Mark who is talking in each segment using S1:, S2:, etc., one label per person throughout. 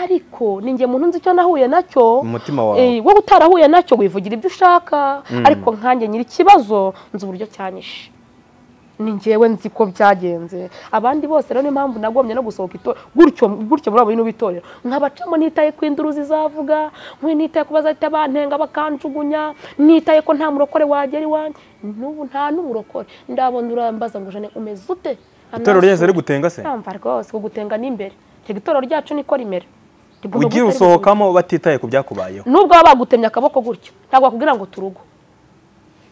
S1: ariko ninjye muntu nzi icyo nahuye nacyo
S2: Umutima wawe.
S1: Eh, wowe utarahuye nacyo wivugira ibyo ushaka ariko nkanjye nyiri ikibazo nzi uburyo cyanyishe ni njyewe nzi ko byagenze abandi bose rero niyo mpamvu nagomye no gusohoka itorero gutyo gutyo muri abo bintu b'itorero nkabacamo nitaye ku induru zizavuga nkwe nitaye ku bazahita bantenga bakanjugunya nitaye ko nta murokore wagera iwanjye n'ubu nta n'umurokore ndabona urambaza ngo jane umeze ute
S2: itorero ryahise rigutenga se
S1: yamva rwose kugutenga n'imbere reka itorero ryacu niko rimera Rigomba
S2: ugira
S1: guhita rivuga.
S2: usohokamo batitaye ku byakubayeho
S1: nubwo baba bagutemye akaboko gutyo ntabwo bakubwira ngo turugo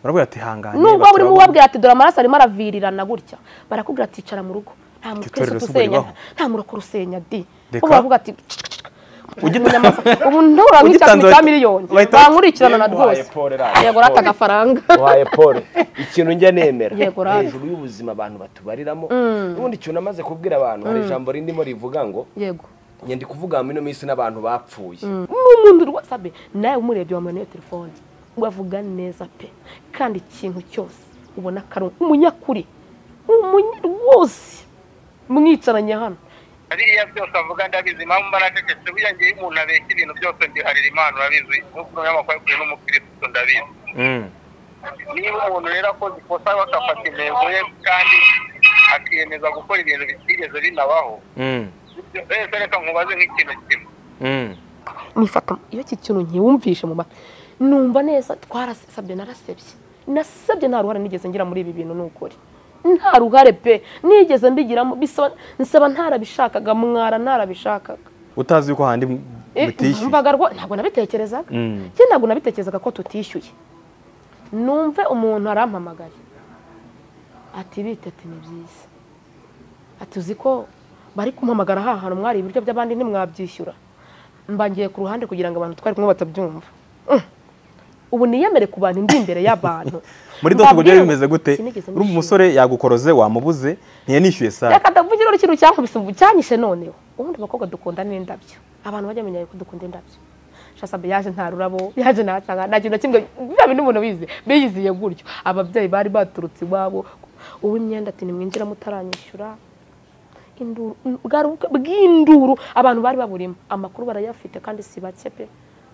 S2: barabwira ati hangane
S1: nubwo burimo
S2: baturabona."
S1: ubabwira ati dore amaraso arimo aravirirana gutya barakubwira ati icara mu rugo nta muntu twese
S2: itorero si
S1: dusenya
S2: uburibaho.
S1: nta murokore usenya di
S2: Reka.
S1: kuko baravuga ati
S2: Ugita-
S1: ubu ntura nk'icyatsi
S2: Ugitanze
S1: cya
S2: bahita-
S1: miliyoni
S2: bahita-
S1: bankurikirana na
S3: Yewe uhaye
S1: rwose
S3: Paul radiyo,
S1: yego rata
S3: Paul.
S1: agafaranga
S3: wahaye paul ikintu njya nemera
S1: Yego, radiyo.
S3: hejuru y'ubuzima abantu batubariramo n'ubundi ikintu namaze kubwira abantu hari ijambo rindimo rivuga ngo
S1: yego
S3: njye ndi kuvuga mu ino minsi n'abantu bapfuye
S1: n'umuntu rwose abe nawe umurebye wamuha iyo telefone wavuga neza pe kandi ikintu cyose ubona ko ari umunyakuri umunya- rwose mwicaranye hano
S4: hariya byose avuga ndabizi impamvu mba nacecetse buriya ngewe umuntu abeshya ibintu byose mbiharira imana urabizi nk'uko umunyamakuru kuri n'umukirisitu ndabizi
S2: Mm.
S4: niba umuntu rero akoze ikosa bakafata intego ye kandi akiyemeza gukora ibintu bitigeze binabaho
S2: Mm.
S4: ibyo rero reka nkubaze nk'ikintu kimwe
S2: Mm.
S1: nifata iyo iki kintu nkiwumvishe mu matwi numva neza twarasabye narasebye nasabye nta ruhare nigeze ngira muri ibi bintu ni ukuri nta ruhare pe nigeze mbigiramo bisaba nsaba ntarabishakaga mwara ntarabishakaga
S2: utazi yuko handi
S1: Eh,
S2: mutishyuye
S1: numvaga rwo- ntabwo nabitekerezaga
S2: Mm.
S1: njye ntabwo nabitekerezaga ko tutishyuye numve umuntu arampamagaye ati bite ati ni byiza ati uzi ko bari kumpamagara aha hantu mwari ibiryo by'abandi ntimwabyishyura mbangiye ku ruhande kugira ngo abantu twari kumwe batabyumva Mm. ubu niyemere ku bantu ndi imbere y'abantu
S2: muri dosi ubwo byari
S1: Mbabwire-
S2: bimeze gute
S1: Sinigeze
S2: urumva
S1: mbishyura.
S2: umusore yagukoroze wamubuze ntiyanishyuye sabe
S1: reka ndavugira uri ikintu cyankubise ubu cyanyishe noneho ubundi abakobwa dukunda n'indabyo abantu bajya bamenya ko dukunda indabyo shasabe yaje nta rurabo yaje ntasanga nta kintu na kimwe biba bintu umuntu bize biyiziye gutyo ababyeyi bari baturutse iwabo uw'imyenda ati nimwinjira mutaranyishyura induru bwari ubukwe bw'induru abantu bari baburimo amakuru barayafite kandi si bake pe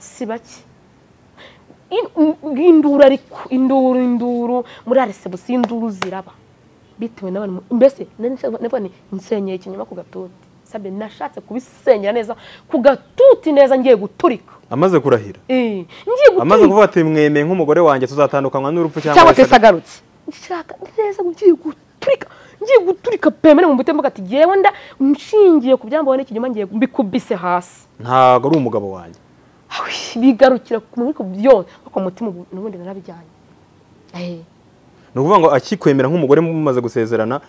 S1: si bake In- induru ariko induru induru muri aresebusi induru ziraba bitewe n'abantu mbese navuga ni nsenyeye ikinyoma ku gatuti sabye nashatse kubisenyera neza ku gatuti neza ngiye guturika
S2: amaze kurahira
S1: Eh, ngiye
S2: amaze
S1: guturika
S2: kuvuga ati mwemeye nk'umugore wanjye tuzatandukanywa n'urupfu
S1: cyangwa
S2: cyangwa
S1: se agarutse nshaka neza ngiye guturika ngiye guturika pemere mu mutima ati yewe nda nshingiye ku byambaho n'ikinyoma ngiye mbikubise hasi
S2: ntabwo ari umugabo wanjye
S1: Awi, bigarukira ku mubiko byose ariko mu mutima ubu- n'ubundi narabijyanye Eh,
S2: ni ukuvuga ngo akikwemera nk'umugore mumaze gusezerana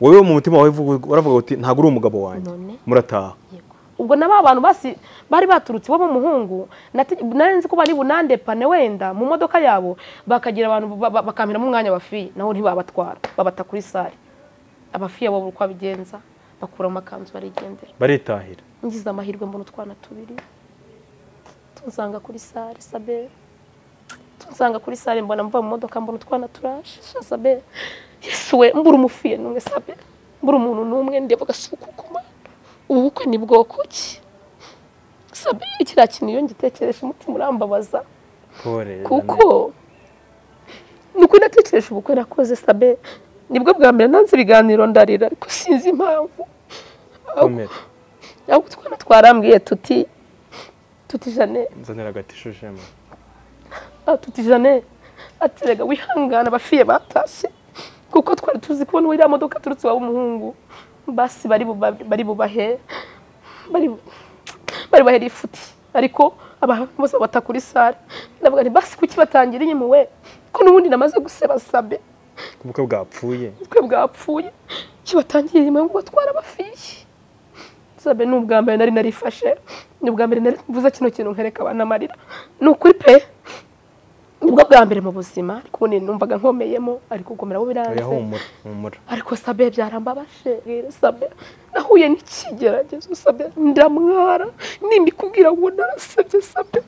S2: wowe mu mutima wawe uvuga- uravuga uti ntabwo uri umugabo wanjye
S1: None?
S2: murataha
S1: yego. ubwo na ba bantu basi bari baturutse iwabo w'umuhungu nati- nari nzi ko bari bunandepane wenda mu modoka yabo bakagira abantu ba- ba- bakamiramo umwanya abafiye naho ntibabatwara babata kuri sare abafiye bo uko abigenza bakura mu makanzu barigendera
S2: baritahira
S1: ngize amahirwe mbona utwana tubiri tunsanga kuri sare sabere tunsanga kuri sare mbona mva mu modoka mbona utwana turaje sha sabere yesu we mbura umufiye n'umwe sabere mbura umuntu n'umwe ndeba agasuku ku mana ubu bukwe ni bwoko ki sabere kiriya kintu iyo ngitekereje umutima urambabaza kuko ni uko natekereje ubukwe nakoze sabe nibwo bwa mbere nanze ibiganiro ndarira ariko sinzi impamvu
S2: komera
S1: ahubwo utwana twarambwiye tuti tuti jane
S2: nzanira agatisho jema
S1: ah, tuti jane ati rega wihangana abafiye batashye kuko twari tuzi kubona iriya modoka aturutse iwawe umuhungu basi bari buba- bari bubahe bari bu- bari bubahe rifuti ariko abantu bose babata kuri sare ndavuga nti basi kuki batangira iyi muwe ko n'ubundi namaze guseba sabe
S2: ubukwe bwapfuye
S1: twe bwapfuye kibatangiye nyuma yo kubatwara abafiye sabe ni ubwa mbere nari narifashe ni ubwa mbere nari mvuze kino kintu nkereka abantu amarira ni ukuri pe nibwo bwa mbere mu buzima ariko ubu numvaga nkomeyemo ariko gukomeraho biranze
S2: oya humura humura
S1: ariko sabe byarambabaje rero sabe nahuye n'ikigeragezo sabe ndamwara nimikubwira ngo narasebye sabe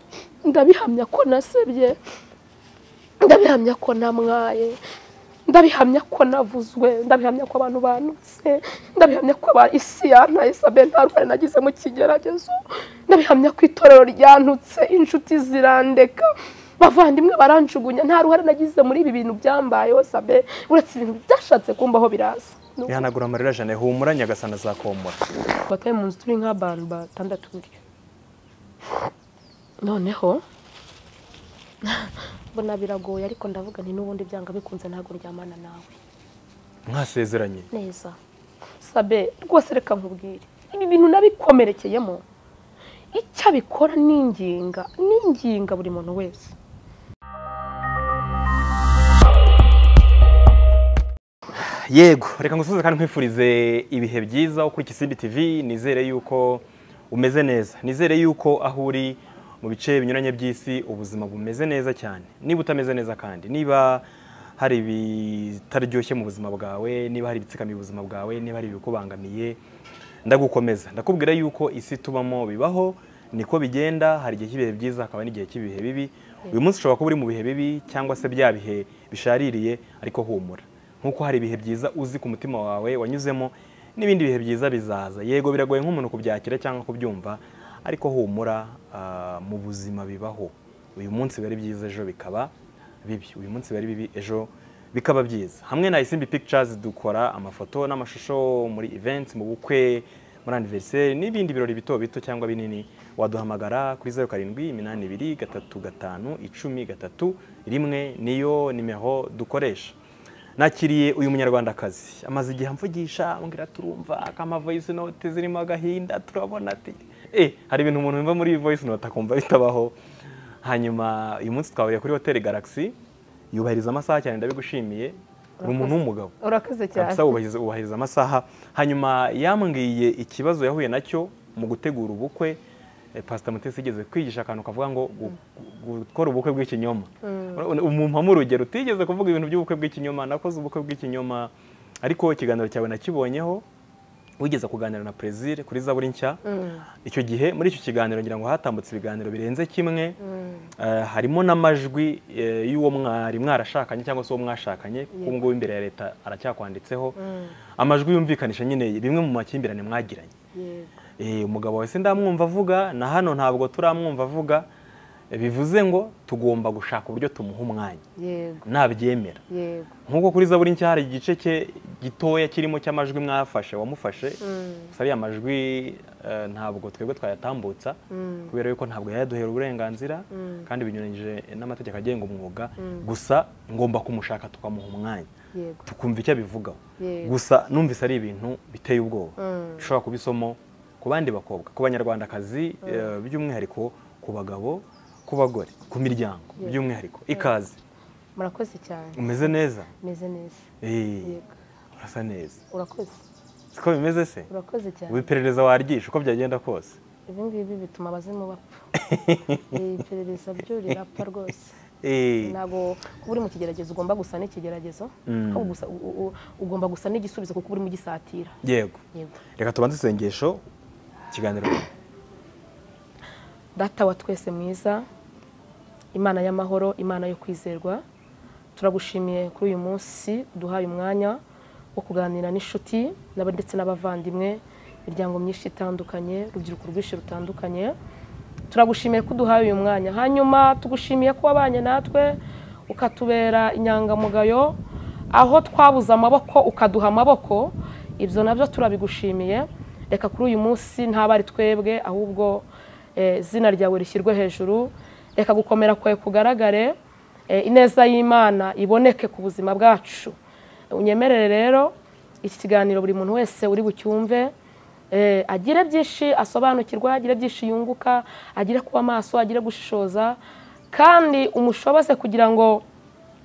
S1: ndabihamya ko nasebye ndabihamya ko namwaye ndabihamya ko navuzwe ndabihamya ko abantu banutse ndabihamya ko aba- isi yantaye sabe nta ruhare nagize mu kigeragezo ndabihamya ko itorero ryanutse inshuti zirandeka bavandimwe baranjugunya nta ruhare nagize muri ibi bintu byambayeho sabe uretse ibintu byashatse kumbaho biraza Ni uko
S2: ihanagura amarira jane humura nyagasana azakomora
S1: batari mu nzu turi nk'abantu batandatu gutyo noneho mbona biragoye ariko ndavuga nti n'ubundi byanga bikunze ntabwo ryamana nawe
S2: mwasezeranye
S1: neza sabe rwose reka nkubwire ibi bintu nabikomerekeyemo icyo abikora n'inginga n'inginga buri muntu wese
S2: yego reka ngusubize kandi nkwifurize ibihe byiza kuri Kisimbi TV nizere yuko umeze neza nizere yuko aho uri mu bice binyuranye by'isi ubuzima bumeze neza cyane niba utameze neza kandi niba hari ibitaryoshye mu buzima bwawe niba hari ibitsikamiye ubuzima bwawe niba hari ibikubangamiye ndagukomeza ndakubwira yuko isi tubamo bibaho niko bigenda hari igihe cy'ibihe byiza hakaba n'igihe cy'ibihe bibi uyu munsi ushobora kuba uri mu bihe bibi cyangwa se bya bihe bishaririye ariko humura nk'uko hari ibihe byiza uzi ku mutima wawe wanyuzemo n'ibindi bihe byiza bizaza yego biragoye nk'umuntu kubyakira cyangwa kubyumva ariko humura ah, mu buzima bibaho uyu munsi biba ari byiza ejo bikaba bibi uyu munsi bari bibi ejo bikaba byiza hamwe na isimbi pictures dukora amafoto n'amashusho muri events mu bukwe muri anniversaire n'ibindi birori bito bito cyangwa binini waduhamagara kuri zeru karindwi iminani ibiri gatatu gatanu icumi gatatu rimwe niyo nimero dukoresha nakiriye uyu munyarwandakazi amaze igihe amvugisha ambwira turumva akama voice note zirimo agahinda turabona ati eh hari ibintu umuntu yumva muri voice note akumva bitabaho hanyuma uyu munsi twahuriye kuri hoteli galaxy yubahiriza amasaha cyane ndabigushimiye uri umuntu w'umugabo
S1: urakoze cyane
S2: kabisa wubahiriza wubahiriza amasaha hanyuma yambwiye ikibazo yahuye nacyo mu gutegura ubukwe eh, Pastor Mutesi yigeze kwigisha akantu kavuga ngo gu- gu- gukora ubukwe bw'ikinyoma umumpamo urugero utigeze kuvuga ibintu by'ubukwe bw'ikinyoma nakoze ubukwe bw'ikinyoma ariko ikiganiro cyawe nakibonyeho wigeze kuganira na Plaisir kuri zaburi nshya icyo gihe muri icyo kiganiro ngira ngo hatambutse ibiganiro birenze kimwe Eh, harimo n'amajwi eh, y'uwo mwari mwarashakanye cyangwa se uwo mwashakanye kuko ubu ngubu imbere ya leta aracyakwanditseho amajwi yumvikanisha nyine bimwe mu makimbirane mwagiranye Eh, umugabo wese ndamwumva avuga na hano ntabwo turamwumva avuga Eh, bivuze ngo tugomba gushaka uburyo tumuha umwanya
S1: yego
S2: nabyemera
S1: yego
S2: nk'uko kuri zaburi nshya hari igice cye gitoya kirimo cy'amajwi mwafashe wamufashe gusa ariya majwi eh, ntabwo twebwe twayatambutsa kubera yuko ntabwo yayaduhera uburenganzira kandi binyuranyije n'amategeko agenga umwuga gusa ngomba kumushaka tukamuha umwanya
S1: yego
S2: tukumva icyo abivugaho
S1: Yego.
S2: gusa numvise ari ibintu biteye ubwoba bishobora kuba isomo ku bandi bakobwa ku banyarwandakazi eh, by'umwihariko ku bagabo ku bagore ku miryango by'umwihariko ikaze
S1: murakoze cyane
S2: umeze neza
S1: meze neza
S2: Eh,
S1: yego
S2: urasa neza
S1: urakoze
S2: siko bimeze se
S1: urakoze cyane
S2: ubu iperereza waryisha uko byagenda kose
S1: ibi ngibi bituma abazimu bapfa Iri perereza byo rirapfa rwose
S2: Eh,
S1: ntabwo kuba uri mu kigeragezo ugomba gusa n'ikigeragezo
S2: Mm.
S1: ahubwo gusa- u- u- ugomba gusa n'igisubizo kuko urimo ugisatira
S2: yego
S1: yego
S2: reka tubanze isengesho ikiganiro
S1: data wa twese mwiza imana y'amahoro imana yo kwizerwa turagushimiye kuri uyu munsi duhaye umwanya wo kuganira n'inshuti n'aba- ndetse n'abavandimwe imiryango myinshi itandukanye urubyiruko rwinshi rutandukanye turagushimiye ko uduhaye uyu mwanya hanyuma tugushimiye ko wabanye natwe ukatubera inyangamugayo aho twabuze amaboko ukaduha amaboko ibyo nabyo turabigushimiye reka kuri uyu munsi ntabwo ari twebwe ahubwo eh, izina ryawe rishyirwe hejuru reka gukomera kwawe kugaragare eh, ineza y'imana iboneke ku buzima bwacu unyemerere rero iki kiganiro buri muntu wese uri bucyumve eh, agire byinshi asobanukirwa agire byinshi yunguka agire kuba maso agire gushishoza kandi umushobose kugira ngo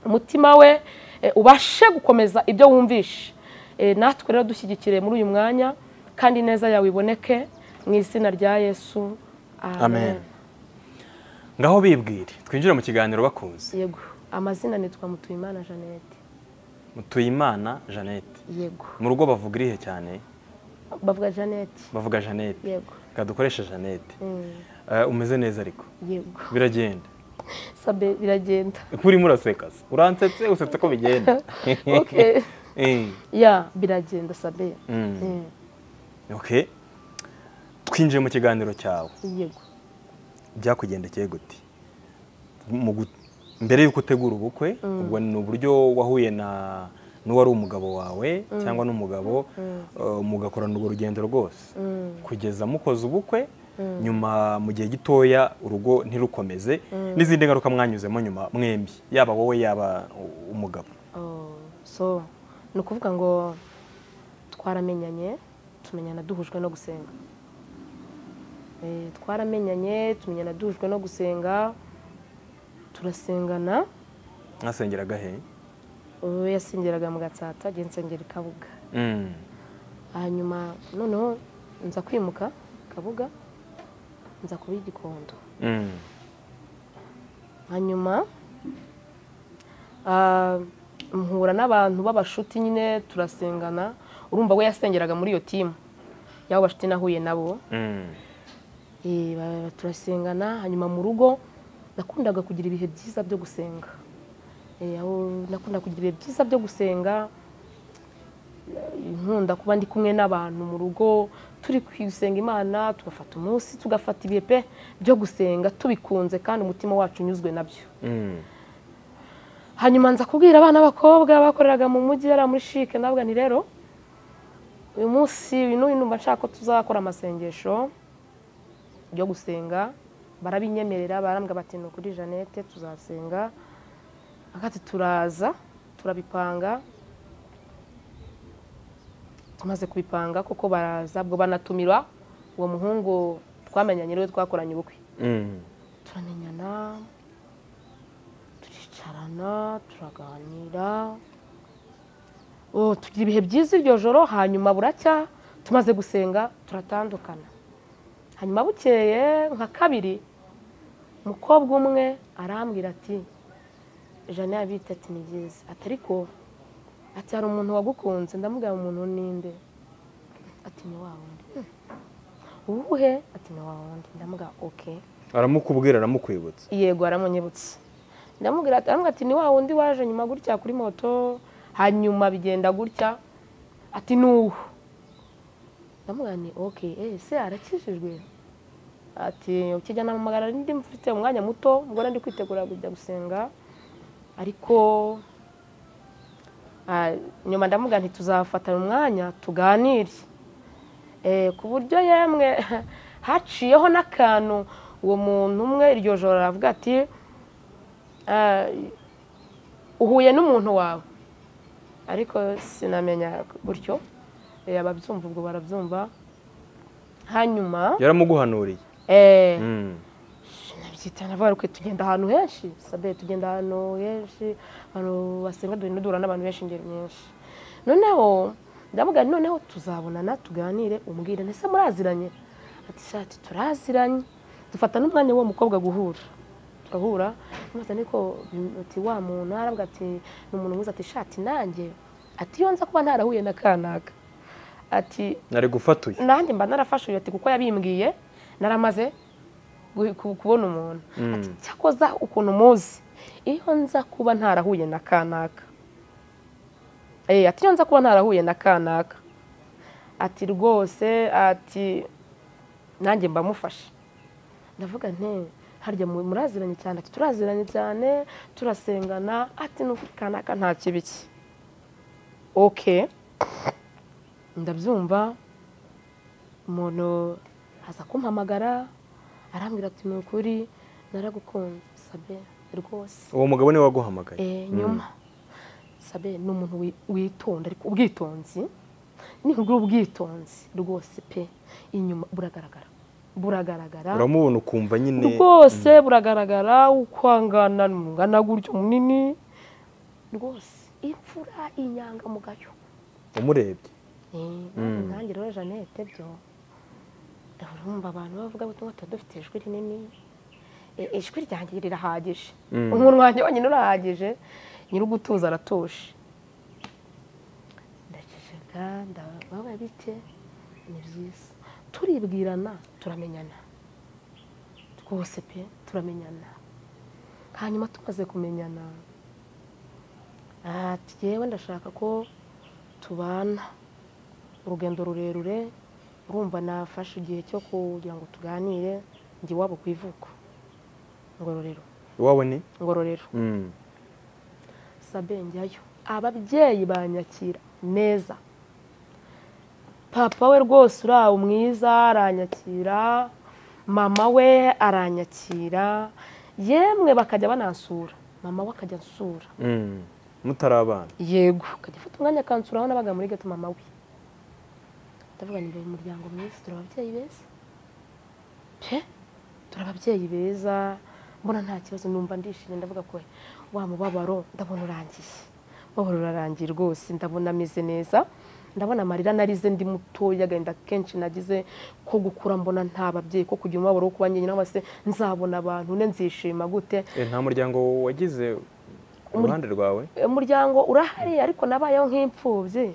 S1: umutima we eh, ubashe gukomeza ibyo wumvishe Eh, natwe rero dushyigikire muri uyu mwanya kandi neza yawe iboneke mu izina rya yesu
S2: amen ngaho bibwire twinjire mu kiganiro bakuzi
S1: yego amazina nitwa mutuyimana jeannette
S2: mutuyimana jeannette
S1: yego
S2: mu rugo bavuga irihe cyane
S1: bavuga jeannette
S2: bavuga jeannette
S1: yego
S2: reka dukoreshe jeannette
S1: Mm,
S2: Eh, umeze neza ariko
S1: yego
S2: biragenda
S1: sabe biragenda
S2: kuri muraseka se uransetse usetse ko bigenda
S1: Okay.
S2: Eh,
S1: ya biragenda sabe
S2: Mm.
S1: Eh,
S2: okay twinjiye mu kiganiro cyawe
S1: yego
S2: byakugendekeye gute Mu gu- mbere y'uko utegura ubukwe ubwo ni uburyo wahuye na n'uwari umugabo wawe cyangwa n'umugabo eh, mugakorana urwo rugendo rwose kugeza mukoze ubukwe nyuma mu gihe gitoya urugo ntirukomeze n'izindi ngaruka mwanyuzemo nyuma mwembi yaba wowe yaba u- umugabo
S1: Oh, so ni ukuvuga ngo twaramenyanye tumenyana duhujwe no gusenga Eh, twaramenyanye tumenyana duhujwe no gusenga turasengana
S2: mwasengeraga he
S1: uwo yasengeraga mu gatsata njye nsengera i kabuga
S2: Mm.
S1: hanyuma noneho nza kwimuka kabuga nza kuba igikondo
S2: Mm.
S1: hanyuma ah, mpura n'abantu b'abashuti nyine turasengana urumva we yasengeraga muri iyo timu y'abo bashuti nahuye nabo
S2: Mm.
S1: Eh, ba- turasengana hanyuma mu rugo nakundaga kugira ibihe byiza byo gusenga Eh, aho nakundaga kugira ibihe byiza byo gusenga nkunda kuba ndi kumwe n'abantu mu rugo turi gusenga imana tugafata umunsi tugafata ibihe pe byo gusenga tubikunze kandi umutima wacu unyuzwe nabyo
S2: Mm.
S1: hanyuma nza kubwira abana b'abakobwa bakoreraga mu mujyi yari muri shike nabwo ni rero uyu munsi uyu n'uyu numva nshaka ko tuzakora amasengesho yo gusenga barabinyemerera barambwira bati ni ukuri jeannette tuzasenga hagati turaza turabipanga tumaze kubipanga kuko baraza bwo banatumira uwo muhungu twamenyanye niwe twakoranye ubukwe
S2: Mm.
S1: turamenyana turicarana turaganira Oh, tugira ibihe byiza iryo joro hanyuma buracya tumaze gusenga turatandukana hanyuma bukeye nka kabiri umukobwa umwe arambwira ati jana yabita ati ni byiza ati ariko ati hari umuntu wagukunze ndamubwira umuntu ninde ati ni wa wundi "Hmm. uwuhe ati ni wa wundi ndamubwira oke
S2: aramukubwira aramukwibutsa
S1: yego aramunyibutsa ndamubwira ati aramubwira ati ni wa wundi waje nyuma gutya kuri moto hanyuma bigenda gutya ati ni uwo ndamubwira ni oke ese arakijijwe ati ukijya namamagara ndi mfite umwanya muto mbona ndi kwitegura kujya gusenga ariko ah, nyuma ndamubwira nti tuzafatana umwanya tuganire Eh, ku buryo yemwe haciyeho n'akantu uwo muntu umwe iryo joro aravuga ati "Ah, uhuye n'umuntu wawe ariko sinamenya gutyo Eh, ababyumva ubwo barabyumva hanyuma
S2: yaramuguhanuriye
S1: eh,
S2: Mm.
S1: nabyita navuga rukwe tugenda ahantu henshi sabe tugenda ahantu henshi abantu basenga duhura duhura n'abantu benshi ingeri nyinshi noneho ndavuga nti noneho tuzabonana tuganire umbwire ndetse muraziranye ati shati turaziranye dufata n'umwanya w'uwo mukobwa guhura turahura mubaza niko bim- ati wa muntu arabwa ati ni umuntu mwiza ati shati nanjye ati iyo nza kuba ntarahuye na kanaka ati
S2: nari gufatuye
S1: nanjye mba narafashe uyu ati kuko yabimbwiye naramaze gu- ku- kubona umuntu ati cyakoza ukuntu muzi iyo nza kuba ntarahuye na kanaka Eh, ati iyo nza kuba ntarahuye na kanaka ati rwose ati nanjye mba mufashe ndavuga nti harya mu- muraziranye cyane ati turaziranye cyane turasengana ati n'ukuri kanaka nta kibi cye okay ndabyumva umuntu aza kumpamagara arambwira ati ni ukuri naragukunze sabe rwose
S2: uwo mugabo niwe waguhamagaye
S1: Eh, nyuma sabe ni umuntu wi- witonda ariko ubwitonzi ni nk'ubwo ubwitonzi rwose pe inyuma buragaragara buragaragara
S2: uramubona ukumva nyine
S1: rwose buragaragara ukwangana mungana gutyo munini rwose imfura inyangamugayo
S2: umurebye
S1: nanjye rero jeannette byo urumva abantu bavuga ngo tuba dufite ijwi rinini E- ijwi ryanjye rirahagije
S2: Mm.
S1: umuntu wanjye wenyine urahagije nyir'ugutuza aratuje ndaceceka ndababa bike ni byiza turibwirana turamenyana rwose pe turamenyana hanyuma tumaze kumenyana ati yewe ndashaka ko tubana urugendo rurerure urumva nafashe igihe cyo kugira ngo tuganire njye iwabo ku ivuko ngororero
S2: iwabo ni
S1: ngororero
S2: Mm.
S1: sabe njyayo ababyeyi banyakira neza papa we rwose urawo mwiza aranyakira mama we aranyakira yemwe bakajya banansura mama we akajya ansura
S2: Mm. mutari abana
S1: yego akajya afata umwanya akansura aho nabaga muri gato mama we ndavuga ngo uyu muryango mwiza turi ababyeyi beza pe turi ababyeyi beza mbona nta kibazo numva ndishimye ndavuga ko wa mubabaro ndabona urangiye mubabaro urarangiye rwose ndabona ameze neza ndabona amarira narize ndi mutoya agahinda kenshi nagize ko gukura mbona nta babyeyi ko kugira umubabaro wo kuba njyenyine cyangwa se nzabona abantu ne nzishima gute
S2: Eh, nta muryango wagize uruhande rwawe
S1: umuryango urahari ariko nabayeho nk'imfubyi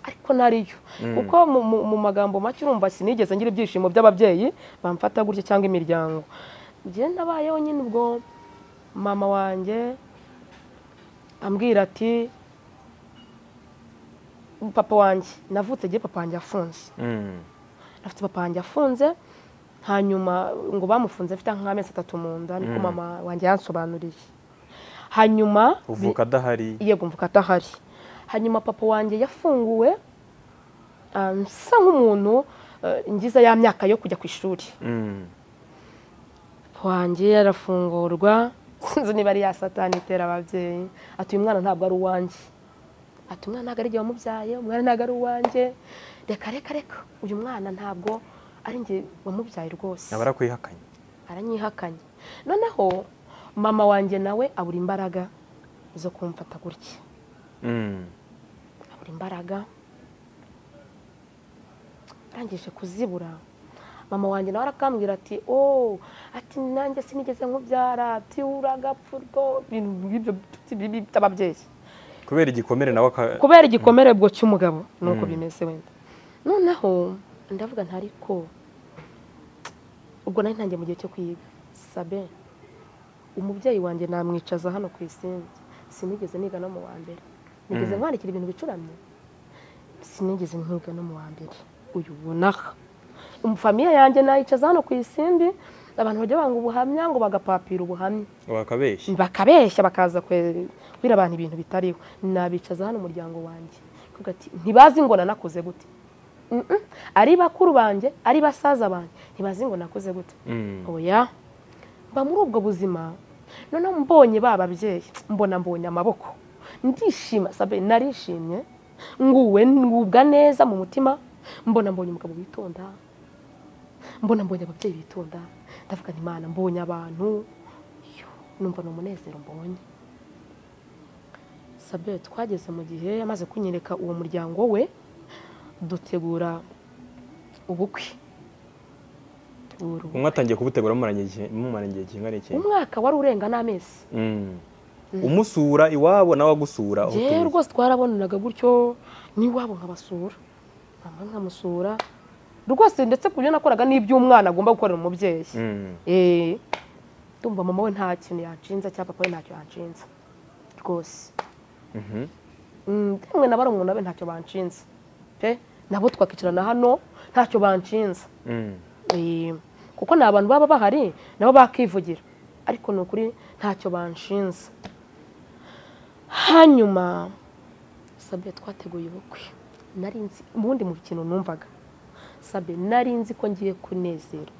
S1: ariko nariyo kuko mu- mu- mu magambo make urumva sinigeze ngira ibyishimo by'ababyeyi bamfata gutya cyangwa imiryango njye nabayeho nyine ubwo mama wanjye ambwira ati papa wanjye navutse igihe papa wanjye afunze
S2: Mm.
S1: afite papa wanjye afunze hanyuma ngo bamufunze afite nk'amezi atatu mu nda niko mama wanjye yansobanuriye hanyuma bi-
S2: uvuka adahari
S1: yego mvuka atahari hanyuma papa wanjye yafunguwe ah, nsa nk'umuntu eh, ngize ya myaka yo kujya ku ishuri
S2: Mm.
S1: papa wanjye yarafungurwa sinzi niba ari ya satani itera ababyeyi ati uyu mwana ntabwo ari uwanjye ati umwana ntabwo ari igihe wamubyaye umwana ntabwo ari uwanjye reka reka reka uyu mwana ntabwo ari njye wamubyaye rwose
S2: aba arakwihakanye
S1: aranyihakanye noneho mama wanjye nawe abura imbaraga zo kumfata gutya
S2: Mm.
S1: abura imbaraga arangije kuzibura mama wanjye nawe arakambwira ati oh ati nanjye sinigeze nkubyara ati uragapfa urwo ibintu nk'ibyo by'ibyo by'ababyeyi
S2: kubera igikomere nawe aka
S1: kubera igikomere ubwo cy'umugabo nuko
S2: Mm.
S1: bimeze wenda noneho ndavuga nta ariko ubwo nari ntangiye mu gihe cyo kwiga sabe umubyeyi wanjye namwicaza hano ku isimbi sinigeze niga no mu wa mbere nigeze mwandikira ibintu bicuramye sinigeze nkiga no mu wa mbere uyu ubonaha famiye yanjye nayicaza hano ku isimbi abantu bajya banga ubuhamya ngo bagapapira ubuhamya
S2: wakabeshya
S1: bakabeshya bakaza kwe- kubwira abantu ibintu bitariho nabicaza hano umuryango wanjye Kuvuga ati, ntibazi ngo nanakoze gute Mm-mm. ari bakuru banjye ari basaza banjye ntibazi ngo nakoze gute
S2: Mm.
S1: oya mba muri ubwo buzima noneho mbonye ba babyeyi mbona mbonye amaboko ndishima sabe narishimye nguwe ngubwa neza mu mutima mbona mbonye umugabo witonda mbona mbonye ababyeyi bitonda ndavuga nti imana mbonye abantu yo numva ni umunezero mbonye sabe twageze mu gihe amaze kunyereka uwo muryango we dutegura ubukwe Ubu-
S2: umwe atangiye kubutegura mumaranye igihe mumaranye igihe kingana iki
S1: umwaka wari urenga n'amezi
S2: Mm. umusura iwabo nawe agusura aho
S1: yewe
S2: utuye.
S1: rwose twarabonanaga gutyo n'iwabo nkabasura mama nkamusura rwose ndetse ku byo nakoraga n'iby'umwana agomba gukorera umubyeyi
S2: Mm.
S1: Eh, ndumva mama we nta kintu yanshinza cyangwa papa we ntacyo yanshinza rwose
S2: Mhm.
S1: Mm, yemwe na barumuna be ntacyo banshinze pe nabo twakicarana hano ntacyo banshinze
S2: Mm.
S1: Eh, kuko ni abantu baba bahari nabo bakivugira ariko ni ukuri ntacyo banshinze hanyuma sabe twateguye ubukwe nari nzi ubundi mu kintu numvaga sabe nari nzi ko ngiye kunezerwa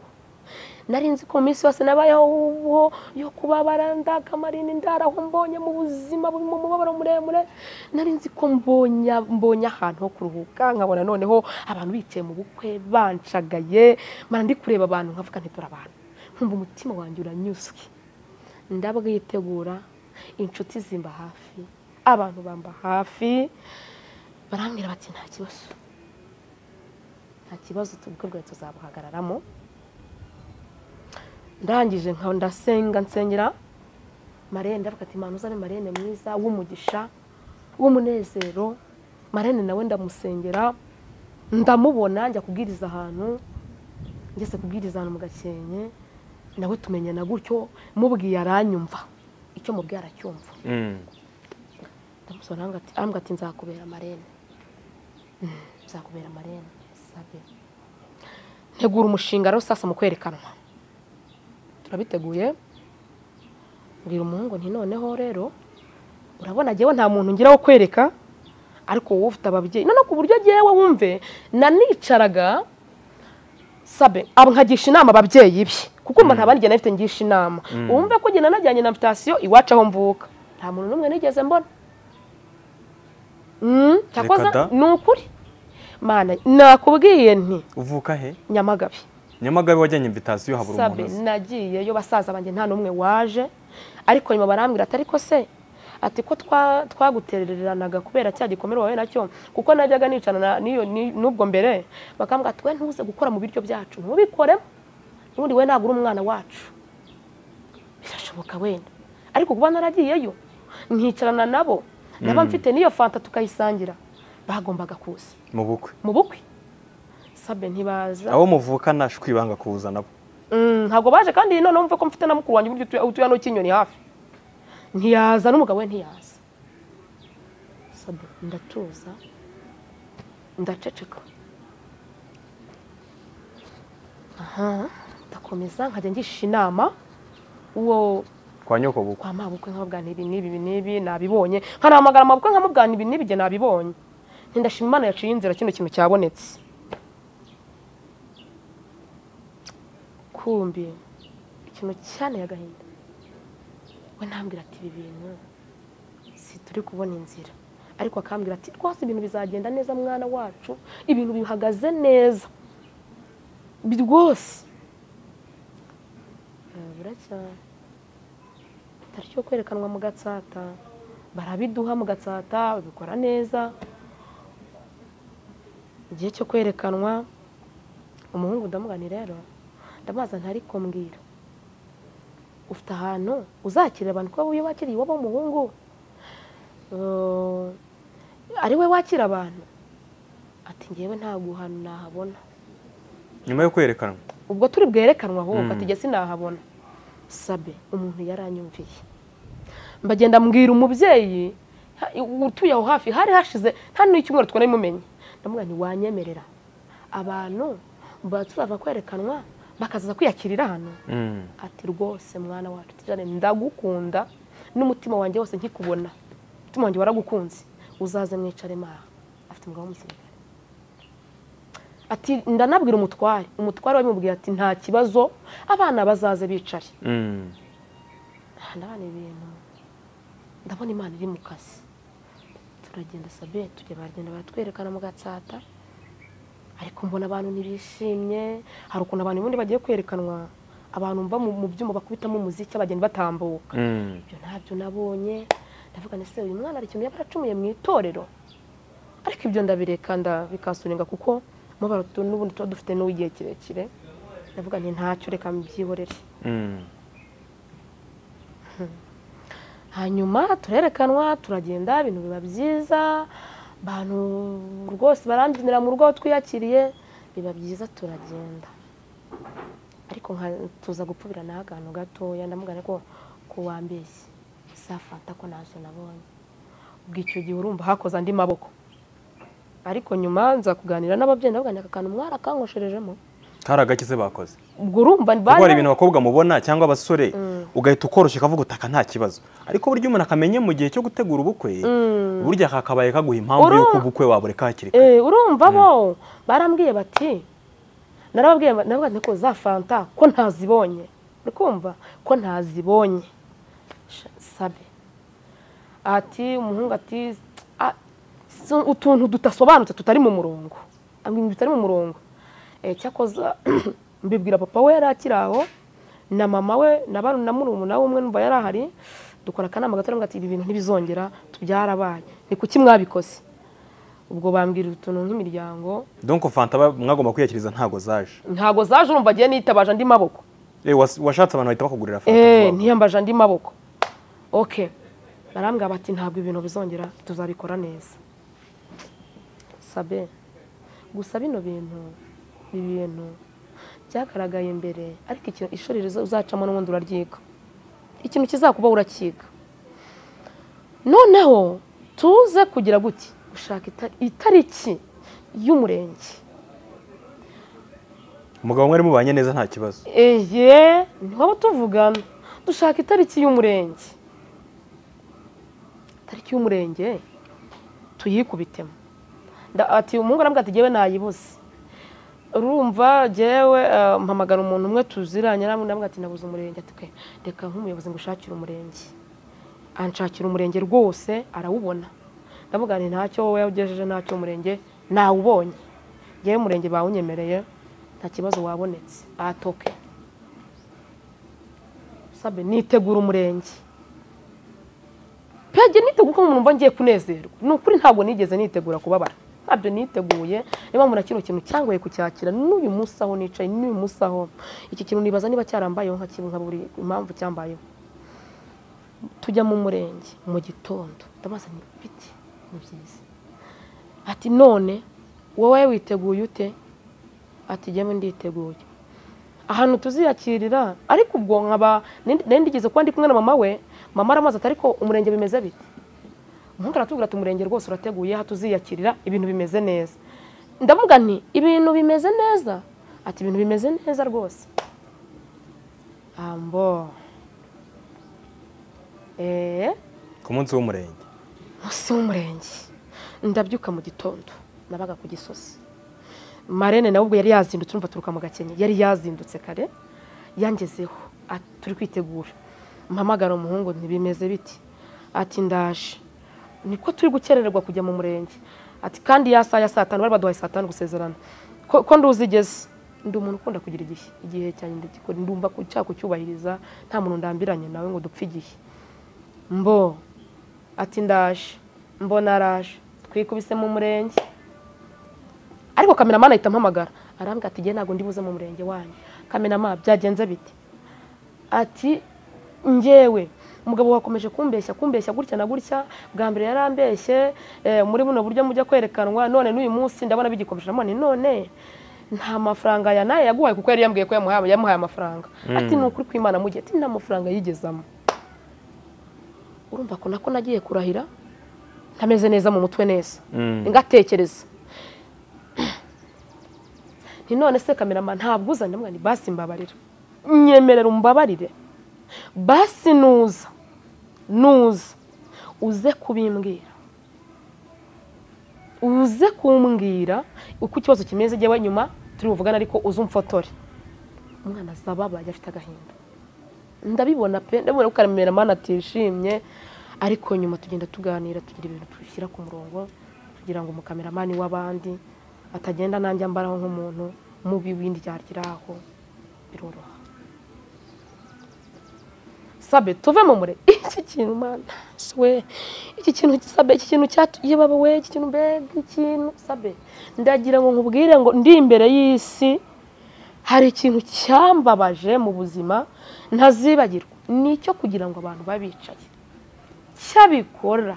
S1: nari nzi ko mu minsi yose nabayeho uwo yo kubabara ndakamarina indara aho mbonye mu buzima burimo umubabaro muremure nari nzi ko mbonye mbonye ahantu ho kuruhuka nkabona noneho abantu bicaye mu bukwe bancagaye mara ndi kureba abantu nkavuga nti abantu nkumva umutima wanjye uranyuzwe ndabwitegura inshuti zimba hafi abantu bamba hafi barambwira bati nta kibazo nta kibazo ubukwe bwawe tuzabuhagararamo ndangije nka ndasenga nsengera marene ndavuga ati mpamvu uzane marene mwiza w'umugisha w'umunezero marene nawe ndamusengera ndamubona njya kubwiriza ahantu ngeze kubwiriza ahantu mu gakenke nawe tumenyana gutyo mubwiye aranyumva icyo mubwira aracyumva
S2: Mm.
S1: ndamusura arambwira ati nzakubera amarene Mm, nzakubera amarene sabe ntegura umushinga rero sasa mu kwerekanwa turabiteguye mbwira umuhungu nti noneho rero urabona njyewe nta muntu ngira wo kwereka ariko wowe ufite ababyeyi none ku buryo njyewe wumve nanicaraga sabe abo nkagisha inama ababyeyi be kuko mba nta bandi njye nafite ngisha inama wumve ko njye nanajyanye na mutasiyo iwacu aho mvuka nta muntu n'umwe nigeze mbona Mm, cyakoze
S2: Reka da.
S1: ni ukuri mana nakubwiye nti
S2: uvuka he
S1: nyamagabe
S2: nyamagabe wajyanye invitasiyo habura
S1: sabe
S2: umuntu azi
S1: nagiyeyo basaza banjye nta n'umwe waje ariko nyuma barambwira atari ko se ati ko twa- twagutereranaga kubera cya gikomere wawe nacyo kuko najyaga nicana na- n'iyo- ni- n'ubwo mbere bakambwira ati we ntuze gukora mu biryo byacu ntubikoremo n'ubundi we ntabwo uri umwana wacu birashoboka wenda ariko kuba naragiyeyo nkicarana nabo naba mfite n'iyo fanta tukayisangira bagombaga kuza
S2: mu bukwe
S1: mu bukwe sabe ntibaza
S2: abo muvukana ibanga kuza nabo
S1: Mm, ntabwo baje kandi noneho mve ko mfite na mukuru wanjye buryo utuye- utuye hano Kinyoni hafi ntiyaza n'umugabo we ntiyaza Sabe, ndatuza ndaceceka aha ndakomeza nkajya ngisha inama uwo
S2: kwa nyoko bukwe
S1: kwa mabukwe nkababwira nti ibi n'ibi ibi n'ibi nabibonye nkanahamagara mabukwe nkamubwira ibi n'ibi njye nabibonye ntindashima imana yaciye inzira kino kintu cyabonetse kumbi ikintu cyane agahinda we ntambwira ati ibi bintu si turi kubona inzira ariko akambwira ati rwose ibintu bizagenda neza mwana wacu ibintu bihagaze neza Bi- rwose Eh, buracyari tariki yo kwerekanwa mu gatsata barabiduha mu gatsata babikora neza igihe cyo kwerekanwa umuhungu ndamugani rero ndamubaza ntari kumbwira ufite ahantu uzakirira abantu ko iyo wakiriye iwabo w'umuhungu Eh, ari we wakira abantu ati ngewe nta guhana nahabona
S2: nyuma yo kwerekanwa
S1: ubwo turi bwerekanwa ahubwo
S2: Mm.
S1: ati njye sinahabona sabe umuntu yaranyumviye mbagenda mbwira umubyeyi ha- utuye aho hafi hari hashize nta n'icyumweru twanabimumenye ndamubwira nti wanyemerera abantu mba tuzava kwerekanwa bakazaza kwiyakirira hano
S2: Mm.
S1: ati rwose mwana wacu tujyane ndagukunda n'umutima wanjye wose nkikubona umutima wanjye waragukunze uzaze mwicare maha afite umugabo w'umusirikare ati ndanabwira umutware umutware wabimubwiye ati nta kibazo abana bazaze bicare
S2: Mm.
S1: aha ndabona ibintu ndabona imana iri mu kazi turagenda sabe tujya baragenda baratwerekana mu gatsata ariko mbona abantu ntibishimye hari ukuntu abantu ubundi bagiye kwerekanwa abantu mva mu- mu byuma bakubitamo umuziki abageni batambuka
S2: Mm.
S1: ibyo ntabyo nabonye ndavuga nese uyu mwana hari ikintu yaba aracumuye mu itorero ariko ibyo ndabireka ndabikasuringa kuko umubabaro tu- n'ubundi tuba dufite n'uw'igihe kirekire ndavuga nti ntacyo reka mbyihorere
S2: Mm.
S1: hanyuma turerekanwa turagenda ibintu biba byiza abantu rwose barambyinira mu rugo aho twiyakiriye biba byiza turagenda ariko nka- tuza gupfubiranaho akantu gatoya ndamubwira ko ko wambeshye safata ko ntacyo nabonye ubwo icyo gihe urumva hakoze andi maboko ariko nyuma nza kuganira n'ababyeyi ndababwira nti aka kantu mwarakanywesherejemo
S2: kari agakize bakoze
S1: ubwo urumva ni
S2: kuko hari ibintu abakobwa mubona cyangwa abasore ugahita ukoroshya ukavuga utaka nta kibazo ariko burya umuntu akamenye mu gihe cyo gutegura ubukwe burya kakabaye kaguha impamvu
S1: Uru-
S2: y'uko ubukwe wabureka hakiri kare
S1: Eh, urumva bo barambwiye bati narababwiye ba- nababwiye nti ko za fanta ko ntazibonye uri kumva ko ntazibonye Sha- sabe ati umuhungu ati "Ah, si utuntu tudasobanutse tutari mu murongo ibintu bitari mu murongo Eh, cyakoze mbibwira papa we yari akiri aho na mama we na ba- na murumuna we umwe numva yari ahari dukora akanama gato aravuga ati ibi bintu ntibizongera tubyarabaye ni kuki mwabikoze ubwo bambwira utuntu nk'imiryango
S2: donc fanta ba- mwagomba kwiyakiriza ntago zaje
S1: ntabwo zaje urumva agiye nitabaje andi maboko
S2: Eh, was- washatse abantu bahita bakugurira fanta
S1: eee
S2: vuba.
S1: ntiyambaje andi maboko oke barambwira bati ntabwo ibintu bizongera tuzabikora neza sabe gusa bino bintu ibi bintu byagaragaye mbere ariko ikintu ishuri riza- uzacamo n'ubundi uraryiga ikintu kizakuba urakiga noneho tuze kugira gute gushaka ita- itariki y'umurenge
S2: umugabo mwari mubanye neza nta kibazo
S1: eye ntihaba tuvugana dushaka itariki y'umurenge itariki y'umurenge tuyikubitemo Nda- ati umuhungu arambwira ati ngewe nayibuze urumva jyewe eh, mpamagara umuntu umwe tuziranye arambwira ati nabuze umurenge ati "Okay, reka nk'umuyobozi ngo ushakire umurenge anshakira umurenge rwose arawubona ndavuga nti ntacyo wowe ugejeje ntacyo umurenge nawubonye ngewe umurenge bawunyemereye nta kibazo wabonetse atoke sabe nitegura umurenge pege nitegura uko umuntu ngiye kunezerwa ni ukuri ntabwo nigeze nitegura kubabara ntabyo niteguye niba mbona kino kintu cyangoye kucyakira n'uyu munsi aho nicaye n'uyu munsi aho iki kintu nibaza niba cyarambayeho nka kimwe nka buri impamvu cyambayeho tujya mu murenge mu gitondo ndamazanye ibiti ni byiza ati none wowe witeguye ute ati jyewe nditeguye ahantu tuziyakirira ariko ubwo nkaba nari ndigeze kuba ndi kumwe na mama we mama aramaze ati ariko umurenge bimeze bite umuhungu aratubwira ati umurenge rwose urateguye aha tuziyakirira ibintu bimeze neza ndavuga nti ibintu bimeze neza ati ibintu bimeze neza rwose ambo eee
S2: ku munsi w'umurenge
S1: munsi w'umurenge ndabyuka mu gitondo nabaga ku gisozi marene nawe ubwo yari yazindutse urumva turuka mu gakenke yari yazindutse kare yangezeho ati, turi kwitegura mpamagara umuhungu ntibimeze biti ati ndaje niko turi gukerererwa kujya mu murenge ati kandi ya saa ya saa tanu bari baduhaye saa tanu gusezerana ko ko nduzi igeze ndi umuntu ukunda kugira igihe igihe cyanjye ndagikora ndumva ko nshaka kucyubahiriza nta muntu ndambiranye nawe ngo dupfe igihe mbo ati ndaje mbona araje twikubise mu murenge ariko kameramani ahita ampamagara arambwira ati njye ntabwo ndibuze mu murenge wanyu kameramani byagenze bite ati njyewe umugabo wakomeje kumbeshya kumbeshya gutya na gutya bwa mbere yarambeshye eh, muri buno buryo mujya kwerekanwa none n'uyu munsi ndabona bigikomeje ndabona ni none nta mafaranga ya naye yaguhaye kuko yari yambwiye ko yamuhaye yamuhaye amafaranga ati ni ukuri kw'imana mugihe ati nta mafaranga yigezamo urumva ko nako nagiye kurahira ntameze neza mu mutwe neza
S2: Mm.
S1: ngatekereza nti none se kamerama ntabwo uzanye mwana basi mbabarira nyemerera umbabarire basi nuza nuza uze kubimbwira uze kumbwira uko ikibazo kimeze jyewe nyuma turi buvugane ariko uze umfotore umwana azababaye afite agahinda ndabibona pe ndabibona ko kameramani atishimye ariko nyuma tugenda tuganira tugira ibintu dushyira ku murongo kugira ngo umukameramani w'abandi atagenda nanjye ambaraho nk'umuntu mubi w'indyarya aho biroroha sabe tuve mu mure iki kintu mana we iki kintu sabe iki kintu cyatuye baba we iki kintu mbega ikintu sabe ndagira ngo nkubwire ngo ndi imbere y'isi hari ikintu cyambabaje mu buzima ntazibagirwa ni icyo kugira ngo abantu babe bicaye cyabikora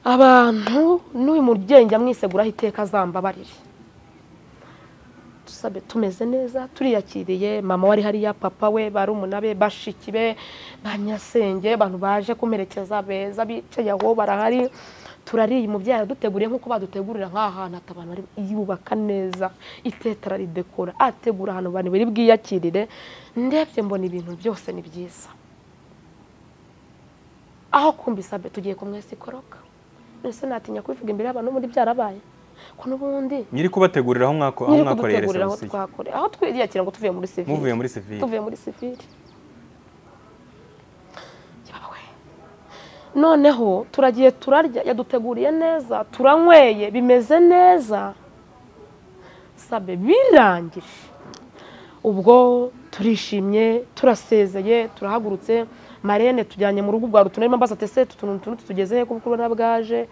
S1: abantu n'uyu mubyeyi njya mwiseguraho iteka azambabarire dusabe tumeze neza turiyakiriye mama wari hariya papa we barumuna be bashiki be ba nyasenge abantu baje kumerekeza beza bicaye aho barahari turariye umubyeyi araduteguriye nk'uko badutegurira nk'aha hantu ati abantu bari yubaka neza itete araridekora ategura ahantu abantu bari bwiyakirire ndebye mbona ibintu byose ni byiza aho kumva isabe tugiye ku mwese ikoroka mbese natinya kubivuga imbere y'abantu ubundi byarabaye ko n'ubundi
S2: nyiri kubategurira aho mwako- aho
S1: nyiri
S2: mwakoreye
S1: kudutegurira aho
S2: reserisiyo
S1: twakore aho twiyakira ngo tuvuye muri sivile
S2: muvuye muri sivile
S1: tuvuye muri sivile Yawe. noneho turagiye turarya yaduteguriye neza turanyweye bimeze neza sabe birangije ubwo turishimye turasezeye turahagurutse marene tujyanye mu rugo rwa rutunarimo mbaza ati ese utu tuntu utu tuntu tugeze he kuko urabona bwaje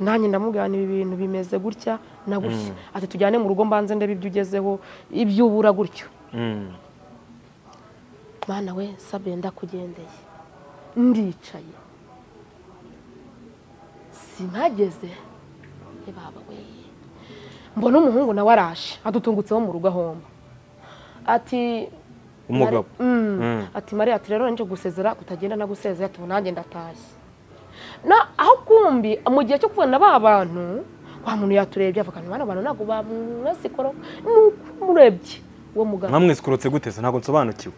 S1: nanjye ndamubwirana ibi bintu bimeze gutya na gutya ati tujyane mu rugo mbanze ndebe ibyo ugezeho ibyo ubura gutyo
S2: Mm.
S1: mwana we sabe ndakugendeye ndicaye sinageze e baba we mbona umuhungu nawe araje adutungutseho mu rugo ahomba ati
S2: umugabo
S1: Mm.
S2: Mm.
S1: ati mariya ati rero nje gusezera kutagenda nagusezera ati ubu nanjye ndatashye na aho kumbi mu gihe cyo kubona ba bantu wa muntu yaturebye avuga nti bano bantu ntabwo bamwasikoro nuko umurebye uwo mugabo
S2: mwamwesikurutse gute se ntabwo nsobanukiwe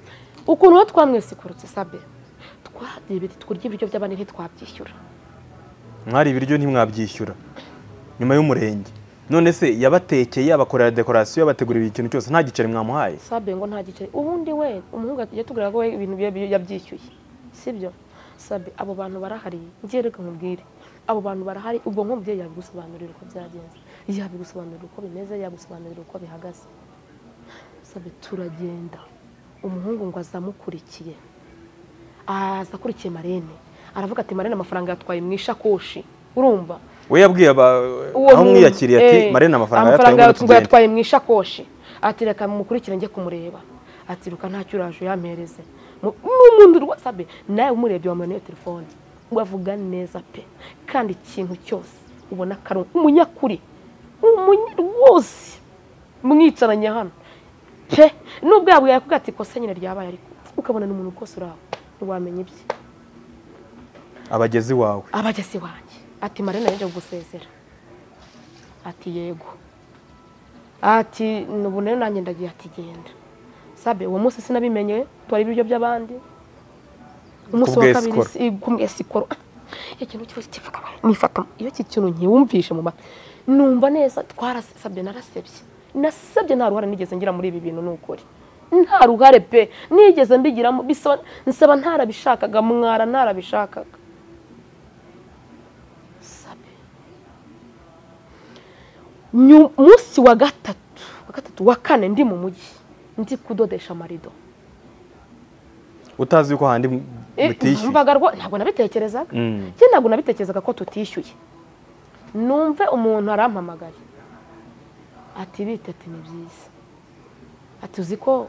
S1: ukuntu uwo twamwesikurutse sabe twadebete turya ibiryo by'abandi ntitwabyishyura
S2: mwari ibiryo ntimwabyishyura nyuma y'umurenge none se yabatekeye abakorera dekorasiyo yabategurira ikintu cyose nta giceri mwamuhaye
S1: sabe ngo nta giceri ubundi we umuhungu ati tugura ko we ibintu bye bye yabyishyuye sibyo sabe abo bantu barahari ngiye reka nkubwire abo bantu barahari ubwo nk'umubyeyi yabigusobanurira uko byagenze yabigusobanurira uko bimeze yabigusobanurira uko bihagaze sabe turagenda umuhungu ngo azamukurikiye aza akurikiye marene aravuga ati marene amafaranga yatwaye mu ishakoshi urumva
S2: we yabwiye aba-
S1: uwo
S2: aho
S1: muntu-
S2: mwiyakiriye ati
S1: eh,
S2: marene amafaranga yatwaye ngo
S1: yatwaye
S2: tugende."
S1: yatwaye mu ishakoshi ati reka mukurikire njye kumureba ati ruka ntacyo uraje yampereze Mu- n'umuntu rwose abe nawe umurebye wamuha iyo telefone wavuga neza pe kandi ikintu cyose ubona ko ari umunyakuri umunya rwose mwicaranye hano pe nubwo yabwiye kuko ati ikosa nyine ryabaye ariko ukabona ni umuntu rwose uraho ntiwamenya ibye
S2: abagezi wawe
S1: abagezi wanjye ati marina yaje gusezera ati yego ati nubu rero nanjye ndagiye ati genda sabe uwo munsi sinabimenye twari ibiryo by'abandi umunsi wa kabiri
S2: Kubwesikoro.
S1: si- kubwesikoro iyo kintu cyose kivuga nifata iyo iki kintu nkiwumvishe mu matwi numva neza twarasabye narasebye nasabye nta ruhare nigeze ngira muri ibi bintu ni ukuri nta ruhare pe nigeze mbigiramo bisaba nsaba ntarabishakaga mwara ntarabishakaga sabe Nyu- munsi wa gatatu wa gatatu wa kane ndi mu mujyi ndi kudodesha amarido
S2: utazi yuko handi
S1: Eh,
S2: mutishyuye
S1: numvaga rwo- ntabwo nabitekerezaga
S2: Mm.
S1: njye ntabwo nabitekerezaga ko tutishyuye numve umuntu arampamagaye ati bite ati ni byiza ati uzi ko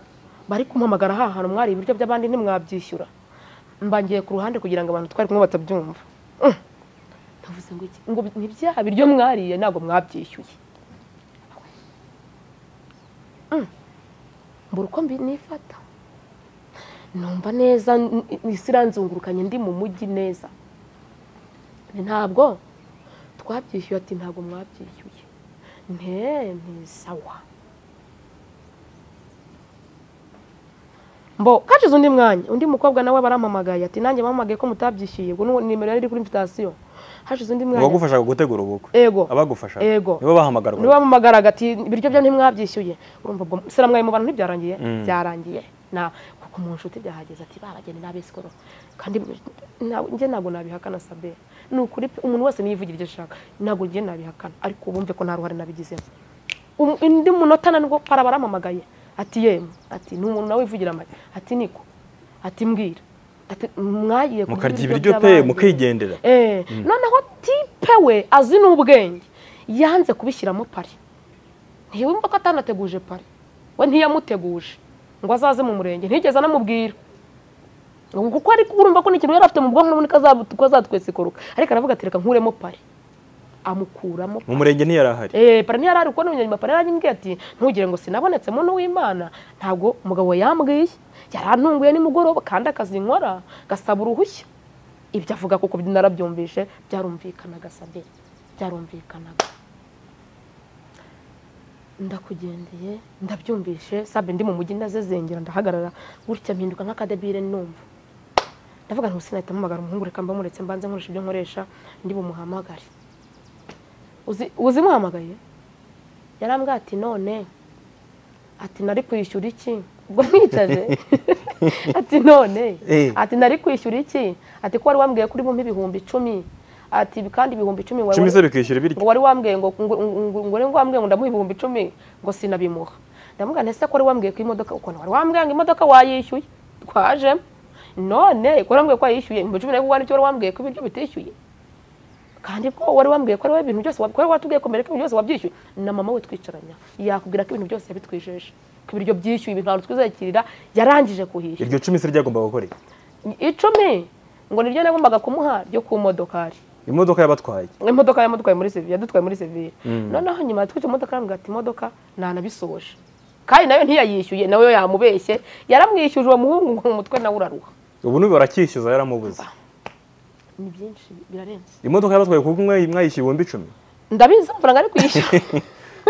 S1: bari kumpamagara aha hantu mwari ibiryo by'abandi ntimwabyishyura mbangiye ku ruhande kugira ngo abantu twari kumwe batabyumva Mm. ndavuze ngo iki ngo ni byaha biryo mwariye ntabwo mwabyishyuye Mm. mbura uko mbi- nifata numva neza n- n- isi iranzungurukanye ndi mu mujyi neza ntabwo twabyishyuye ati ntabwo mwabyishyuye nte ni sawa mbo kacize undi mwanya undi mukobwa nawe barampamagaye ati nanjye bampamagaye ko mutabyishyuye ngo ni nimero yari iri kuri invitasiyo hashize undi mwanya
S2: uwagufashaga gutegura ubukwe
S1: Ego.
S2: abagufashaga
S1: Ego.
S2: nibo bahamagarwa
S1: niba bamugaraga ati ibiryo byo ntimwabyishyuye urumva ubwo siramwaye mu bantu ntibyarangiye
S2: Mm.
S1: byarangiye na kuko mu nshuti byahageze ati barageni n'abesikoro kandi nta- njye ntabwo nabihakana sabe ni ukuri pe, umuntu wese niyivugira ibyo ashaka ntabwo njye nabihakana ariko bumve ko nta ruhare nabigizemo Um- undi munota na nwo para baramamagaye ati yemwe ati ni umuntu nawe wivugira amare ati niko ati mbwira ati mwagiye kurya
S2: mukarya ibiryo pe
S1: by'abandi."
S2: mukigendera
S1: Eh, noneho tipe we azi n'ubwenge yanze kubishyiramo pari ntiwumva ko atanateguje pari we ntiyamuteguje ngo azaze mu murenge ntigeze anamubwira ngo kuko ari urumva ko n'ikintu yari afite mu bwonko n'ubundi ko azabu- ko azatwesikuruka ariko aravuga ati reka nkuremo pari amukuramo
S2: mu murenge ntiyari ahari
S1: Eh, parani yari ari kubona umunyanyuma parani yarambwiye ati ntugire ngo sinabonetse muntu w'imana ntabwo umugabo we yambwiye yarantunguye nimugoroba kandi akazi nkora gasaba uruhushya ibyo avuga kuko narabyumvishe byarumvikanaga sabe byarumvikanaga ndakugendeye ndabyumvishe sabe ndi mu mujyi ndazezengera ndahagarara gutya mpinduka nk'akadebire numva ndavuga nti ubu nahita mpamagara umuhungu reka mbamuretse mbanze nkoresha ibyo nkoresha ndi bumuhamagare uzi uzi muhamagaye yarambwira ati none ati nari kwishyura iki ubwo mwicaje ati none
S2: Eh.
S1: ati nari kwishyura iki ati ko wari wambwiye kuri bumpe ibihumbi icumi ati kandi ibihumbi icumi wari-
S2: cumi se bikishyura ibiryo
S1: ngo wari wambwiye ngo ngo- ngo- ngo ngo wambwiye ngo ndamuha ibihumbi icumi ngo sinabimuha ndamubwira nti ese ko wari wambwiye ko imodoka ukuntu wari wambwiye ngo imodoka wayishyuye twajemo none ko wari wambwiye ko wayishyuye ibihumbi icumi ariko wari wari wambwiye ko ibiryo bitishyuye kandi ko wari wambwiye ko ari wowe ibintu byose wab- ko wari watubwiye ko mbere ko ibintu byose wabyishyuye na mama we twicaranya yakubwira ko ibintu byose yabitwijeje ko ibiryo byishyuye ibintu ntabwo twizakirira yarangije kuhishyura
S2: iryo cumi se ryagombaga gukora iki?
S1: icumi ngo niryo nagombaga kumuha ryo ku modokari
S2: imodoka yabatwaye
S1: imodoka yamutwaye muri sevire yadutwaye muri sevire noneho nyuma yatwitse imodoka arambwira ati imodoka ntanabisohoje kandi nawe ntiyayishyuye nawe yamubeshye yaramwishyuje uwo muhungu ngo umutwe nawe uraruha
S2: ubu n'ubu baracyishyuza yaramubuze
S1: ni byinshi birarenze
S2: imodoka yabatwaye ku bumwe mwayishyuye ibihumbi icumi
S1: ndabizi amafaranga ari kwishyura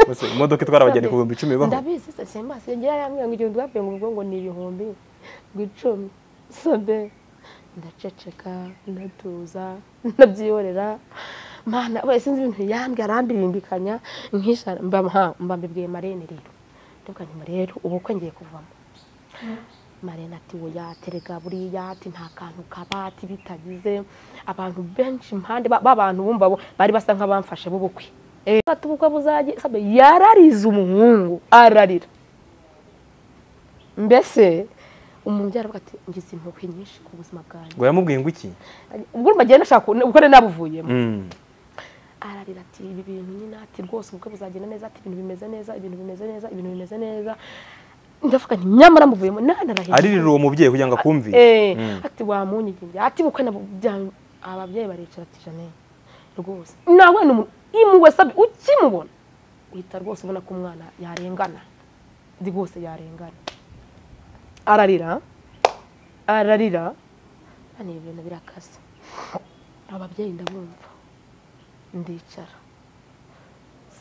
S2: Ese imodoka itwara abagenzi ku bihumbi icumi ibaho
S1: ndabizi se sembase ngira yambwira ngo igihumbi bavuye mu rugo ngo ni ibihumbi ngo icumi sobe ndaceceka ndatuza ndabyihorera mana we sinzi ibintu yambwira arambirindikanya nkishara mba ha mba mbibwiye marene rero ndavuga nti rero ubukwe ngiye kuvamo marene ati oya terega buriya ati nta kantu kabati bitagize abantu benshi impande ba- b'abantu bumva bo- bari basa nk'abamfashe b'ubukwe Eh, ati ubukwe buzajye sabe yararize umuhungu ararira mbese umubyara avuga ati ngize impuhwe nyinshi ku buzima bwanjye
S2: ngo yamubwiye ngo iki
S1: ubwo urumva agenda ashaka ubwo nari nabuvuyemo
S2: Mm.
S1: ararira ati ibi bintu nyine ati rwose ubukwe buzagenda neza ati ibintu bimeze neza ibintu bimeze neza ibintu bimeze neza ndavuga nti nyamara muvuyemo nanarahira
S2: aririra uwo mubyeyi kugira ngo akumvire
S1: Eh,
S2: Mm.
S1: ati wamunyigirye ati bukwe nabo bya- ababyeyi baricara ati jane rwose nawe ni umuntu impuhwe sabe ukimubona uhita rwose ubona ko umwana yarengana ndi rwose yarengana ararira ararira hano ibi bintu birakaze ababyeyi ndabumva ndicara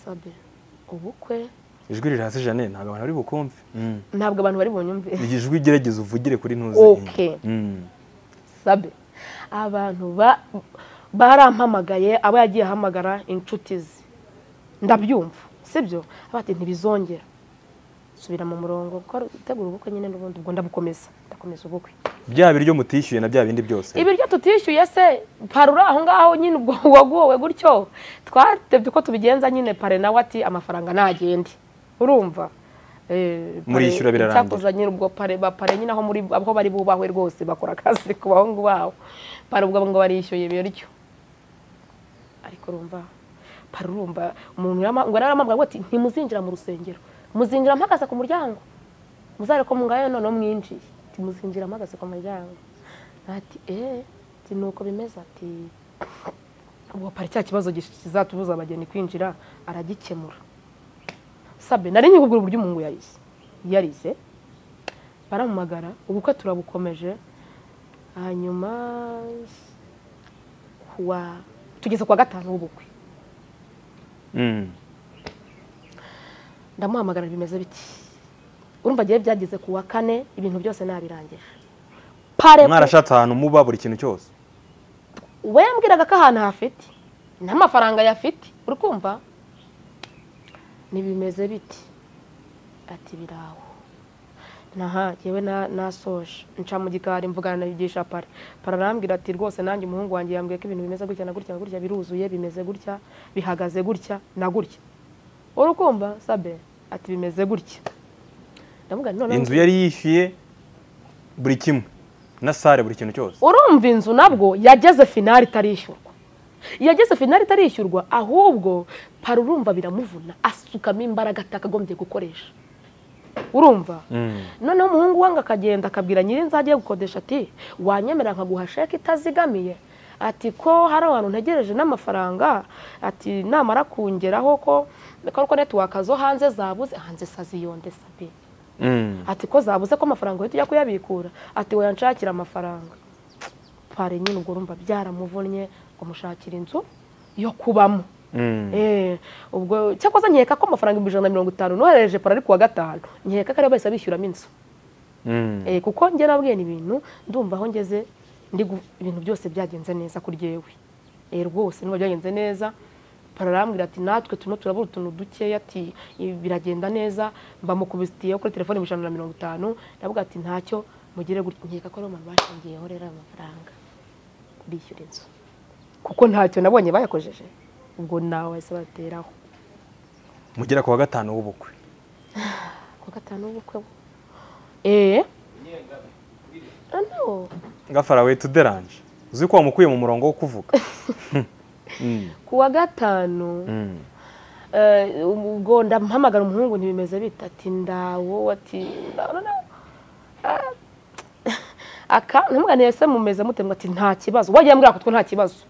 S1: sabe ubukwe
S2: ijwi riri hasi jane ntabwo abantu bari bukumve Mm.
S1: ntabwo abantu bari bunyumve
S2: Iri jwi gerageza uvugire kuri ntuzi
S1: Okay.
S2: Mm.
S1: sabe abantu ba- barampamagaye abo yagiye ahamagara inshuti ze ndabyumva sibyo abati ntibizongera subira mu murongo gukora gutegura ubukwe nyine n'ubundi ubwo ndabukomeza ndakomeza ubukwe
S2: bya biryo mutishyuye na bya bindi byose
S1: ibiryo tutishyuye se parura aho ngaho nyine ubwo waguwe gutyo twatebye uko tubigenza nyine pare nawe ati amafaranga ntagende urumva Eh, pare-
S2: Murishyura birarangira.
S1: icyakoze nyine ubwo pare ba pare nyine aho muri aho bari bubahwe rwose bakora akazi ku bahungu babo pare ubwo ngo barishyuye ibiryo ariko urumva pare urumva umuntu yarama- ngo yaramubwira ngo ati ntimuzinjira mu rusengero muzinjira mpagaze ku muryango muzare ko mungayo none mwinjiye ati muzinjira mpagaze ku muryango ati eee ati ni uko bimeze ati ubu pari cya kibazo gish- kizatubuza abageni kwinjira aragikemura sabe nari nyikubwira uburyo umuhungu yarize yarize baramumagara ubukwe turabukomeje hanyuma kuwa tugeze kuwa gatanu w'ubukwe
S2: Mm.
S1: ndamuhamagara bimeze biti urumva agiye byageze ku wa kane ibintu byose nabirangije pare
S2: mwarashatse ahantu muba buri kintu cyose
S1: we yambwiraga ko ahantu hafite n'amafaranga yafite uri kumva ntibimeze biti ati biraho naha yewe na- nasoje nca mu gikari mvugana na yigisha para para arambwira ati rwose nanjye umuhungu wanjye yambwiye ko ibintu bimeze gutya na gutya na gutya biruzuye bimeze gutya bihagaze gutya na gutya uri kumva sabe ati bimeze gutya ndamubwira none
S2: inzu yari yishyuye buri kimwe na sare buri kintu cyose
S1: urumva inzu nabwo yageze finali itarishyurwa yageze finali itarishyurwa ahubwo pari urumva biramuvuna asukamo imbaraga atakagombye gukoresha urumva
S2: Mm.
S1: noneho umuhungu wange akagenda akabwira nyir'inzu agiye gukodesha ati wanyemera nkaguha sheke itazigamiye ati ko hari abantu ntegereje n'amafaranga ati namara kungeraho ko ko ariko netiwaka zo hanze zabuze hanze saziyonde sabe
S2: Mm.
S1: ati ko zabuze ko amafaranga uhita ujya kuyabikura ati wowe nshakira amafaranga pare nyine ubwo urumva byaramuvunnye ngo mushakira inzu yo kubamo
S2: Mm.
S1: Eh, ubwo cyakoze nkeka ko amafaranga ibihumbi ijana na mirongo itanu nohereje pare ari ku wa gatanu nkeka ko ariyo bahise bishyuramo inzu
S2: Mm.
S1: Eh, kuko njye nabwiye ni ibintu ndumva aho ngeze ndi gu- ibintu byose byagenze neza kuri jyewe Eh, rwose niba byagenze neza pararambwira ati natwe turimo turabura utuntu dukeya ati "Ibi biragenda neza mbamukubitiyeho kuri telefone ibihumbi ijana na mirongo itanu ndavuga ati ntacyo mugire gutya nkeka ko ariyo mpamvu bashingiyeho rero ayo mafaranga bishyura inzu kuko ntacyo nabonye bayakojeje ubwo nawe bahise bateraho
S2: mugera ku wa gatanu w'ubukwe
S1: ku wa gatanu w'ubukwe bwo eee ano
S2: gafarawe tuderanje uzi ko wamukuye mu murongo wo kuvuga Mm.
S1: ku wa gatanu
S2: Mm.
S1: eh, ubwo ndamuhamagara umuhungu ntibimeze bita ati ndawo ati ndawo, ndawo." Ah, aka ntumwaniye se mumeze mute ngo ati nta kibazo wagiye ambwira ko twe nta kibazo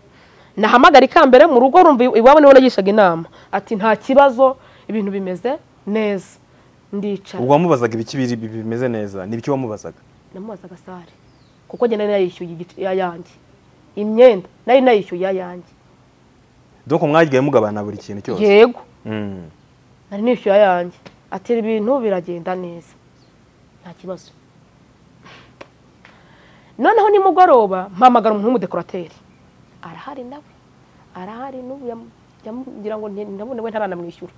S1: nahamagara ikambere mu rugo rumva iwabo niwe nagishaga inama ati nta kibazo ibintu bimeze neza ndicara
S2: ubwo wamubazaga ibiki biri- bi- bimeze neza ni ibiki wamubazaga
S1: namubazaga sare kuko njye nari nayishyuye igice ayanjye imyenda nari nayishyuye ayanjye
S2: doko mwagiye mugabana buri kintu cyose
S1: yego
S2: Mm.
S1: nari nishyuye ayanjye ati ibintu biragenda neza nta kibazo noneho nimugoroba mpamagara umuntu w'umudekorateri arahari nawe arahari n'ubu yam- yamugira ngo nti- ndabona we ntaranamwishyura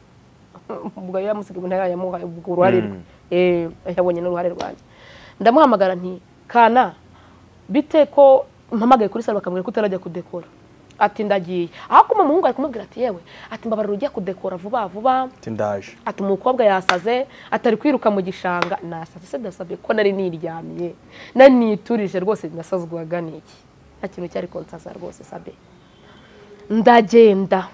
S1: ubwo yari yamusiga ibintu yamuhaye ubwo uruhare rwe Eh, yabonye n'uruhare rwanjye ndamuhamagara nti kana bite ko mpamagaye kuri salo bakambwira ko utarajya kudekora ati ndagiye aho kuma umuhungu ari kumubwira ati yewe ati mbabarira ujya kudekora vuba vuba
S2: ati ndaje
S1: ati umukobwa yasaze atari kwiruka mu gishanga nasaze se ndasabye ko nari niryamiye nari niturije rwose nasazwaga n'iki nta kintu cyari konsaza rwose sabe ndagenda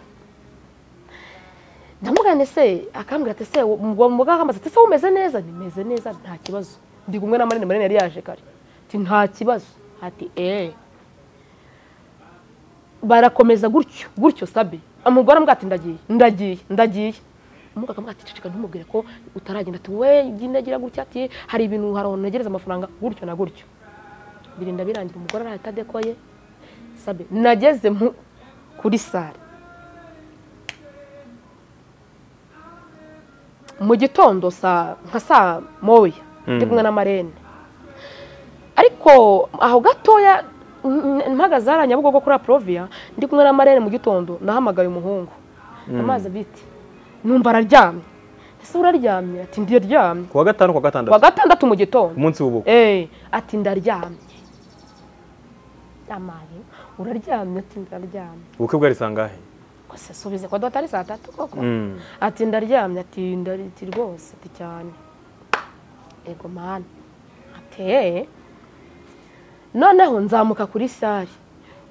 S1: ndamugane se akambwira ati se umugabo akambaza ati se umeze neza nimeze neza nta kibazo ndi kumwe na manini manini yari yaje kare ati nta kibazo ati eee barakomeza gutyo gutyo sabe umugore amubwira ati ndagiye ndagiye ndagiye umugabo akamubwira ati ceceka ntumubwire ko utaragenda ati we gira gutya ati hari ibintu hari ahantu ntegereza amafaranga gutyo na gutyo birinda birangira umugore arahita adekoye sabe nageze mu- kuri sare mu gitondo saa nka saa moya ndi kumwe na marene ariko aho gatoya n- n- mpagaze hariya nyabugogo kuri aproviya ndi kumwe na marene mu gitondo nahamagaye umuhungu amazi abiti numva araryamye ese uraryamye ati ndiryamye
S2: kuwa gatanu kuwa
S1: ku wa
S2: gatandatu
S1: gatandatu mu gitondo
S2: ku munsi w'ubukwe
S1: Eh, ati ndaryamye amaye uraryamye ati ndaryamye
S2: ubukwe bwari sangahe
S1: gusa subize ko dota ari saa tatu koko
S2: Mm.
S1: ati ndaryamye ati ndariti rwose ati cyane ego mani ati "Eh." noneho nzamuka kuri sare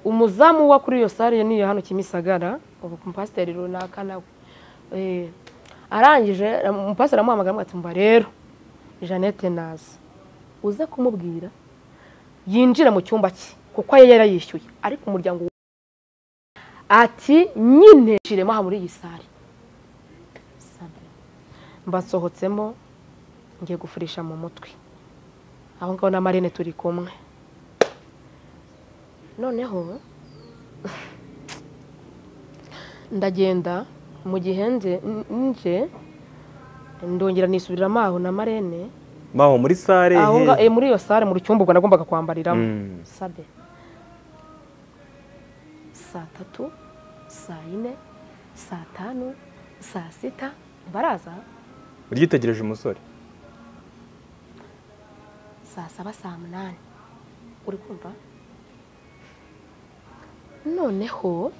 S1: umuzamu wa kuri iyo sare niyo hano kimisagara ubu umupasiteri runaka nawe Eh, arangije umupasiteri amuhamagara amubwira ati mba rero jeannette naza uze kumubwira yinjira mu cyumba cye kuko yari yarayishyuye ariko umuryango ati nyine shiremo aha muri iyi sare mbasohotsemo ngiye gufurisha mu mutwe aho ngaho na marine turi kumwe noneho ndagenda mu gihe nje nje ndongera nisubiramo aho na marene
S2: baho muri sare
S1: aho
S2: he?
S1: nga eh, muri iyo sare mu cyumba ubwo nagombaga kwambariramo
S2: Mm.
S1: sabe saa tatu saa yine saa tanu saa sita baraza
S2: uryitegereje umusore
S1: saa saba saa munani uri kumva noneho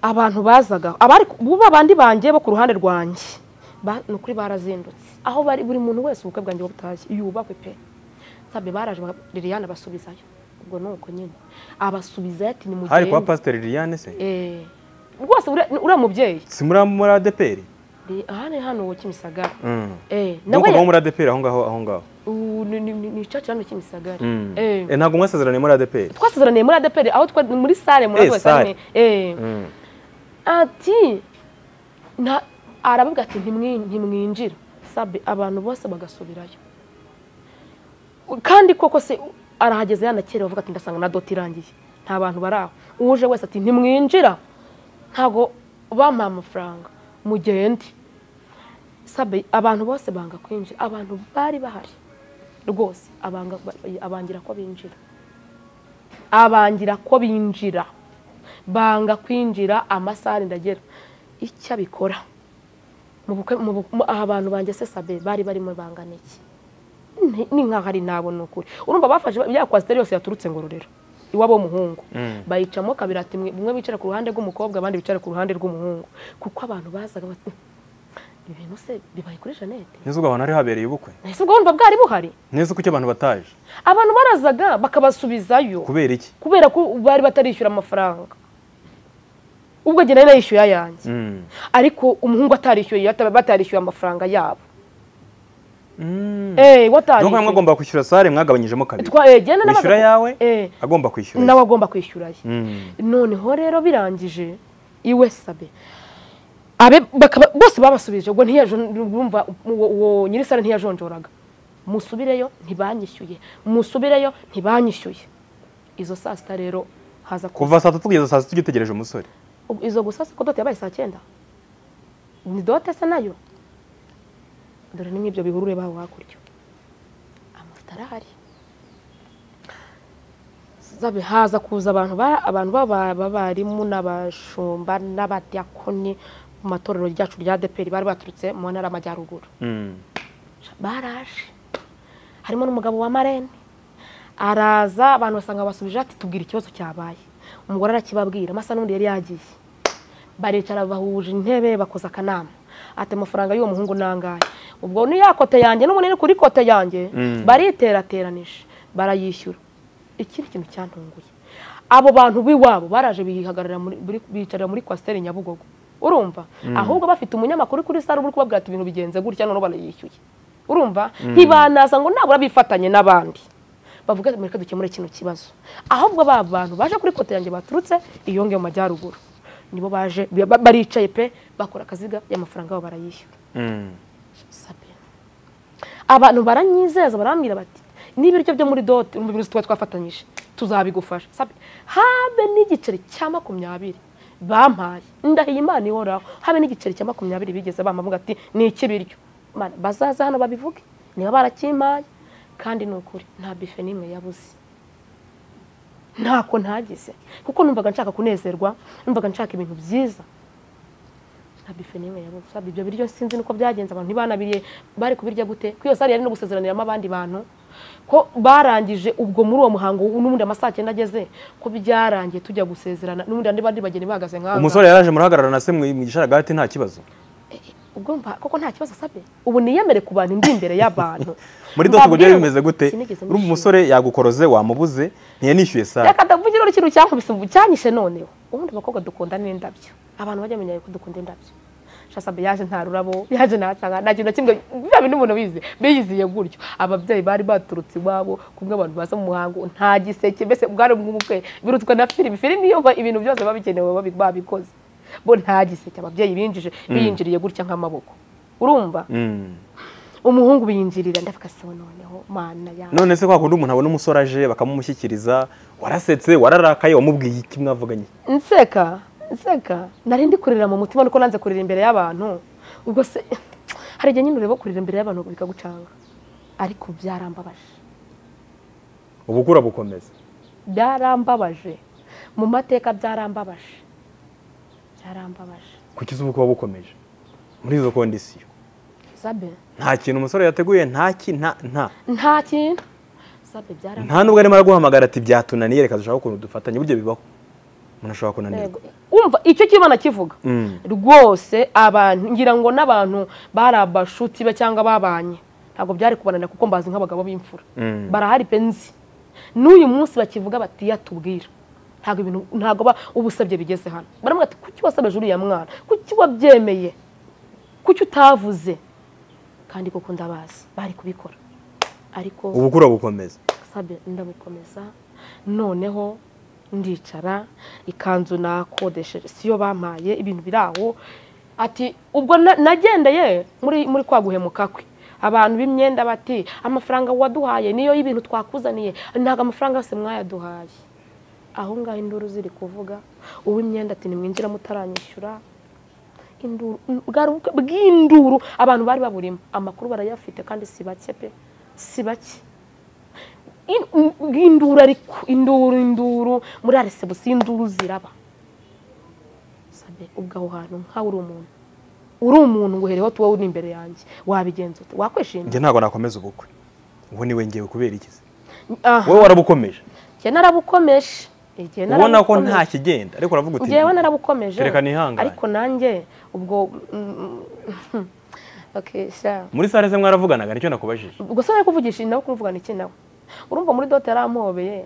S1: abantu bazaga abari buba bandi banjye bo ku ruhande rwanjye ba- ni ukuri barazindutse aho bari buri muntu wese ubukwe bwanjye butashye yubakwe pe sabe baraje ba- liliane abasubizayo ubwo ni uko nyine abasubizayo ati ni
S2: hari kwa
S1: mugende
S2: pasiteri liliane se
S1: Eh, rwose uriya- uriya mubyeyi
S2: si muri muri adeperi
S1: Li- aha ni hano uwo kimisagara
S2: Mm.
S1: Eh,
S2: doko
S1: nawe-
S2: muba muri adeperi aho ngaho aho ngaho
S1: ubu ni- ni ni icacu hano kimisagara
S2: Mm.
S1: Eh.
S2: Eh, ntabwo mwasezeraniye muri adeperi
S1: twasezeraniye muri adeperi aho twa- muri sale muri
S2: Eh,
S1: adeperi
S2: sale.
S1: eh
S2: Mm.
S1: ati nta- aravuga ati "Ntimwi- ntimwinjira sabe abantu bose bagasubirayo kandi koko se arahageze yanakerewe avuga ati ndasanga na doti irangiye nta bantu bari aho uje wese ati ntimwinjira ntabwo bampaye amafaranga mugende sabe abantu bose banga kwinjira abantu bari bahari rwose abanga- abangira ko binjira abangira ko binjira banga kwinjira amasaha ndagera icyo abikora mu bukwe- mu bu- mu- aha abantu banjye se sabe bari barimo bangana iki Ni- ni nkaho ari nabo ni ukuri urumva bafashe ya kwasiteri yose yaturutse ngororero iwabo w'umuhungu bayicamo kabiri ati mwe- bumwe bicara ku ruhande rw'umukobwa abandi bicara ku ruhande rw'umuhungu kuko abantu bazaga bati ibi bintu se bibaye kuri jeannette
S2: neza ubwo ahantu hari habereye ubukwe
S1: nahise ubwo wumva bwari buhari
S2: neza kuki abantu bataje
S1: abantu barazaga bakabasubizayo
S2: kubera iki
S1: kubera ko bari batarishyura amafaranga ubwo njye nari nayishyuye ayanjye
S2: Mm.
S1: ariko umuhungu atarishyuye yata- batarishyuye amafaranga yabo
S2: Mm.
S1: eh
S2: doko
S1: watarishyuye
S2: mwagomba kwishyura sare mwagabanyijemo kabiri
S1: Twa- eh, jye nanabaga-
S2: wishyura yawe
S1: eh
S2: agomba kwishyura
S1: nawe agomba kwishyura ye
S2: Mm.
S1: noneho rero birangije iwe sabe abe bakaba bose babasubije ubwo ntiyajonjora uwo nyirisare ntiyajonjoraga musubireyo ntibanyishyuye musubireyo ntibanyishyuye izo saa sita rero haza
S2: kuva saa tatu kugeza saa sita ugitegereje umusore
S1: Ubwo izo gusa se ko dote yabaye saa cyenda ni dote se nayo dore ni nk'ibyo bihuru ureba aho hakurya amavuta arahari zabe haza kuza abantu ba- abantu baba- b'abarimu n'abashumba n'abadiyakoni mu matorero ryacu rya deperi bari baturutse mu ntara y'amajyaruguru
S2: Mm.
S1: baraje harimo n'umugabo wa marene araza abantu basanga basubije ati tubwire ikibazo cyabaye umugore arakibabwira amasa n'undi yari yagiye baricara bahuje intebe bakoza akanama ati amafaranga y'uwo muhungu ni angahe ubwo ni ya kote yanjye n'umunini kuri kote yanjye
S2: Mm.
S1: bariterateranije barayishyura ikindi kintu cyantunguye abo bantu b'iwabo baraje bihagarara muri- buri- bicarira muri kwasiteri nyabugogo urumva ahubwo bafite umunyamakuru kuri sare uri kubabwira ati ibintu bigenze gutya none barayishyuye urumva ntibanaza ngo nabura bifatanye n'abandi bavuga ati mureke dukemure kino kibazo ahubwo ba bantu baje kuri kote yanjye baturutse iyo ngiyo mu majyaruguru nibo baje ba- ba- baricaye pe bakora akaziga y'amafaranga yabo barayishyura
S2: Mm.
S1: sabe abantu baranyizeza barambwira bati n'ibiryo byo muri dote mu bintu tuba twafatanyije tuzabigufasha sabe habe n'igiceri cya makumyabiri bampaye ndahiye imana ihoraho habe n'igiceri cya makumyabiri bigeze bamavuga ati ni iki biryo Mana, bazaze hano babivuge niba barakimpaye kandi ni ukuri nta bife n'imwe yabuze ntako ntagize kuko numvaga nshaka kunezerwa numvaga nshaka ibintu byiza nta bife n'imwe yabuze Sabe, ibyo biryo sinzi nuko byagenze abantu ntibanabiriye bari kubirya gute ko iyo sare yari no gusezeraniramo abandi bantu ko barangije ubwo muri uwo muhango n'ubundi amasaha cyenda ageze ko byarangiye tujya gusezerana n'ubundi andi bandi bageni bahagaze nk'aha
S2: umusore yaraje murahagarara na se mu mu gisharagati nta kibazo
S1: ubwo mva koko nta kibazo asabye ubu niyemere ku bantu ndi imbere y'abantu
S2: muri dote ubwo
S1: Mbabwire
S2: byari
S1: ngo
S2: bimeze gute
S1: sinigeze
S2: urumva
S1: nishima.
S2: umusore yagukoze wamubuze ntiyanishyuye saa
S1: reka ndavugire uri kintu cyankubise ubu cyanyishe noneho ubundi abakobwa dukunda n'indabyo abantu bajya bamenya yuko dukunda indabyo shasabe yaje nta rurabo yaje ntasanga nta kintu na kimwe biba bintu umuntu bize biyiziye gutyo ababyeyi bari baturutse iwabo kumwe abantu baza mu muhango nta giseke mbese bwari bw'ubukwe birutswe na filimi filimi iyo ba- ibintu byose biba bikenewe babi- babikoze bo nta giseke ababyeyi binjije biyinjiriye gutya nk'amaboko urumva
S2: Mm.
S1: umuhungu biyinjirira ndavuga se noneho mana yawe
S2: none se kwa kundi umuntu abona umusore aje bakamumushyikiriza warasetse wararakaye wamubwiye iki mwavuganye
S1: nseka nseka nari ndi kurira mu mutima nuko nanze kurira imbere y'abantu ubwo se hari igihe nyine ureba kurira imbere y'abantu bikagucanga ariko byarambabaje
S2: ubukura bukomeza
S1: byarambabaje mu mateka byarambabaje byarambabaje
S2: kuki izuba kuba bukomeje muri izo kondisiyo
S1: sabe
S2: nta kintu umusore yateguye nta ki nta nta
S1: nta kintu sabe byarambabaje
S2: nta n'ubwo arimo araguhamagara ati byatunaniye reka dushaka ukuntu dufatanye burya bibaho umuntu ashobora kunanirwa
S1: Yego. umva icyo cy'imana kivuga
S2: Mm.
S1: rwose abantu ngira ngo n'abantu bari abashuti be cyangwa babanye ntabwo byari kubananira kuko mbazi nk'abagabo b'imfura
S2: Mm.
S1: barahari pe nzi n'uyu munsi bakivuga bati yatubwira ntabwo ibintu ntabwo ba ubusabye bigeze hano baramubwira ati kuki wasabeje uriya mwana kuki wabyemeye kuki utavuze kandi koko ndabazi bari kubikora ariko
S2: ubukura bukomeza
S1: sabe ndabukomeza noneho ndicara ikanzu nakodesheje siyo bampaye ibintu biri aho ati ubwo na- nagendeye muri muri kwa guhemuka kwe abantu b'imyenda bati amafaranga waduhaye niyo y'ibintu twakuzaniye ntabwo amafaranga yose mwayaduhaye aho ngaho induru ziri kuvuga uw'imyenda ati nimwinjira mutaranyishyura induru bwari ubukwe bw'induru abantu bari baburimo amakuru barayafite kandi si bake pe si bake In- in- induru ariko induru induru muri arisebusi induru ziraba sabe ubwo aho hantu nkaho uri umuntu uri umuntu ngo uhereho tuba uri imbere yanjye wabigenza ute wakwishimira
S2: njye ntabwo nakomeza ubukwe ubu niwe ngewe kubera iki se?
S1: aha
S2: wowe warabukomeje
S1: njye narabukomeje Njye
S2: ubona ko
S1: narabukomeje.
S2: nta kigenda ariko uravuga uti
S1: njyewe narabukomeje
S2: Kereka nihangane.
S1: ariko nanjye ubwo mm, mm, okay, sha.
S2: muri sare ze mwaravuganaga nicyo nakubajije
S1: ubwo se nari kuvugisha nawe kumuvugana iki nawe urumva muri dote yarampobeye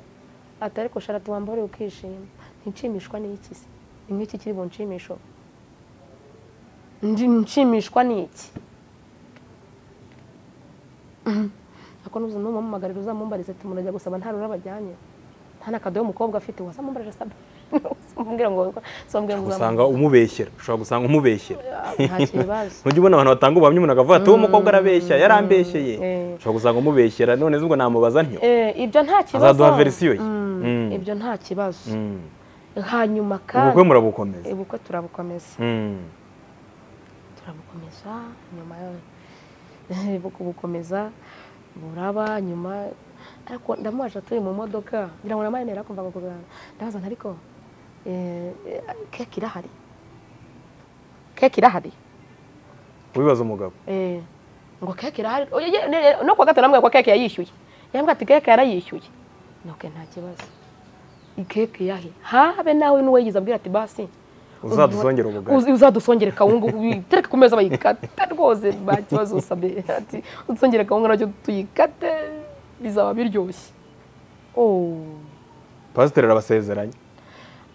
S1: ati ariko sharatu wambare ukishima nticimishwa n'iki se ni nk'iki kiri bunshimisho Ndi- nshimishwa n'iki Mhm. ako nuza numumpamagarira uzamumbarize ati murajya gusaba nta rurabo ajyanye nta n'akadobo umukobwa afite wazamumbarira saba simbwira ngo simbwira ngo
S2: usanga umubeshyera ushobora gusanga umubeshyera
S1: nta kibazo
S2: ntujya ubona abantu batanga ubuhamya umuntu akavuga ati uwo mukobwa arabeshya yarambeshyeye
S1: eh.
S2: ushobora gusanga umubeshyera none zubwo namubaza ntyo
S1: Eh, ibyo nta kibazo
S2: azaduha verisiyo ye
S1: Mm,
S2: Mm.
S1: ibyo nta kibazo
S2: Mm.
S1: hanyuma
S2: ubukwe
S1: kandi
S2: murabukomeza
S1: ubukwe turabukomeza
S2: Mm.
S1: turabukomeza nyuma yo kubukomeza buraba nyuma ariko ndamubaje turi mu modoka ngira ngo namarene yarakumvaga kuganira ndabaza nti ariko eh, eh, keke irahari keke irahari
S2: ubibaza umugabo
S1: Eh, ngo keke irahari Oye, ye- ne- ne- no kuwa gatatu namwe ko keke yayishyuye yambwira ati keke yarayishyuye nuke nta kibazo ikeke yahe habe nawe n'uwo yigize abwira ati basi
S2: uzadusongera ubugari
S1: Uzi- uzadusongere kawunga uyitereke ku meza bayikate rwose nta kibazo usabye ati udusongere kawunga nacyo tuyikate bizaba biryoshye Oh.
S2: pasiteri arabasezeranye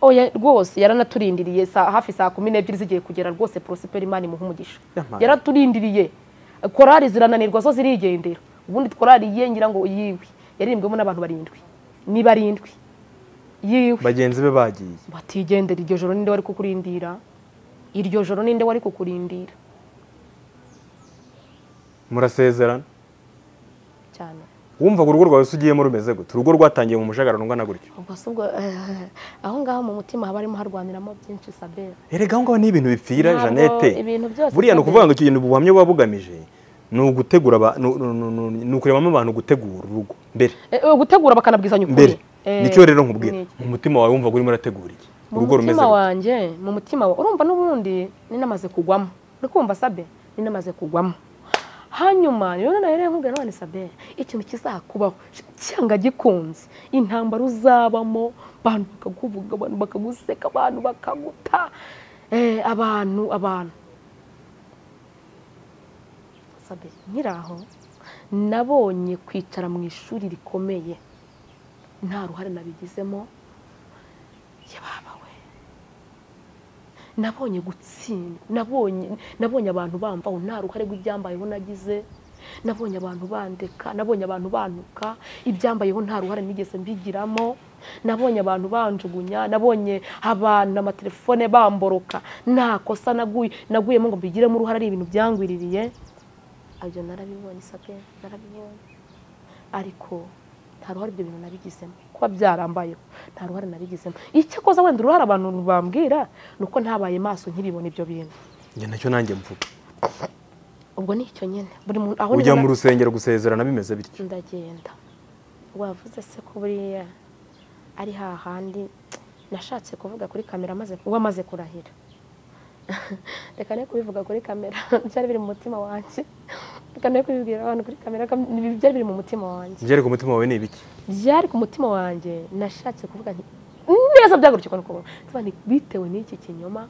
S1: oya rwose yaranaturindiriye sa- hafi saa kumi n'ebyiri zigiye kugera rwose porosiperi imana imuha umugisha
S2: Yampaye.
S1: yaraturindiriye korari zirananirwa zo zirigendera ubundi korari ye ngira ngo yiwe yaririmbwemo n'abantu barindwi ni barindwi yiwe
S2: bagenzi be bagiye
S1: batigendera iryo joro ninde wari kukurindira iryo joro ninde wari kukurindira
S2: murasezerana
S1: cyane
S2: wumvaga urugo rwawe se ugiyemo rumeze gute urugo rwatangiye mu mujagararo ungana gutyo
S1: ubwo se ubwo eh, aho ngaho mu mutima haba harimo harwaniramo byinshi sabera
S2: erega aho ngaho ni ibintu bipfira
S1: Ntabwo
S2: jeannette
S1: ibintu byose
S2: buriya ni
S1: Sabine.
S2: ukuvuga ngo icyo kintu ubuhamya buba bugamije ni ugutegura aba- ni- ni- ni- ni- ni ukurebamo abantu gutegura urugo mbere
S1: Eh, eh, gutegura bakanabwizanya ukuri
S2: mbere
S1: Eh,
S2: nicyo rero nkubwira
S1: ni iki?
S2: mu mutima wawe wumvaga urimo urategura iki
S1: mu
S2: urugo rumeze
S1: mutima
S2: gute
S1: wanjye mu mutima wa urumva n'ubundi ninamaze kugwamo uri kumva sabe ninamaze kugwamo hanyuma rero nawe rero nkubwira none sabe ikintu kizakubaho cyanga gikunze intambara uzabamo abantu bakakuvuga abantu bakaguseka abantu bakaguta eh, abantu abantu sabe nkiraho nabonye kwicara mu ishuri rikomeye nta ruhare nabigizemo yababa we nabonye gutsinda nabonye nabonye abantu bamvaho nta ruhare rw'ibyambayeho nagize nabonye abantu bandeka nabonye abantu bantuka ibyambayeho nta ruhare nigeze mbigiramo nabonye abantu banjugunya nabonye abantu amatelefone bamboroka nta kosa naguye naguyemo ngo mbigiremo uruhare ari ibintu byangwiririye ibyo narabibonye sape narabibonye ariko nta ruhare ibyo bintu nabigizemo kuba byarambayeho nta ruhare nabigizemo icyakoze wenda uruhare abantu bambwira ni uko ntabaye maso nkibibona ibyo bintu
S2: njye nacyo nanjye mvuga
S1: ubwo ni icyo nyine buri muntu aho
S2: ujya
S1: niho
S2: mu
S1: na-
S2: rusengero gusezerana bimeze bityo
S1: ndagenda wavuze se ko buriya ari hahandi nashatse kuvuga kuri kamera amaze wamaze kurahira reka ne kubivuga kuri kamera byari biri mu mutima wanjye reka ne kubibwira abantu kuri kamera kam- byari biri mu mutima wanjye
S2: njye ku mutima wawe ni ibiki
S1: byari ku mutima wanjye nashatse kuvuga nti neza byagurukirwa ni ukubona Nsobanura nti, bitewe n'iki kinyoma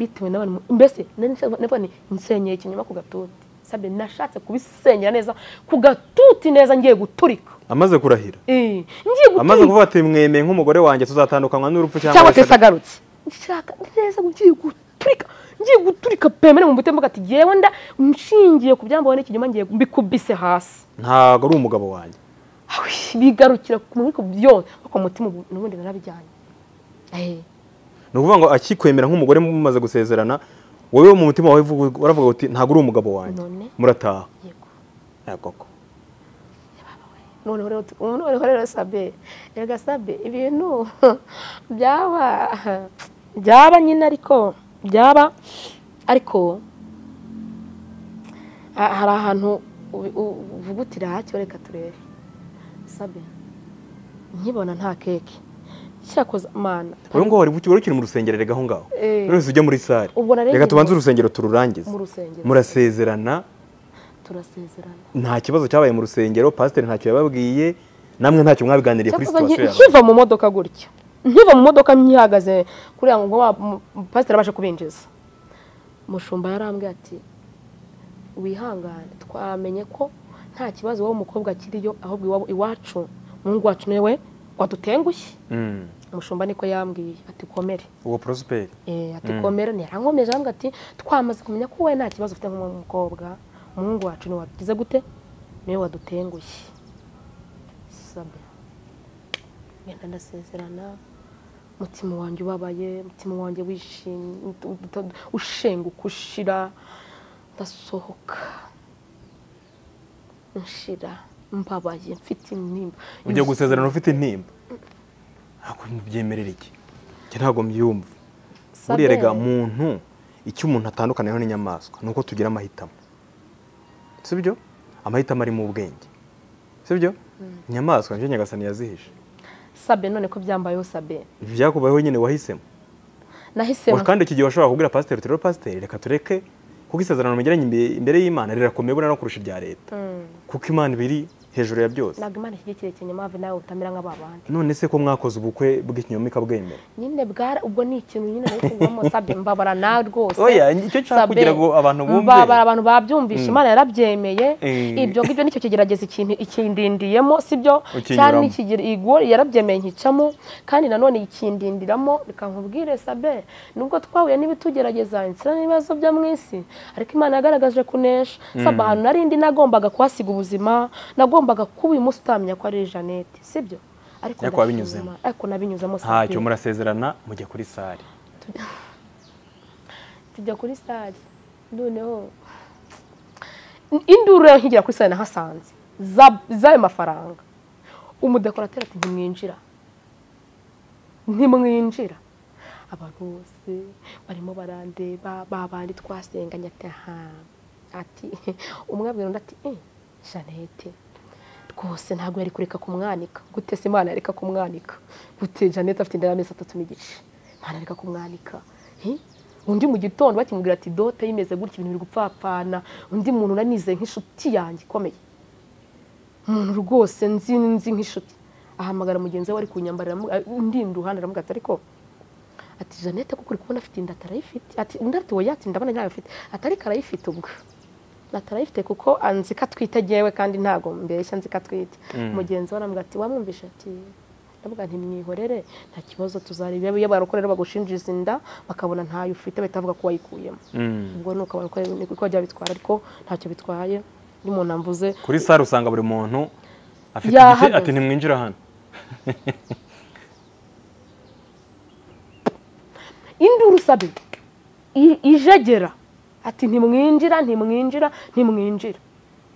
S1: bitewe n'abantu mbese nari nshaka- navuga nti nsenyeye ikinyoma ku gatuti sabye nashatse kubisenyera neza ku gatuti neza ngiye guturika
S2: amaze kurahira
S1: Eh, ngiye
S2: amaze
S1: guturika
S2: kuvuga ati mwemeye nk'umugore wanjye tuzatandukanywa n'urupfu cyangwa
S1: cyangwa se
S2: isaga."
S1: sagarutse nshaka neza ngiye guturika ngiye guturika pemere mu mutima ati yewe nda nshingiye ku byambaho n'ikinyoma ngiye mbikubise hasi
S2: ntabwo ari umugabo wanjye
S1: Awi, bigarukira muri byose ariko mu mutima ubu- n'ubundi narabijyanye Eh,
S2: ni ukuvuga ngo akikwemera nk'umugore mumaze gusezerana wowe mu mutima wawe uvuga- uravuga uti ntabwo uri umugabo wanjye
S1: None?
S2: murataha
S1: yego
S2: Eh, koko
S1: noneho rero tu- noneho rero sabe erega sabe ibintu byaba byaba nyine ariko byaba ariko ha- hari ahantu ubi- u- uvuga uti racyo reka turebe sabe nkibona nta keke cyakoze mana
S2: uyu nguyu wari wari ukiri mu rusengero rega aho ngaho
S1: Eh.
S2: none ujya muri sare
S1: Ubwo narengeje
S2: reka tubanze
S1: mu-
S2: urusengero tururangize
S1: mu rusengero.
S2: murasezerana
S1: turasezerana
S2: nta kibazo cyabaye mu rusengero pasiteri ntacyo yababwiye namwe ntacyo mwabiganiriye kuri
S1: cyakoze
S2: situwasiyo
S1: nki-
S2: yawe
S1: nkiva mu modoka gutya nkiva mu modoka nyihagaze kuriya ngo wa- mu- pasiteri abashe kubinjiza mushumba yarambwiye ati wihangane twamenye ko nta kibazo wowe umukobwa akiriyo ahubwo iwabo iwacu umuhungu wacu niwe wadutengushye
S2: Mm.
S1: umushumba niko yambwiye ati komere
S2: uwo porosiperi
S1: Eh, ati komera ntiyarankomeje arambwira ati twamaze kumenya ko wowe nta kibazo ufite nk'umukobwa umuhungu wacu ni wagize gute niwe wadutengushye sabe ngenda ndasezerana umutima wanjye ubabaye umutima wanjye wishimye ut- ushenguka ushira ndasohoka nshira mbabaye mfite intimba
S2: ujya gusezerana ufite intimba ntabwo mbyemerera iki njye ntabwo mbyumva buriya
S1: Sabere.
S2: rega muntu icyo umuntu atandukaniyeho n'inyamaswa ni uko tugira amahitamo si byo amahitamo ari mu bwenge si byo inyamaswa nicyo nyagasani yazihishe
S1: sabe none ko byambayeho sabe
S2: ibi byakubayeho nyine wahisemo
S1: nahisemo
S2: Wa- kandi iki gihe washobora kubwira pasiteri uti rero pasiteri reka tureke kuko isezerano mugiranye imbe- imbere y'imana rirakomeye buriya no kurusha irya leta
S1: Mm.
S2: kuko imana iba iri hejuru ya byose
S1: ntabwo imana ishyigikiye ikinyoma have nawe utamera nk'ababandi
S2: none se ko mwakoze ubukwe bw'ikinyoma ikabwemera
S1: nyine bwara ubwo ni ikintu nyine nari kugwamo sabe mbabara nawe rwose
S2: Oya, icyo nshaka
S1: Sabe,
S2: kugira ngo abantu bumve.
S1: mbabara abantu babyumvishe imana yarabyemeye
S2: Eh.
S1: ibyo ngibyo nicyo kigerageza ikintu ikindindiyemo sibyo
S2: Ukinyuramo.
S1: cyane ikigera igwo yarabyemeye nkicamo kandi nanone ikindindiramo reka nkubwire sabe nubwo twahuye n'ibitugerageza inzira n'ibibazo byo mu isi ariko imana yagaragaje kunesha sabe ahantu narindi nagombaga kuhasiga ubuzima nagombaga kuba uyu munsi utamenya ko ari jeannette sibyo ariko
S2: Ariko
S1: ndashima
S2: wabinyuzemo.
S1: Imana. ariko nabinyuzemo
S2: ntacyo
S1: Sabe.
S2: murasezerana mujya kuri sare
S1: tujya kuri sare noneho induru rero nkigera kuri sare nahasanze za- z'ayo mafaranga umudekorateri ati ntimwinjira ntimwinjira abantu bose barimo barandeba babandi twasenganye ati aha ati umwe abwira undi ati eh jeannette rwose ntabwo yari kureka kumwanika gute se imana yareka kumwanika gute jeannette afite inda y'amezi atatu n'igice imana yareka kumwanika Eh? undi mu gitondo bakimubwira ati dote yimeze gutya ibintu biri gupfapfana undi muntu nanizeye nk'inshuti yanjye ikomeye umuntu rwose nzi nzi nk'inshuti ahamagara mugenzi we ari kunyambarira amu- a- undi iruhande aramubwira ati ariko ati jeannette kuko uri kubona afite inda atarayifite ati undi ati wowe ati ndabona ntayo afite ati ariko arayifite ubwo atarayifite kuko anzi ko atwite yewe kandi ntabwo mbeshya anzi ko atwite mugenzi we aramubwira ati wamwumvishe ati ndavuga ntimwihorere nta kibazo tuzareba iyo barakorera bagushinjiza inda bakabona ntayo ufite bahita bavuga ko wayikuyemo ubwo ni uko barakora niko byaba bitwara ariko ntacyo bitwaye iyo umuntu amvuze
S2: kuri sare usanga buri muntu afite
S1: Yahagaze.
S2: igiti ati ntimwinjira hano
S1: induru sabe i- ijegera ati ntimwinjira ntimwinjira ntimwinjira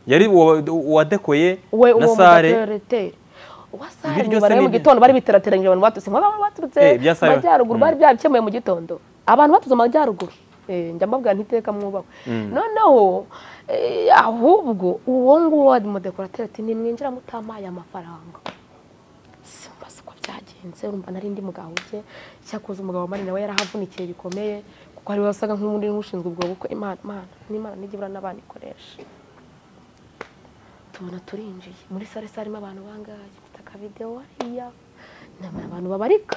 S2: yari uwa- uwadekoye
S1: we
S2: na
S1: uwo
S2: sare
S1: mudekorateri wa sare
S2: Ibiryo
S1: nyuma
S2: se
S1: rero
S2: ni
S1: mu
S2: ibyo.
S1: gitondo bari biterateranyije abantu baturutse nk'aba baba baturutse
S2: Eh, bya Sare.
S1: majyaruguru
S2: Mm.
S1: bari byabikemuye mu gitondo abantu baturutse mu majyaruguru Eh, njya mbabwira ntiteka mwubakwe noneho eh, ahubwo uwo nguwo wa mudekorateri ati nimwinjira mutamaye amafaranga simbaza uko byagenze urumva nari ndi mugabo bye cyakoze umugabo wa Marina we yarahavunikiye bikomeye kuko ari we wasaga nk'undi n'ushinzwe ubwo bukwe imana imana n'imana nijya ibura n'abana ikoresha tubona turinjiye muri sare sare harimo abantu bangahe bafite akavidewo hariya ni abantu babarika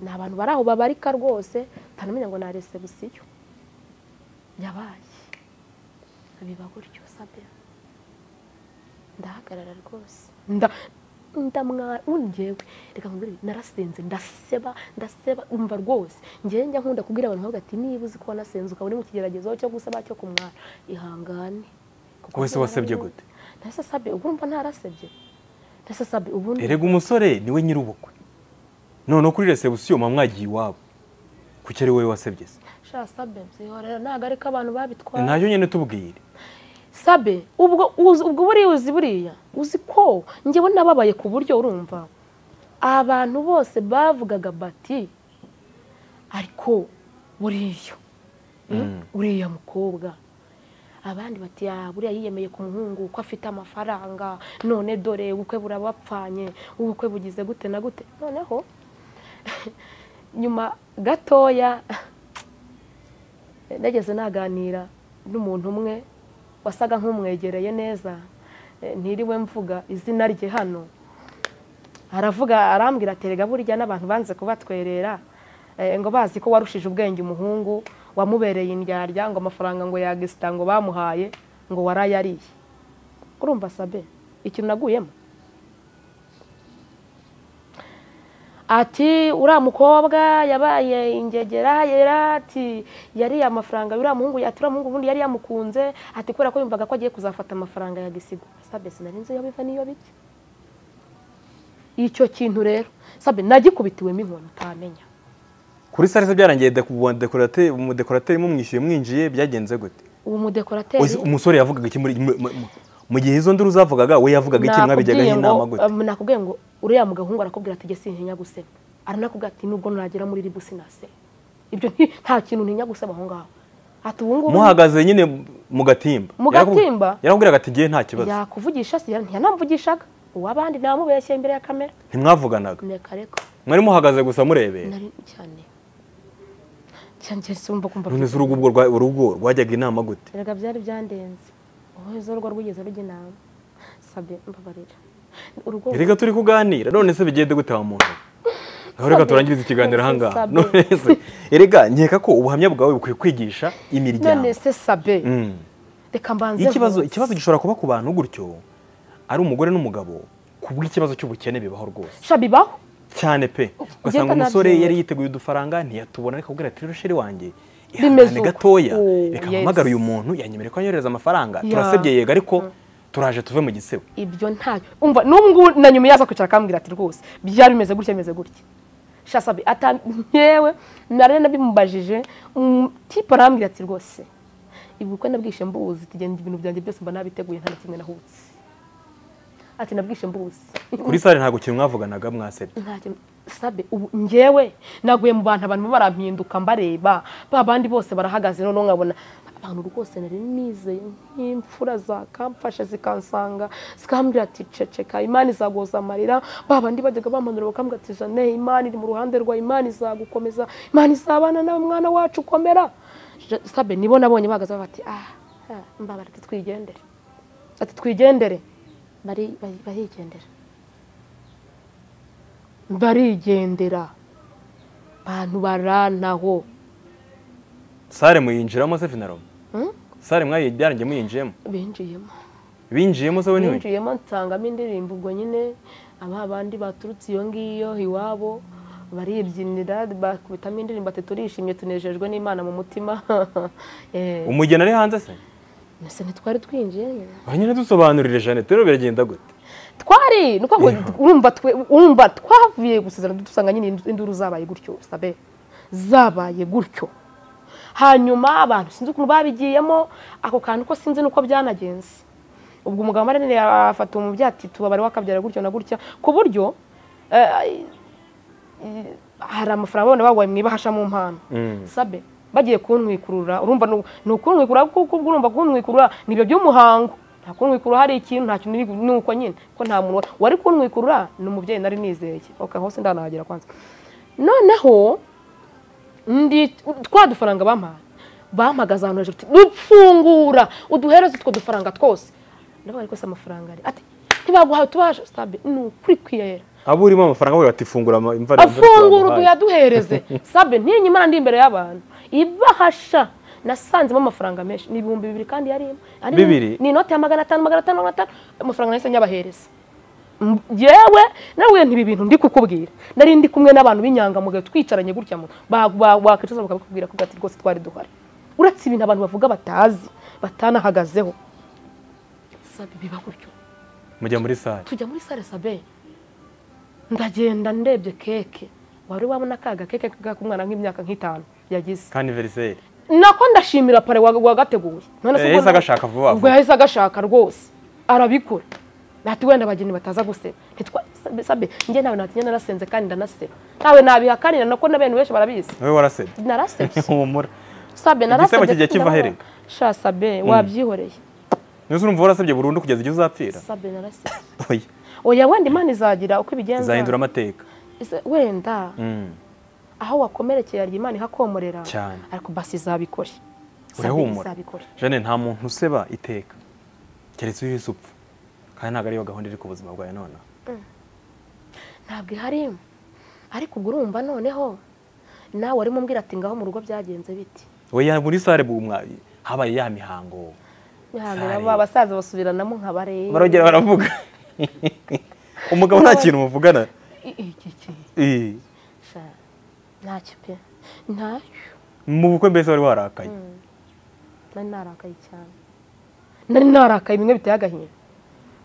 S1: ni abantu bari aho babarika rwose utanamenya ngo ni resebusiyo yabaye biba gutyo sabe ndahagarara rwose nda ndamwara ungewe reka nkubwire ibi, narasenze ndaseba ndaseba umva rwose ngewe njya nkunda kubwira abantu bavuga ati niba uzi ko wanasenze ukaba uri mu kigeragezo cyo gusaba cyo kumwara ihangane kuko
S2: Wese wasebye gute?
S1: nase sabe ubwo urumva ntarasebye nase sabe ubundi
S2: erega umusore niwe nyir'ubukwe noneho kuri resebusiyo muba mwagiye iwabo kuki ari wowe wasebye se
S1: sha sabe byihorera ntabwo ariko abantu babitwara
S2: ntacyo nyine tubwire
S1: sabe ubwo uzi- ubwo buriya uzi buriya uzi ko njyewe nababaye ku buryo urumva abantu bose bavugaga bati ariko buriya mm, uriya mukobwa abandi bati "Ah, buriya yiyemeye ku muhungu ko afite amafaranga none dore ubukwe burabapfanye ubukwe bugize gute na gute noneho nyuma gatoya nageze naganira n'umuntu umwe wasaga nk'umwegereye neza eh, ntiriwe mvuga izina rye hano aravuga arambwira ati rega burya n'abantu banze kubatwerera eh, ngo bazi ko warushije ubwenge umuhungu wamubereye indyarya ngo amafaranga ngo yagisita ngo bamuhaye ngo warayariye urumva sabe ikintu naguyemo ati uriya mukobwa yabaye ingegera yera ati yariye amafaranga uriya muhungu ati uriya muhungu ubundi yari yamukunze ati kubera ko yumvaga ko agiye kuzafata amafaranga ya gisigo sabe sinari nzi iyo biva n'iyo bijya icyo kintu rero sabe nagikubitiwemo inkoni utamenya
S2: kuri salise byarangiye deku- uwo dekorateri umudekorateri mumwishyuye mwinjiye byagenze gute
S1: uwo
S2: Ose
S1: mudekorateri
S2: umusore yavugaga iki muri mu- mu- mu- mu gihe izo nduru zavugaga we yavugaga iki mwabijyagaho
S1: Nakubwiye
S2: inama
S1: ngo-
S2: gute
S1: um, nakubwiye ngo uriya mugahungu arakubwira ati jye sintinya guseba aranakubwira ati nubwo nuragera muri ribu sinaseba ibyo nti- nta kintu ntinya guseba aho ngaho ati ubu ngubu
S2: muhagaze nyine mu gatimba
S1: Mu
S2: Yarakubwi-
S1: gatimba?
S2: yarakubwiraga ati ngewe nta kibazo
S1: yakuvugisha si yara- yanamvugishaga uw'abandi namubeshye imbere ya kamera
S2: ntimwavuganaga
S1: reka reka
S2: mwari muhagaze gusa murebera
S1: nari cyane cyane cyane sumva kumva
S2: none se urugo ubwo rwa- urugo rwajyaga inama gute
S1: erega byari byandenze ubuheze urwo rwigeze rujya inama sabe mbabarira urugo
S2: reka turi kuganira none se bigende gute wa muntu aho reka
S1: Sabe.
S2: turangirize ikiganiro aha ngaha
S1: Sabe.
S2: none se erega nkeka ko ubuhamya bwawe bukwiye kwigisha imiryango
S1: none se sabe
S2: Mm.
S1: reka mbanze
S2: Iyo ikibazo
S1: nkuze.
S2: ikibazo gishobora kuba ku bantu gutyo ari umugore n'umugabo ku bw'ikibazo cy'ubukene bibaho rwose
S1: sha bibaho
S2: cyane pe ugasanga
S1: Ugenda
S2: umusore
S1: nabyemera.
S2: yari yiteguye udufaranga ntiyatubona ariko abwira ati rero sheri wanjye
S1: Bimeze
S2: ihangane
S1: uko.
S2: gatoya
S1: Oh,
S2: reka
S1: yes.
S2: mpamagare uyu muntu yanyemereye ko anyohereza amafaranga
S1: Yeah.
S2: turasebye yego ariko turaje tuve mu gisebo
S1: ibyo ntacyo umva n'ubu ngubu na nyuma yaza kwicara akambwira ati rwose byari bimeze gutya bimeze gutya sha sabe ata nyewe nari nabimubajije mm, tipe arambwira ati rwose ibuka nabwishe mbuzi tugenda ibintu byanjye byose mba nabiteguye nta na kimwe nahutse ati nabwishe mbuzi
S2: kuri sare ntabwo kintu mwavuganaga mwasebye
S1: ntacyo sabe ubu ngewe naguye mu bantu abantu barampinduka mbareba ba bandi bose barahagaze noneho nkabona abantu rwose nari nizeye nk'imfura zakamfashe zikansanga zikambwira ati ceceka imana izagoza amarira ba bandi bajyaga bamanura bakambwira ati jane imana iri mu ruhande rwa imana izagukomeza imana izabana nawe mwana wacu ukomera Je- sabe nibo nabonye bahagaze bati ah ah, mbabara ati twigendere ati twigendere bari bari- barigendera barigendera abantu barantaho
S2: sare muyinjiramo se finaro
S1: Hmm?
S2: sare mwayi byarangiye muyinjiyemo
S1: binjiyemo
S2: binjiyemo se we ntiwe
S1: binjiyemo nsangamo indirimbo ubwo nyine aba bandi baturutse iyo ngiyo iwabo baribyinira bakubitamo indirimbo ati turishimye tunejejwe n'imana mu mutima Eh,
S2: umugeni ari hanze se
S1: mbese ntitwari twinjiye nyine
S2: Ba nyine dusobanurire jeannette rero biragenda gute
S1: twari nuko ngo urumva twe urumva twavuye gusezerana dusanga nyine indu- induru zabaye gutyo sabe zabaye gutyo hanyuma abantu sinzi ukuntu babigiyemo ako kantu ko sinzi nuko byanagenze ubwo umugabo marinere yafata umubyeyi ati tubabare wakabyara gutyo na gutya ku buryo eh, eh, hari amafaranga abana bawaye mu ibahasha mu mpano
S2: Mm.
S1: sabe bagiye kuntwikurura urumva ni- ni ukuntwikurura kuko ubwo urumva kuntwikurura ni ibyo by'umuhango nta kuntwikurura hari ikintu nta kintu ni- ni uko nyine ko nta muntu wa- wari kuntwikurura ni umubyeyi nari nizeye okay, hose ndanahagera kwanza noneho ndi twa dufaranga bampaye bampagaze ahantu hejuru ati, dupfungura uduhereze utwo dufaranga twose ndabaga ariko se amafaranga ari ati ntibaguhawe tubaje sabe ni ukuri kwiyahera
S2: abo urimo amafaranga avuga ati fungura ama- imva imva
S1: afungura
S2: twaguhaye."
S1: uduyaduhereze sabe ntinyimara ndi imbere y'abantu ibahasha nasanzemo amafaranga menshi ni ibihumbi bibiri kandi yarimo Ari ni-
S2: Bibiri?
S1: ni inoti ya magana atanu magana atanu magana atanu amafaranga nahise nyabahereza M- yewe nawe ntibi bintu ndi kukubwira nari ndi kumwe n'abantu b'inyangamugayo twicaranye gutya mu ba- ba- wakwicuza bakakubwira ko ati rwose twari duhari uretse ibintu abantu bavuga batazi batanahagazeho sabe biba gutyo
S2: mujya muri sare
S1: tujya muri sale sabe ndagenda ndebye keke wari wabona kaga keke k'umwana nk'imyaka nk'itanu yagize
S2: kandi veriseri
S1: nako ndashimira pare wa- wagateguye None se ubwo
S2: Eh, yahise
S1: na-
S2: agashaka vuba
S1: ubwo
S2: vuba.
S1: yahise agashaka rwose arabikora ati wenda abageni bataza guseba Ntitwa- sabe- sabe njye nawe natinya narasenze kandi ndanaseba nawe nabihakanira nako na bene benshi barabizi
S2: wowe warasebye
S1: narasebye
S2: humura
S1: sabe narasebye
S2: kijya
S1: kandi
S2: kiva
S1: ndababara.
S2: herega.
S1: sha sabe wabyihoreye
S2: niba urumva warasebye burundu kugeza igihe uzapfira
S1: sabe narasebye
S2: oya
S1: oya wenda imana izagira uko ibigenza
S2: izahindura amateka
S1: Ise- wenda
S2: Mm.
S1: aho wakomerekeye arya imana ihakomorera
S2: Cyane.
S1: ariko basi izabikore
S2: Urahumura.
S1: izabikore
S2: jane nta muntu useba iteka keretse iyo uhise upfa kandi ntabwo ariyo gahunda iri ku buzima bwawe noneho
S1: ntabwo ihari ariko ubwo urumva noneho nawe urimo umbwira ati ngaho mu rugo byagenze biti
S2: oya muri sare bu- mwa- habaye ya mihango
S1: Ntihamera
S2: Sare.
S1: ba basaza basubiranamo nka bareba
S2: barongera baravuga umugabo nta kintu muvugana
S1: iki
S2: Eh,
S1: sha ntacyo pe ntacyo
S2: mu bukwe mbese wari warakaye
S1: nari narakaye cyane nari narakaye bimwe biteye agahinda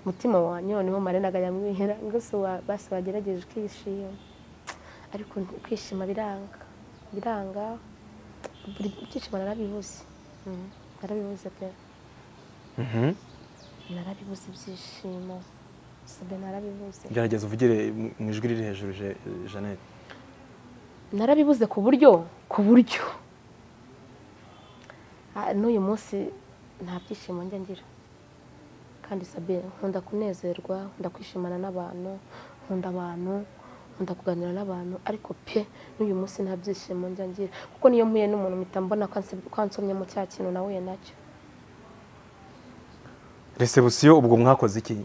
S1: umutima wanjye noneho marinaga yamwihera ngo se wa- basi wagerageje ukishima ariko nti- kwishima biranga biranga buri byiciro narabibuze Mm, narabibuze pe
S2: Mhm.
S1: narabibuze ibyishimo sabe narabibuze
S2: gerageza uvugire mu- mu ijwi riri hejuru Je- jeannette
S1: narabibuze ku buryo ku buryo Ah, n'uyu munsi nta byishimo njya ngira kandi sabe nkunda kunezerwa nkunda kwishimana n'abantu nkunda abantu nkunda kuganira n'abantu ariko pe n'uyu munsi nta byishimo njya ngira kuko niyo mpuye n'umuntu mpita mbona ko ansi- ko ansomye mu cya kintu nahuye nacyo
S2: resebusiyo ubwo mwakoze iki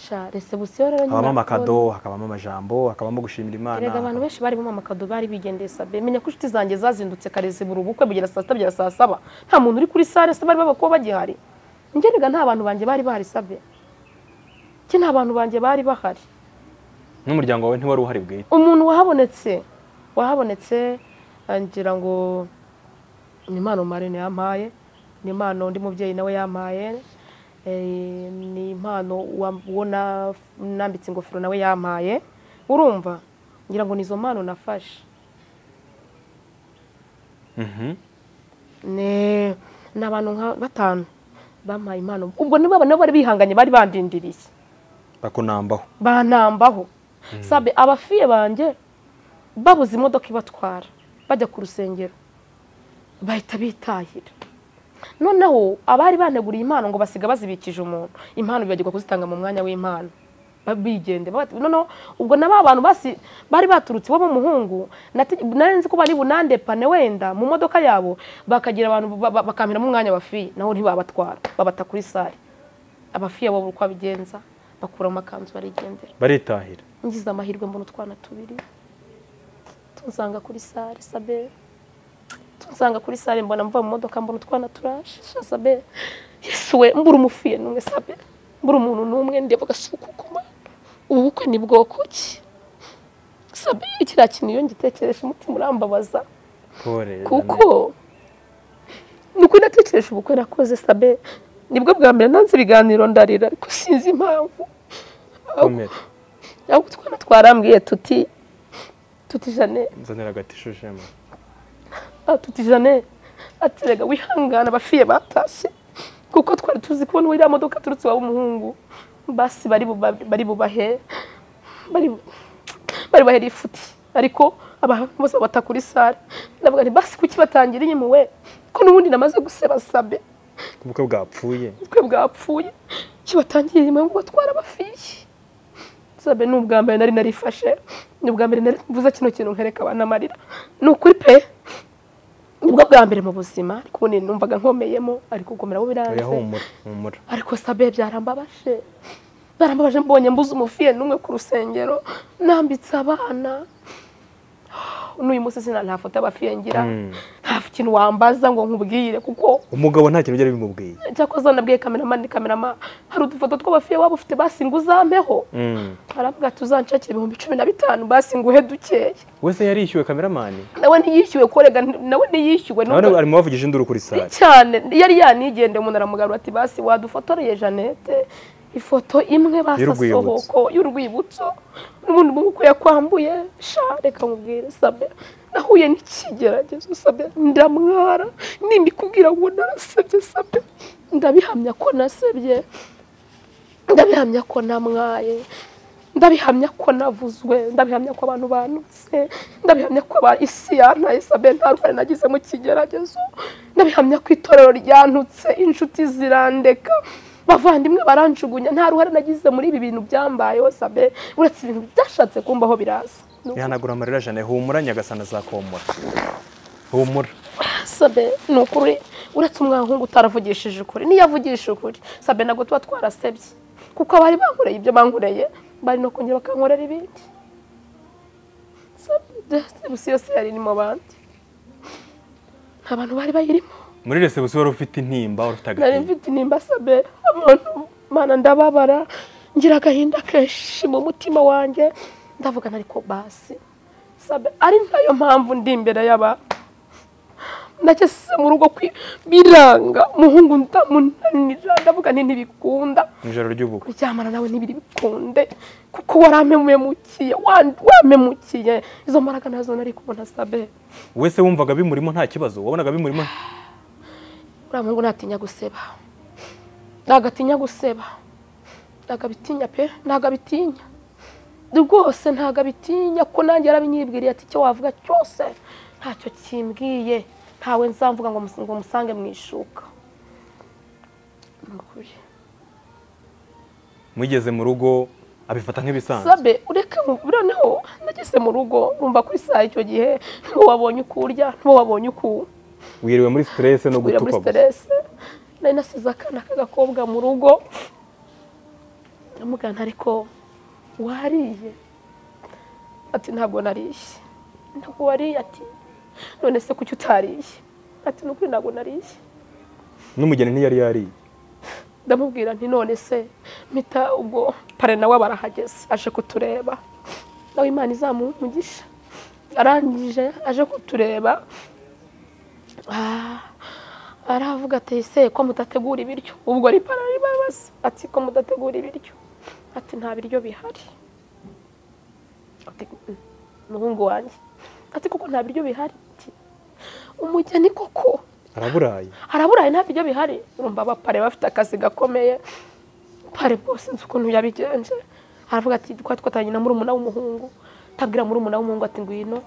S1: sha resebusiyo rero nyine
S2: habamo amakado hakabamo amajambo hakabamo gushimira imana
S1: erega abantu benshi bari mu amakado bari bigendeye sabe menya ko inshuti zanjye zazindutse kareze buri ubukwe bugera saa sita bugera saa saba nta muntu uri kuri sare se bari baba kuba bagihari njye erega nta bantu banjye bari bahari sabe njye nta bantu banjye bari bahari
S2: n'umuryango wawe ntiwari uhari bwite
S1: umuntu wahabonetse wahabonetse eh, ngira ngo ni impano marine yampaye ni impano undi mubyeyi nawe yampaye eh, ni impano wa- uwo na- nambitse ingofero nawe yampaye urumva ngira ngo ni izo mpano nafashe
S2: Mhm.
S1: ni ni abantu nka batanu bampaye impano ubwo nibo nabo bari bihanganye bari bandindiriye
S2: bakunambaho
S1: banambaho sabe abafiye banjye babuze imodoka ibatwara bajya ku rusengero bahita bitahira noneho abari baneguriye impano ngo basiga bazibikije umuntu impano bibagirwa kuzitanga mu mwanya w'impano Ba- bigende Ba- noneho ubwo na ba bantu basi bari baturutse iwabo muhungu nati- nari nzi ko bari bunandepane wenda mu modoka yabo bakagira abantu ba- ba- bakampiramo umwanya bafiye naho ntibabatwara babata kuri sare abafiye bo uko babigenza bakura mu makanzu barigendera
S2: baritahira
S1: ngize amahirwe mbona utwana tubiri tunsanga kuri sare sabe tunsanga kuri sare mbona mva mu modoka mbona utwana turaje sha sabe yesu we mbura umufuye n'umwe sabe mbura umuntu n'umwe ndeba agasuku ku mana ubu bukwe ni bwoko ki sabe kiriya kintu iyo ngitekereje umutima urambabaza
S2: pore
S1: kuko ni uko natekereje ubukwe nakoze sabe nibwo bwa mbere nanze ibiganiro ndarira ariko sinzi impamvu
S2: Jeannette. komera
S1: ahubwo utwana twarambwiye tuti tuti jane
S2: nzanira agati shushema
S1: ah, tuti jane ati rega wihangana abafiye batashye kuko twari tuzi kubona iriya modoka aturutse iwawe umuhungu basi bari buba- bari bubahe bari bu- bari bubahere ifuti ariko abantu bose babata kuri sare ndavuga nti basi kuki batangira inyuma we ko n'ubundi namaze guseba sabe
S2: ubukwe bwapfuye
S1: ubukwe bwapfuye kibatangira inyuma ngo batwara abafiye sabe ni ubwa mbere nari narifashe ni ubwa mbere nari mvuze kino kintu nkereka abantu amarira ni ukuri pe nibwo bwa mbere mu buzima ariko ubu numvaga nkomeyemo ariko gukomera bo
S2: oya
S1: biranze
S2: humura humura
S1: ariko sabe byarambabashe barambabaje mbonye mbuze umufiye n'umwe ku rusengero nambitse abana n'uyu munsi sina nta foto y'abafiye ngira
S2: Mm.
S1: nta kintu wambaza ngo nkubwire kuko
S2: umugabo nta kintu byari bimubwiye
S1: cyakoze wanabwiye kameramani kamerama hari udufoto tw'abafiye waba ufite basi ngo uzampeho
S2: Mm.
S1: aravuga ati uzanshakire ibihumbi cumi na bitanu basi nguhe dukeya
S2: wese yarishyuwe kameramani
S1: nawe ntiyishyuwe korega nawe ntiyishyuwe
S2: nawe
S1: nubwo-
S2: arimo bavugije induru kuri
S1: Ni
S2: sare
S1: cyane yari yanigendeye umuntu aramugarura ati basi wadufotoreye jeannette ifoto imwe
S2: Y'urwibutso.
S1: basasohoko y'urwibutso n'ubundi mubukwe yakwambuye sha reka mubwire sabe nahuye n'ikigeragezo sabe ndamwara nimikubwira ngo narasebye sabe ndabihamya ko nasebye ndabihamya ko namwaye ndabihamya ko navuzwe ndabihamya ko abantu banutse ndabihamya ko aba- isi yantaye sabe nta ruhare nagize mu kigeragezo ndabihamya ko itorero ryanutse inshuti zirandeka bavandimwe baranjugunya nta ruhare nagize muri ibi bintu byambayeho sabe uretse ibintu byashatse kumbaho biraza Ni
S2: ihanagura amarira jane humura nyagasana azakomora humura
S1: sabe ni ukuri uretse umwahungu utaravugishije ukuri niyo avugishije ukuri sabe ntabwo tuba twarasebye kuko abari bankoreye ibyo bankoreye bari no kongera bakankorera ibindi gusa yose yari iri mu bandi nta bantu bari bayirimo
S2: muri resebusiyo wari ufite intimba wari ufite
S1: nari
S2: agati
S1: mfite intimba sabe abantu mana ndababara ngira agahinda kenshi mu mutima wanjye ndavuga ariko basi sabe ari nayo mpamvu ndi imbere y'aba nacyo se mu rugo kwi- biranga muhungu ndamunanira ndavuga nti ntibikunda
S2: ijoro ry'ubukwe
S1: kuryamana nawe ntibiri bikunde kuko warampemukiye wampemukiye izo mbaraga nazo nari kubona sabe
S2: wese wumvaga bimurimo nta kibazo wabonaga bimurimo
S1: uriya muhungu ntatinya guseba ntabwo atinya guseba ntabwo abitinya pe ntabwo abitinya rwose ntabwo abitinya ko nanjye yarabinyibwiriye ati icyo wavuga cyose ntacyo kimbwiye ntawe nzamvuga ngo mus- ngo musange mu ishuka Ni ukuri.
S2: mugeze mu rugo abifata nk'ibisanzwe
S1: sabe ureke mu- noneho nageze mu rugo rumva kuri saa icyo gihe ntiwo wabonye uko urya ntiwo wabonye uko unywa.
S2: wiriwe muri siterese no
S1: Wira muri
S2: gutukwa gusa
S1: siterese nari nasize akana k'agakobwa mu rugo ndamugana ariko wariye ati ntabwo nariye ntabwo wariye ati none se kuki utariye ati ni ukuri ntabwo nariye
S2: n'umugeni ntiyari yariye
S1: ndamubwira nti none se mpita ubwo pare nawe aba arahageze aje kutureba nawe imana izamuha umugisha arangije aje kutureba ah, aravuga ati ese ko mudategura ibiryo ubwo ari pare aribabaza ati ko mudategura ibiryo ati nta biryo bihari Ati, "Mm, muhungu wanjye ati kuko nta biryo bihari Ati, umugeni koko
S2: araburaye
S1: haraburaye nta biryo bihari urumva abapare bafite akazi gakomeye pare bose nzi ukuntu yabigenje aravuga ati twari twatangiye na murumuna w'umuhungu tabwira murumuna w'umuhungu ati ngwino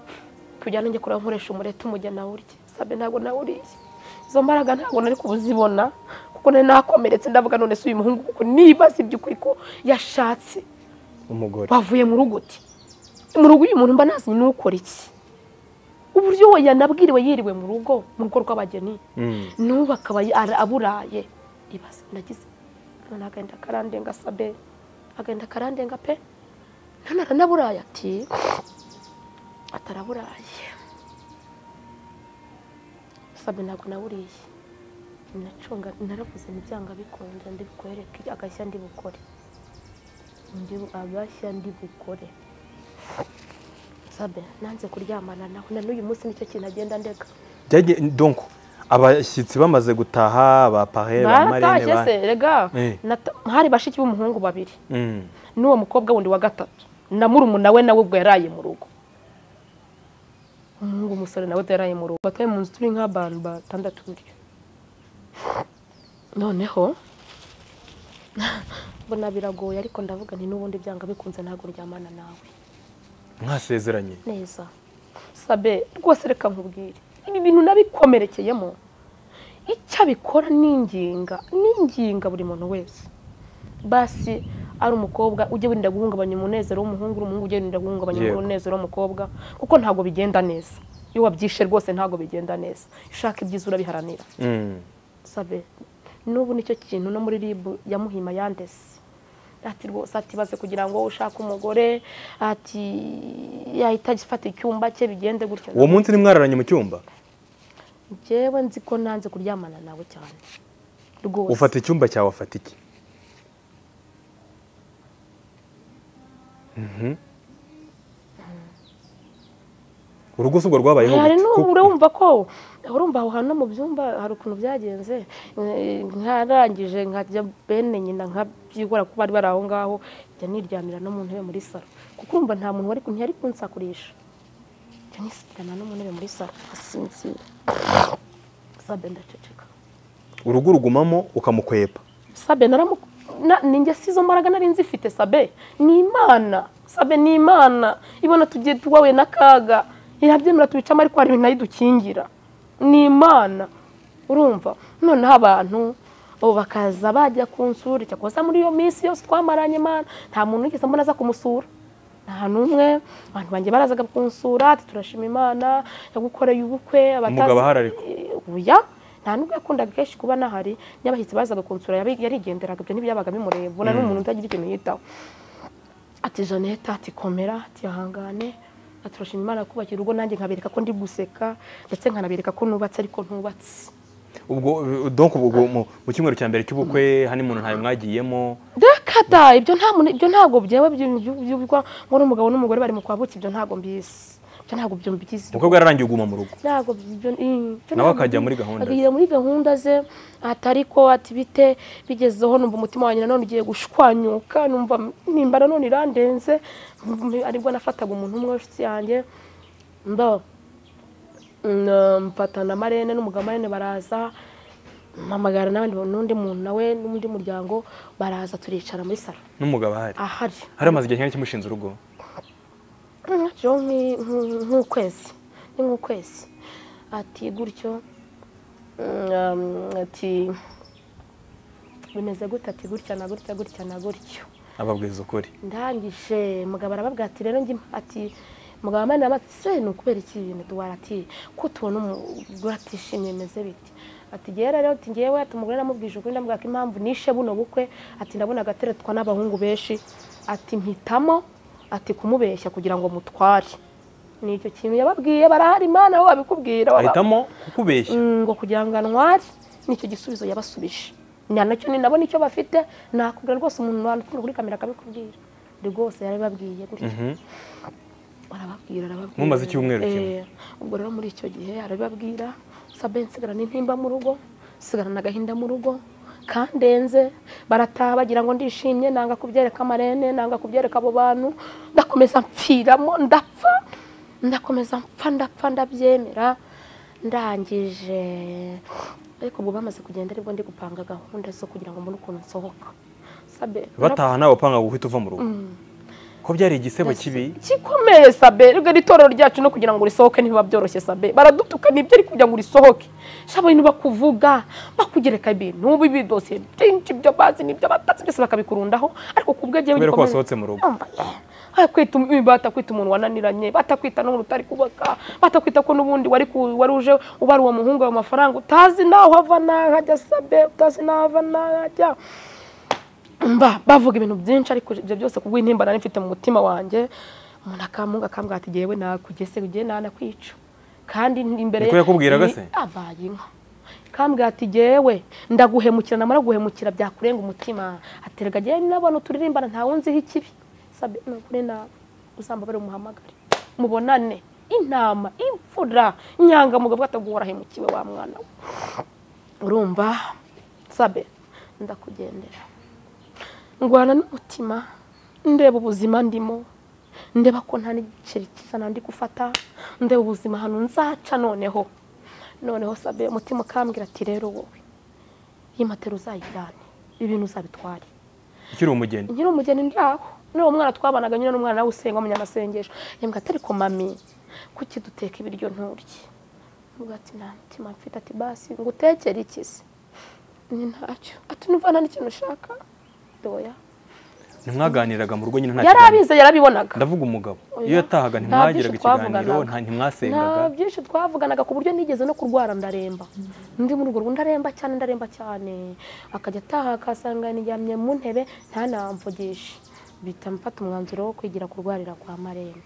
S1: tujyane nanjye kureba nkoresha umureti umujya nawe urye sabe ntabwo nawe uriye izo mbaraga ntabwo nari kuzibona kuko nari nakomeretse ndavuga none se uyu muhungu kuko nibaza iby'ukuri ko yashatse
S2: umugore
S1: bavuye mu rugo uti mu rugo uyu muntu mba nazi ni ukora iki uburyo we yanabwiriwe yiriwe mu rugo mu rugo rw'abageni
S2: Mm.
S1: n'ubu akaba ara- aburaye ibaze nagize none agenda akarandenga sabe agenda akarandenga pe none aranaburaye ati ataraburaye sabe ntabwo nawuriye nacunga naravuze ntibyanga bikunze ndibikwereke agashya ndibukore Ndi- agashya ndibukore sabe nanze kuryamana nawe na n'uyu munsi nicyo kintu agenda ndeka
S2: Byagiye- donc abashyitsi bamaze gutaha ba pare ba marene
S1: baratashye
S2: ba
S1: se rega
S2: Eh.
S1: Nata- hari bashiki b'umuhungu babiri
S2: Mm.
S1: n'uwo mukobwa wundi wa gatatu na murumuna we nawe ubwo yaraye mu rugo umuhungu umusore nawe yaraye mu rugo batuye mu nzu turi nk'abantu batandatu gutyo noneho mbona biragoye ariko ndavuga nti n'ubundi byanga bikunze ntabwo ryamana nawe
S2: mwasezeranye
S1: neza sabe rwose reka nkubwire ibi bintu nabikomerekeyemo icyo abikora n'inginga n'inginga buri muntu wese basi ari umukobwa ujye wirinda guhungabanya umunezero w'umuhungu uri umuhungu ujye wirinda guhungabanya
S2: Yego.
S1: umunezero w'umukobwa kuko ntabwo bigenda neza iyo wabyishe rwose ntabwo bigenda neza ushaka ibyiza urabiharanira
S2: Mm.
S1: sabe n'ubu nicyo kintu no muri ribu yamuhima yandese ati rwose atibaze kugira ngo ushake umugore ati yahita agifata icyumba cye bigende gutyo
S2: uwo munsi ntimwararanye mu cyumba
S1: njyewe nzi ko nanze kuryamana nawe cyane rwose
S2: ufata icyumba cyawe afata iki Mhm. urugo si ubwo rwabayeho
S1: hari
S2: gute?
S1: n'ubu
S2: Kuko-
S1: urumva ko urumva aho hantu no mu byumba hari ukuntu byagenze Eh, nkarangije nkajya bene nyina nkabyikora kuba bari bari aho ngaho njya niryamira no mu ntebe muri salo kuko urumva nta muntu wari ntiyari kunsakurisha njya nisitirana no mu ntebe muri salo asinzira sabe ndaceceka
S2: urugo urugumamo ukamukwepa
S1: sabe naramu na- ni njye si izo mbaraga nari nzifite sabe ni imana sabe ni imana ibona tugiye tuwawe n'akaga yabyemera tubicamo ariko hari ibintu nayo idukingira ni imana urumva noneho abantu ubu bakaza bajya kunsura cyakosa muri iyo minsi yose twamaranye imana nta muntu wigeze mbona aza kumusura nta n'umwe abantu banjye barazaga kunsura ati turashima imana yagukoreye ubukwe abatazi-
S2: Umugabo ahari ariko?
S1: oya nta nubwo yakundaga kenshi kuba nahari n'abashyitsi bazaga kunsura yabi- yarigenderaga ibyo ntibyabaga bimureba ubona n'umuntu utagira ikintu yitaho ati jeannette ati komera ati hangane ati turashima imana kubakira urugo nanjye nkabereka ko ndi guseka ndetse nkanabereka ko nubatse ariko ntubatse
S2: ubwo eh, donc ubwo mu- mu cyumweru cya mbere cy'ubukwe hani muntu ntayo mwagiyemo
S1: Dakata ibyo nta muntu- ibyo ntabwo byewe byumvwa ngo n'umugabo n'umugore bari mu kwabuki ibyo ntabwo mbizi ibyo ntabwo byumvikiza
S2: umukobwa yararangiye uguma mu rugo
S1: ntabwo ibyo mm, ibyo
S2: Nawe
S1: ntabwo
S2: akajya
S1: bi-
S2: muri gahunda ze.
S1: akajya muri gahunda ze atari ko ati bite bigezeho numva umutima wanjye nanone ugiye gushwanyuka numva nimba nanone irandenze mm, aribwo nafataga umuntu umwe w'inshuti yanjye mba mm, mfata na marene n'umugabo marene baraza mpamagara n'abandi n'undi muntu nawe n'undi muryango baraza turicara muri salo
S2: n'umugabo ahari
S1: ahari
S2: hari amaze igihe kinini kimushinze urugo
S1: nacyo nk'ukwezi ni nk'ukwezi ati gutyo mm, ati bimeze gute ati gutya na gutya gutya na gutyo
S2: ababwiza ukuri
S1: ndangije mugabo arababwira ati rero njye ati mugabo amani amatse se ni ukubera iki ibintu duhora ati ko tubona umugore atishimye bimeze bite ati ngewe rero ati ngewe ati umugore namubwije ukuri ndamubwira ko impamvu nishe buno bukwe ati ndabona agateretwa n'abahungu benshi ati mpitamo ati kumubeshya kugira ngo mutware ni icyo kintu yababwiye barahari imana aho babikubwira baba-
S2: ahitamo kukubeshya
S1: Mm, ngo kugira ngo antware nicyo gisubizo yabasubije na nacyo ni nabo nicyo bafite nakubwira rwose umuntu wantukura kuri kamera akabikubwira rwose yarabibabwiye gutya
S2: Mhm.
S1: arababwira arababwira
S2: Mumaze icyumweru kimwe.
S1: Eh, ubwo rero muri icyo gihe arabibabwira sabe nsigarana intimba mu rugo nsigarana agahinda mu rugo kandenze barataha bagira ngo ndishimye nanga kubyereka amarene nanga kubyereka abo bantu ndakomeza mpfiramo ndapfa ndakomeza mpfa ndapfa ndabyemera ndangije ariko ubwo bamaze kugenda aribwo ndi gupanga gahunda zo kugira ngo mbone ukuntu nsohoka sabe
S2: bataha nawe upanga guhita uva mu rugo ko byari igisebo kibi
S1: kikomeye sabe rero itorero ryacu no kugira ngo risohoke ntibiba byoroshye sabe baradutuka nibyo ariko kugira ngo risohoke shaba abantu bakuvuga bakugereka ibintu bibidosiye byinshi ibyo bazi n'ibyo batatse byose bakabikurundaho ariko ku bwe
S2: kubera ko wasohotse mu rugo
S1: kwita batakwita umuntu wananiranye batakwita n'umuntu utari kubaka batakwita ko n'ubundi wari ku- wari uje ubara uwo muhungu ayo mafaranga utazi n'aho ava n'aho ajya sabe utazi n'aho ava n'aho ajya mba bavuga ibintu byinshi ariko ibyo byose ku bw'intimba nari mfite mu mutima wanjye umuntu akamunga akambwira ati ngewe nakugese ugiye nanakwica kandi imbere
S2: Niko yakubwiraga se?
S1: abaye inka kambwira ati ngewe ndaguhemukira namara guhemukira byakurenga umutima aterega ngewe n'abana turirimbana nta wunziho ikibi sabe nukuri nawe uzambabare umuhamagare mubonane intama imfura inyangamugabo ataguhorahemukiwe wa mwana we urumva sabe ndakugendera ngwana n'umutima ndeba ubuzima ndimo ndeba ko nta n'igiceri kizana ndi gufata ndeba ubuzima ahantu nzaca noneho noneho sabe umutima ukambwira ati rero wowe iyi matera uzayijyane ibintu uzabitware
S2: ukiri umugeni
S1: nkiri umugeni ndaho n'uwo mwana twabanaga nyine n'umwana nawe usenga mu nyamasengesho yambwira ati ariko mami kuki duteka ibiryo nturye mvuga ati nta mutima mfite ati basi ngo utekere iki se ni ntacyo ati numva nta n'ikintu ushaka doya
S2: ntimwaganiraga mu rugo nyine nta
S1: yari
S2: kiganiro
S1: abize yarabibonaga
S2: ndavuga umugabo
S1: Oya.
S2: iyo yatahaga
S1: Nta
S2: ntimwagiraga
S1: byinshi twavuganaga.
S2: ikiganiro nta- ntimwasenganga
S1: nta byinshi twavuganaga ku buryo nigeze no kurwara ndaremba ndi muri urwo rugo ndaremba cyane ndaremba cyane akajya ataha akasanga nijyamye mu ntebe ntanamvugishe bita mfata umwanzuro wo kwigira kurwarira kwa maremba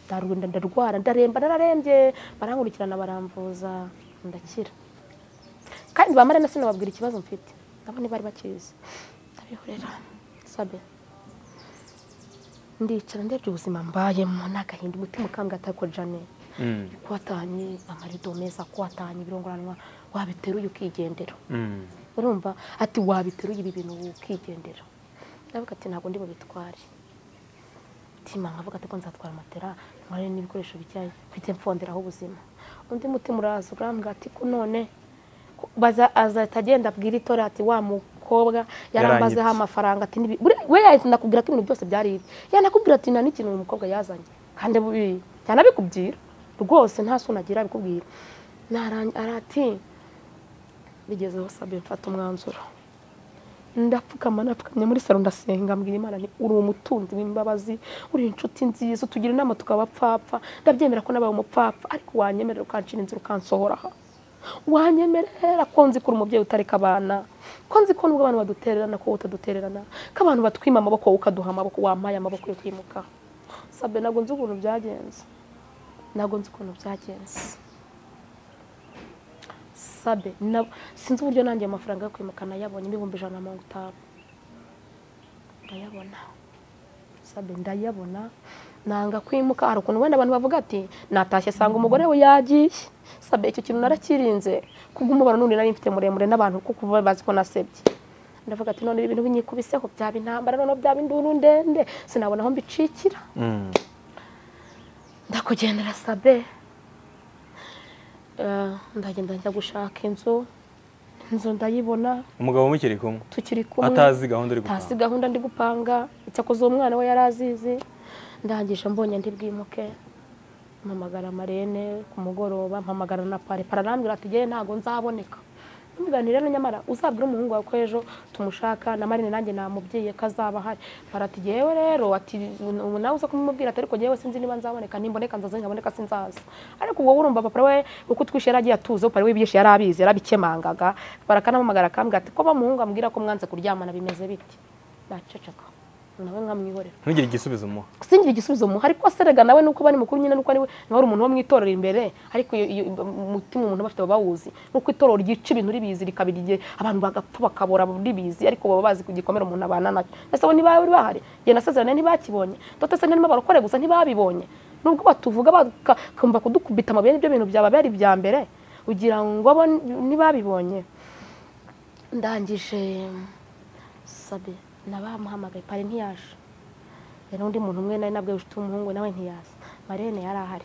S1: ndarwenda ndarwara ndaremba nararembye barankurikirana baramvuza ndakira kandi ba maremba sinababwira ikibazo mfite nabo ntibari bakizi ndabihorera sabe ndicara ndebye ubuzima mbayemo n'agahinda umutima ukambwa atako jane
S2: Mm,
S1: ko watanye amarido meza ko watanye ibirongoranwa wabiteruye ukigendera
S2: mm.
S1: urumva ati wabiteruye ibi bintu ukigendera ndavuga ati ntabwo ndi bubitware mutima nkavuga ati ko nzatwara matera nkore n'ibikoresho bijyanye mfite mfonderaho ubuzima undi mutima uraza urambwira ati ko none ko- baza- azahita agenda abwira itora ati wa mukobwa yarambazeho
S2: Yaranyibye.
S1: amafaranga ati nibi- buriya- we yahise nakubwira ko ibintu byose byari ibi yanakubwira ati nta n'ikintu uyu mukobwa yazanye kandi bubi yanabikubwira rwose nta soni agira abikubwira Narang- arati bigezeho sabe mfata umwanzuro ndapfukama napfukamye muri salo ndasenga mbwira imana nti uri umutunzi w'imbabazi uri inshuti nziza utugira inama tukaba apfapfa ndabyemera ko nabaye umupfapfa ariko wanyemerera ukancira inzira ukansohora aha wanyemerera ko nzi ko uri umubyeyi utareka abana ko nzi ko nubwo abantu badutererana ko wowe utadutererana ko abantu batwima amaboko wowe ukaduha amaboko wampaye amaboko yo kwimuka sabe ntabwo nzi ukuntu byagenze ntabwo nzi ukuntu byagenze sabe na sinzi uburyo nanjye ayo mafaranga yo kwimuka nayabonye ibihumbi ijana na mirongo itanu ndayabona sabe ndayabona nanga kwimuka hari ukuntu wenda abantu bavuga ati natashye asanga umugore we yagiye sabe icyo kintu narakirinze kubw'umubano n'undi nari mfite muremure n'abantu kuko baba bazi ko nasebye ndavuga ati none ibintu binyikubiseho byaba intambara noneho byaba induru ndende sinabona aho mbicikira ndakugendera sabe Eh, ndagenda njya gushaka inzu inzu ndayibona
S2: umugabo mukiri kumwe
S1: tukiri kumwe
S2: atazi gahunda uri
S1: Ntazi
S2: gutanga
S1: gahunda ndi gupanga icyakoze uwo mwana we yari azizi ndangije mbonye ndi bwimuke mpamagara marene ku mugoroba mpamagara na pare pararambwira ati "Jyewe ntabwo nzaboneka ndamubwira nti rero nyamara uzabwire umuhungu wawe ko ejo tumushaka na marene nanjye namubwiye ko azaba ahari para ati "Jyewe rero ati ubu nawe uza kumubwira ati ariko jyewe sinzi niba nzaboneka nimboneka nzaza ntaboneka sinzaza ariko ubwo urumva papa we uko utwishe yari agiye atuze papa we byinshi yari abizi yarabikemangaga para kanampamagara akambwira ati ko bamuhungu ambwira ko mwanze kuryamana bimeze bite ndaceceka nawe nkamwihorera
S2: ntugire igisubizo umuha
S1: singira igisubizo muha ariko se rega nawe nuko bari mukuru nyine nuko ari we nawe ari umuntu wo mu itorero imbere ariko iyo- iyo- umutima umuntu aba afite baba bawuzi nuko itorero ryica ibintu ribizi rikabira igihe abantu bagapfa bakabora ribizi ariko baba bazi ku gikomere umuntu abana nacyo ese bo ntiba bari bahari igihe nasezerane ntibakibonye ndote se ntarimo barakore gusa ntibabibonye nubwo batuvuga bakumva kudukubita amabere ibyo bintu byaba bari ibya mbere ugira ngo bo ntibabibonye ndangije sabe nabamuhamagaye pari ntiyaje hari undi muntu umwe nari nabwo ufite umuhungu nawe ntiyaza marene yari ahari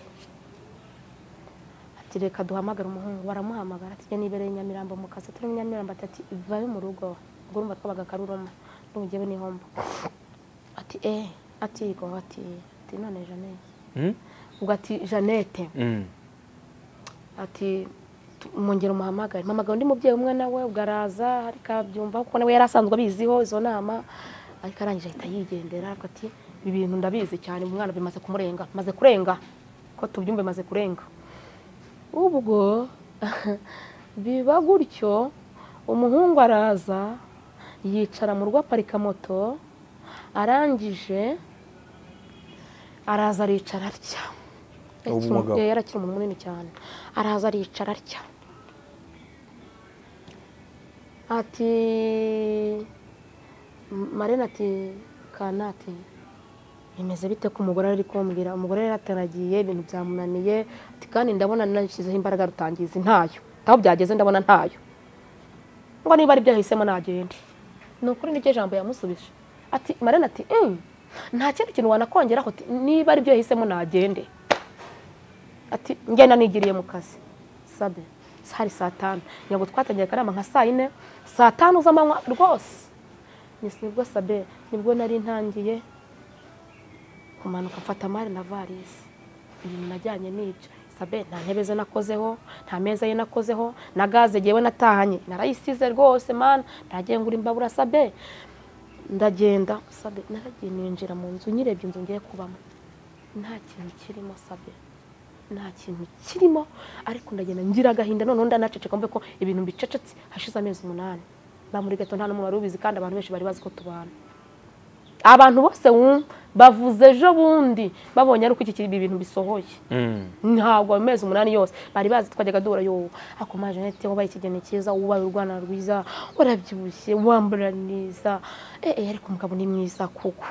S1: ati reka duhamagare umuhungu baramuhamagara ati njye nibereye i nyamirambo mu kazi turi mu nyamirambo ati ati vayo mu rugo ubwo urumva twabaga karuruma n'ubugewe n'ihombo ati eh ati yego ati ati none janete
S2: Hmm?
S1: ubwo ati janete
S2: Mm.
S1: ati tu- mwongere umuhamagare mpamagara undi mubyeyi umwe nawe ubwo araza ariko abyumva kuko nawe yari asanzwe abiziho izo nama ariko arangije ahita yigendera aravuga ati ibi bintu ndabizi cyane umwana bimaze kumurenga maze kurenga ko tubyumve maze kurenga ubwo biba gutyo umuhungu araza yicara mu rugo aparika moto arangije araza aricara atya
S2: Ubu mugabo.
S1: yari akiri umuntu munini cyane araza aricara atya ati marena ati kanati bimeze bite ko umugore ari kumbwira umugore yari ataragiye ibintu byamunaniye ati kandi ndabona nashyizeho imbaraga rutangiza ntayo aho byageze ndabona ntayo ngo niba ari byo yahisemo nagende ni ukuri niryo jambo yamusubije ati marena ati "Mm, nta kindi kintu wanakongeraho ati, niba ari byo yahisemo nagende ati ngenda nigiriye mu kazi sabe hari saa tanu ntabwo twatangiye akanama nka saa yine saa tanu z'amanywa rwose Yes, nibwo sabe nibwo nari ntangiye kumanuka mfata mari na varisi ibintu najyanye n'ibyo sabe nta ntebe ze nakozeho nta meza ye nakozeho na gaze ngewe natahanye narayisize rwose mana nagiye ngura imbabura sabe ndagenda sabe naragiye ninjira mu nzu nyirebye inzu ngiye kubamo nta kintu kirimo sabe nta kintu kirimo ariko ndagenda ngira agahinda noneho ndanaceceka mbe ko ibintu bicecetse hashize amezi umunani ba muri gato nta n'umwe wari ubizi kandi abantu benshi bari bazi ko tubana abantu bose wumva bavuze ejo bundi babonye ari uko iki ibi bintu bisohoye
S2: Mm.
S1: ntabwo amezi umunani yose bari bazi twajyaga duhura yo akomaje nete wabaye ikigeni cyiza ubaye urwana rwiza warabyibushye wambara neza eh eh, ariko umugabo ni mwiza kuko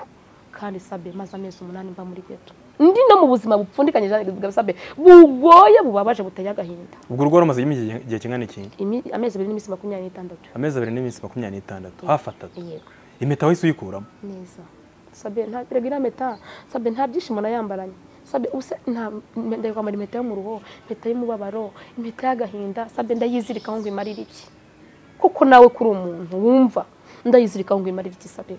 S1: kandi sabe maze amezi umunani mba muri geto ndi no mu buzima bupfundikanye cyane sabe bugoye bubabaje buteye agahinda
S2: ubwo urugo rumaze igihe igihe kingana iki
S1: Imi- amezi abiri n'iminsi makumyabiri n'itandatu
S2: amezi abiri n'iminsi makumyabiri n'itandatu hafi atatu
S1: yego
S2: impeta wahise uyikuramo
S1: neza sabe nta rega iriya mpeta sabe nta byishimo nayambaranye sabe ubuse nta ndajya kwambara impeta yo mu ruhu impeta y'umubabaro impeta y'agahinda sabe ndayizirikaho ngo imarire iki kuko nawe kuri umuntu wumva ndayizirikaho ngo imarire iki sabe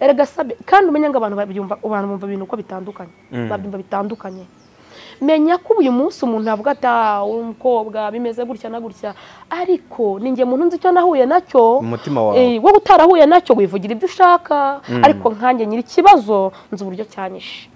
S1: erega sabe kandi umenya ngo abantu babyumva abantu bumva ibintu uko bitandukanye
S2: Mm.
S1: babyumva bitandukanye menya ko uyu munsi umuntu avuga ati "Ah, uri umukobwa bimeze gutya na gutya ariko ninjye muntu nzi icyo nahuye nacyo
S2: Mu mutima wawe.
S1: Eh, wowe utarahuye nacyo wivugira ibyo ushaka ariko nkanjye nyiri ikibazo nzi uburyo cyanyishe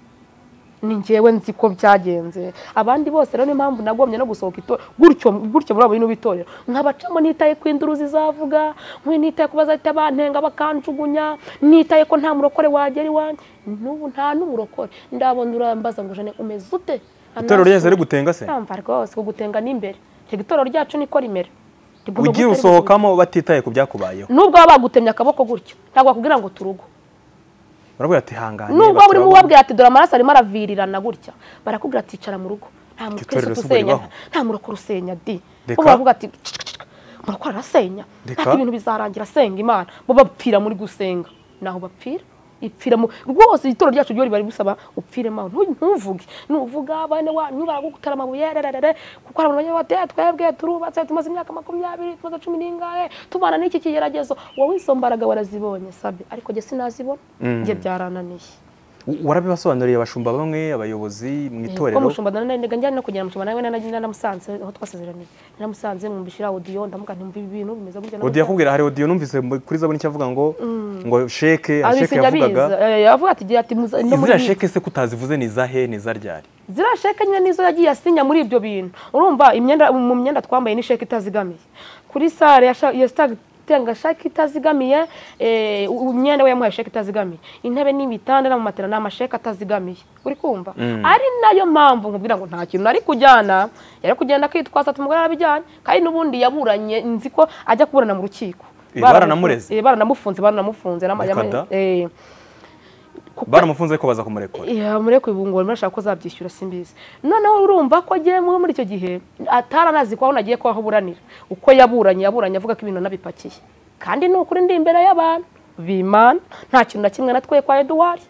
S1: ni njyewe nzi ko byagenze abandi bose rero niyo mpamvu nagomye no gusohoka ito gutyo gutyo muri abo bintu b'itorero nkabacamo nitaye ku induru zizavuga nkwe nitaye ku bazahita bantenga bakanjugunya nitaye ko nta murokore wagera iwanjye n'ubu nta n'uburokore ndabona urambaza ngo jane umeze ute
S2: itorero ryahise rigutenga se
S1: Ndumva rwose kugutenga n'imbere reka itorero ryacu niko rimera Rigomba
S2: ugiye
S1: guhita rigutenga.
S2: usohokamo batitaye ku byakubayeho
S1: nubwo baba bagutemye akaboko gutyo ntabwo bakubwira ngo turugo
S2: barabwira ati hangane
S1: nubwo
S2: bakaba
S1: burimo
S2: bo-
S1: ubabwira ati dore amaraso arimo aravirirana gutya barakubwira ati icara mu rugo nta
S2: itorero
S1: mukristo
S2: si ubwo
S1: usenya
S2: ribaho.
S1: nta murokora usenya di
S2: Reka.
S1: bo baravuga ati murokora arasenya
S2: Reka.
S1: ati ibintu bizarangira asenga imana bo bapfira muri gusenga naho bapfira ipfira mu rwose itoro ryacu ryo ribari busaba upfire mawe ntu- ntuvuge nuvuga bane wanyu baragutera amabuye rererere kuko hari abantu bajya bati twebwe turubatse tumaze imyaka makumyabiri tumaze cumi n'ingahe tubana n'iki kigeragezo wowe izo mbaraga warazibonye sabe ariko jye sinazibona njye byarananiye
S2: U- warabibasobanuriye abashumba bamwe abayobozi mu
S1: ko
S2: itorero
S1: mushumba na nenda njyana no kugera mushumba nawe nana nanamusanze aho twasezeraniye nanamusanze mwumvishira audio ndamuga ntumva ibi bintu bimeze gutya na
S2: odiyo
S1: gutya.
S2: yakubwira hari odiyo numvise mu- kuri zabone icyo avuga ngo ngo sheke hari
S1: Abise
S2: sheke yavugaga
S1: nyabizi Eh, yavuga ati gira ati muza- no muri-
S2: izira sheke se kutazivuze ni izahe ni izaryari
S1: ziriya sheke nyine nizo yagiye asinya muri ibyo bintu urumva imyenda mu myenda twambaye ni sheke itazigamiye kuri sare yasha- yasitanga sheke itazigamiye eh, u- imyenda we yamuhaye sheke itazigamiye intebe n'ibitanda n'amamatera ni amasheke atazigamiye uri kumva ari nayo mpamvu nkubwira ngo nta kintu nari kujyana yari kugenda akitwaza ati umugore arabijyanye kandi n'ubundi yaburanye nzi ko ajya kuburana mu rukiko
S2: Eh, baranamureze?
S1: Eh, baranamufunze baranamufunze nama-
S2: Bakada?
S1: eh, kuko-
S2: baramufunze ko baza kumurekura
S1: iya mureke ubu ngo murashaka ko azabyishyura simbizi noneho urumva ko agiye muri icyo gihe ataranazi ko aho nagiye ko aho buranira uko yaburanye yaburanye avuga ko ibintu nabipakiye kandi ni ukuri ndi imbere y'abantu bimana nta kintu na kimwe natwe kwa eduwari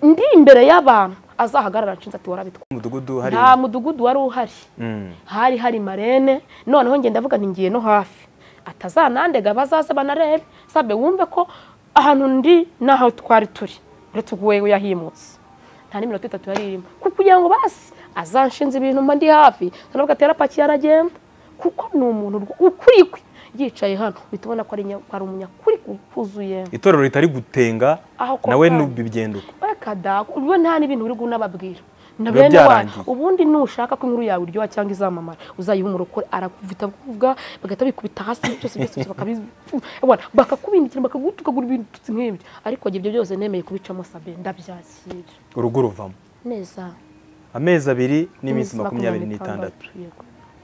S1: ndi imbere y'abantu azahagarara nshinze ati warabitwaye
S2: umudugudu hari
S1: nta mudugudu wari uhari
S2: Mm.
S1: hari hari marene noneho njye ndavuga nti ngiye no hafi atazanandega bazaze banarebe sabe wumve ko ahantu ndi n'aho twari turi uretse ubwo yahimutse nta n'iminota itatu yari irimo kuko kugira ngo basi azanshinze ibintu mba ndi hafi ntabwo atera pakiye aragenda kuko ni umuntu rwo- ukuri kwe yicaye hano uhita ubona ko ari nya- ko ari umunyakuri kuzuye
S2: itorero ritari gutenga
S1: Aho ko
S2: nawe
S1: kandi.
S2: nubigenda uko
S1: bakada ubwo nta n'ibintu uri kunababwira na
S2: Biba
S1: bene wanyu
S2: byarangiye.
S1: ubundi nushaka ko inkuru yawe iryoha cyangwa izamamara uzayiha umurokore arakuvita kuvuga bagahita bikubita hasi byose byose byose bakabizi Ewana, bakakubindikira bakagutukagura ibitutsi nk'ibyo ariko njye ibyo byose nemeye kubicamo sabe ndabyakira
S2: urugo ruvamo
S1: neza
S2: amezi abiri n'iminsi makumyabiri n'itandatu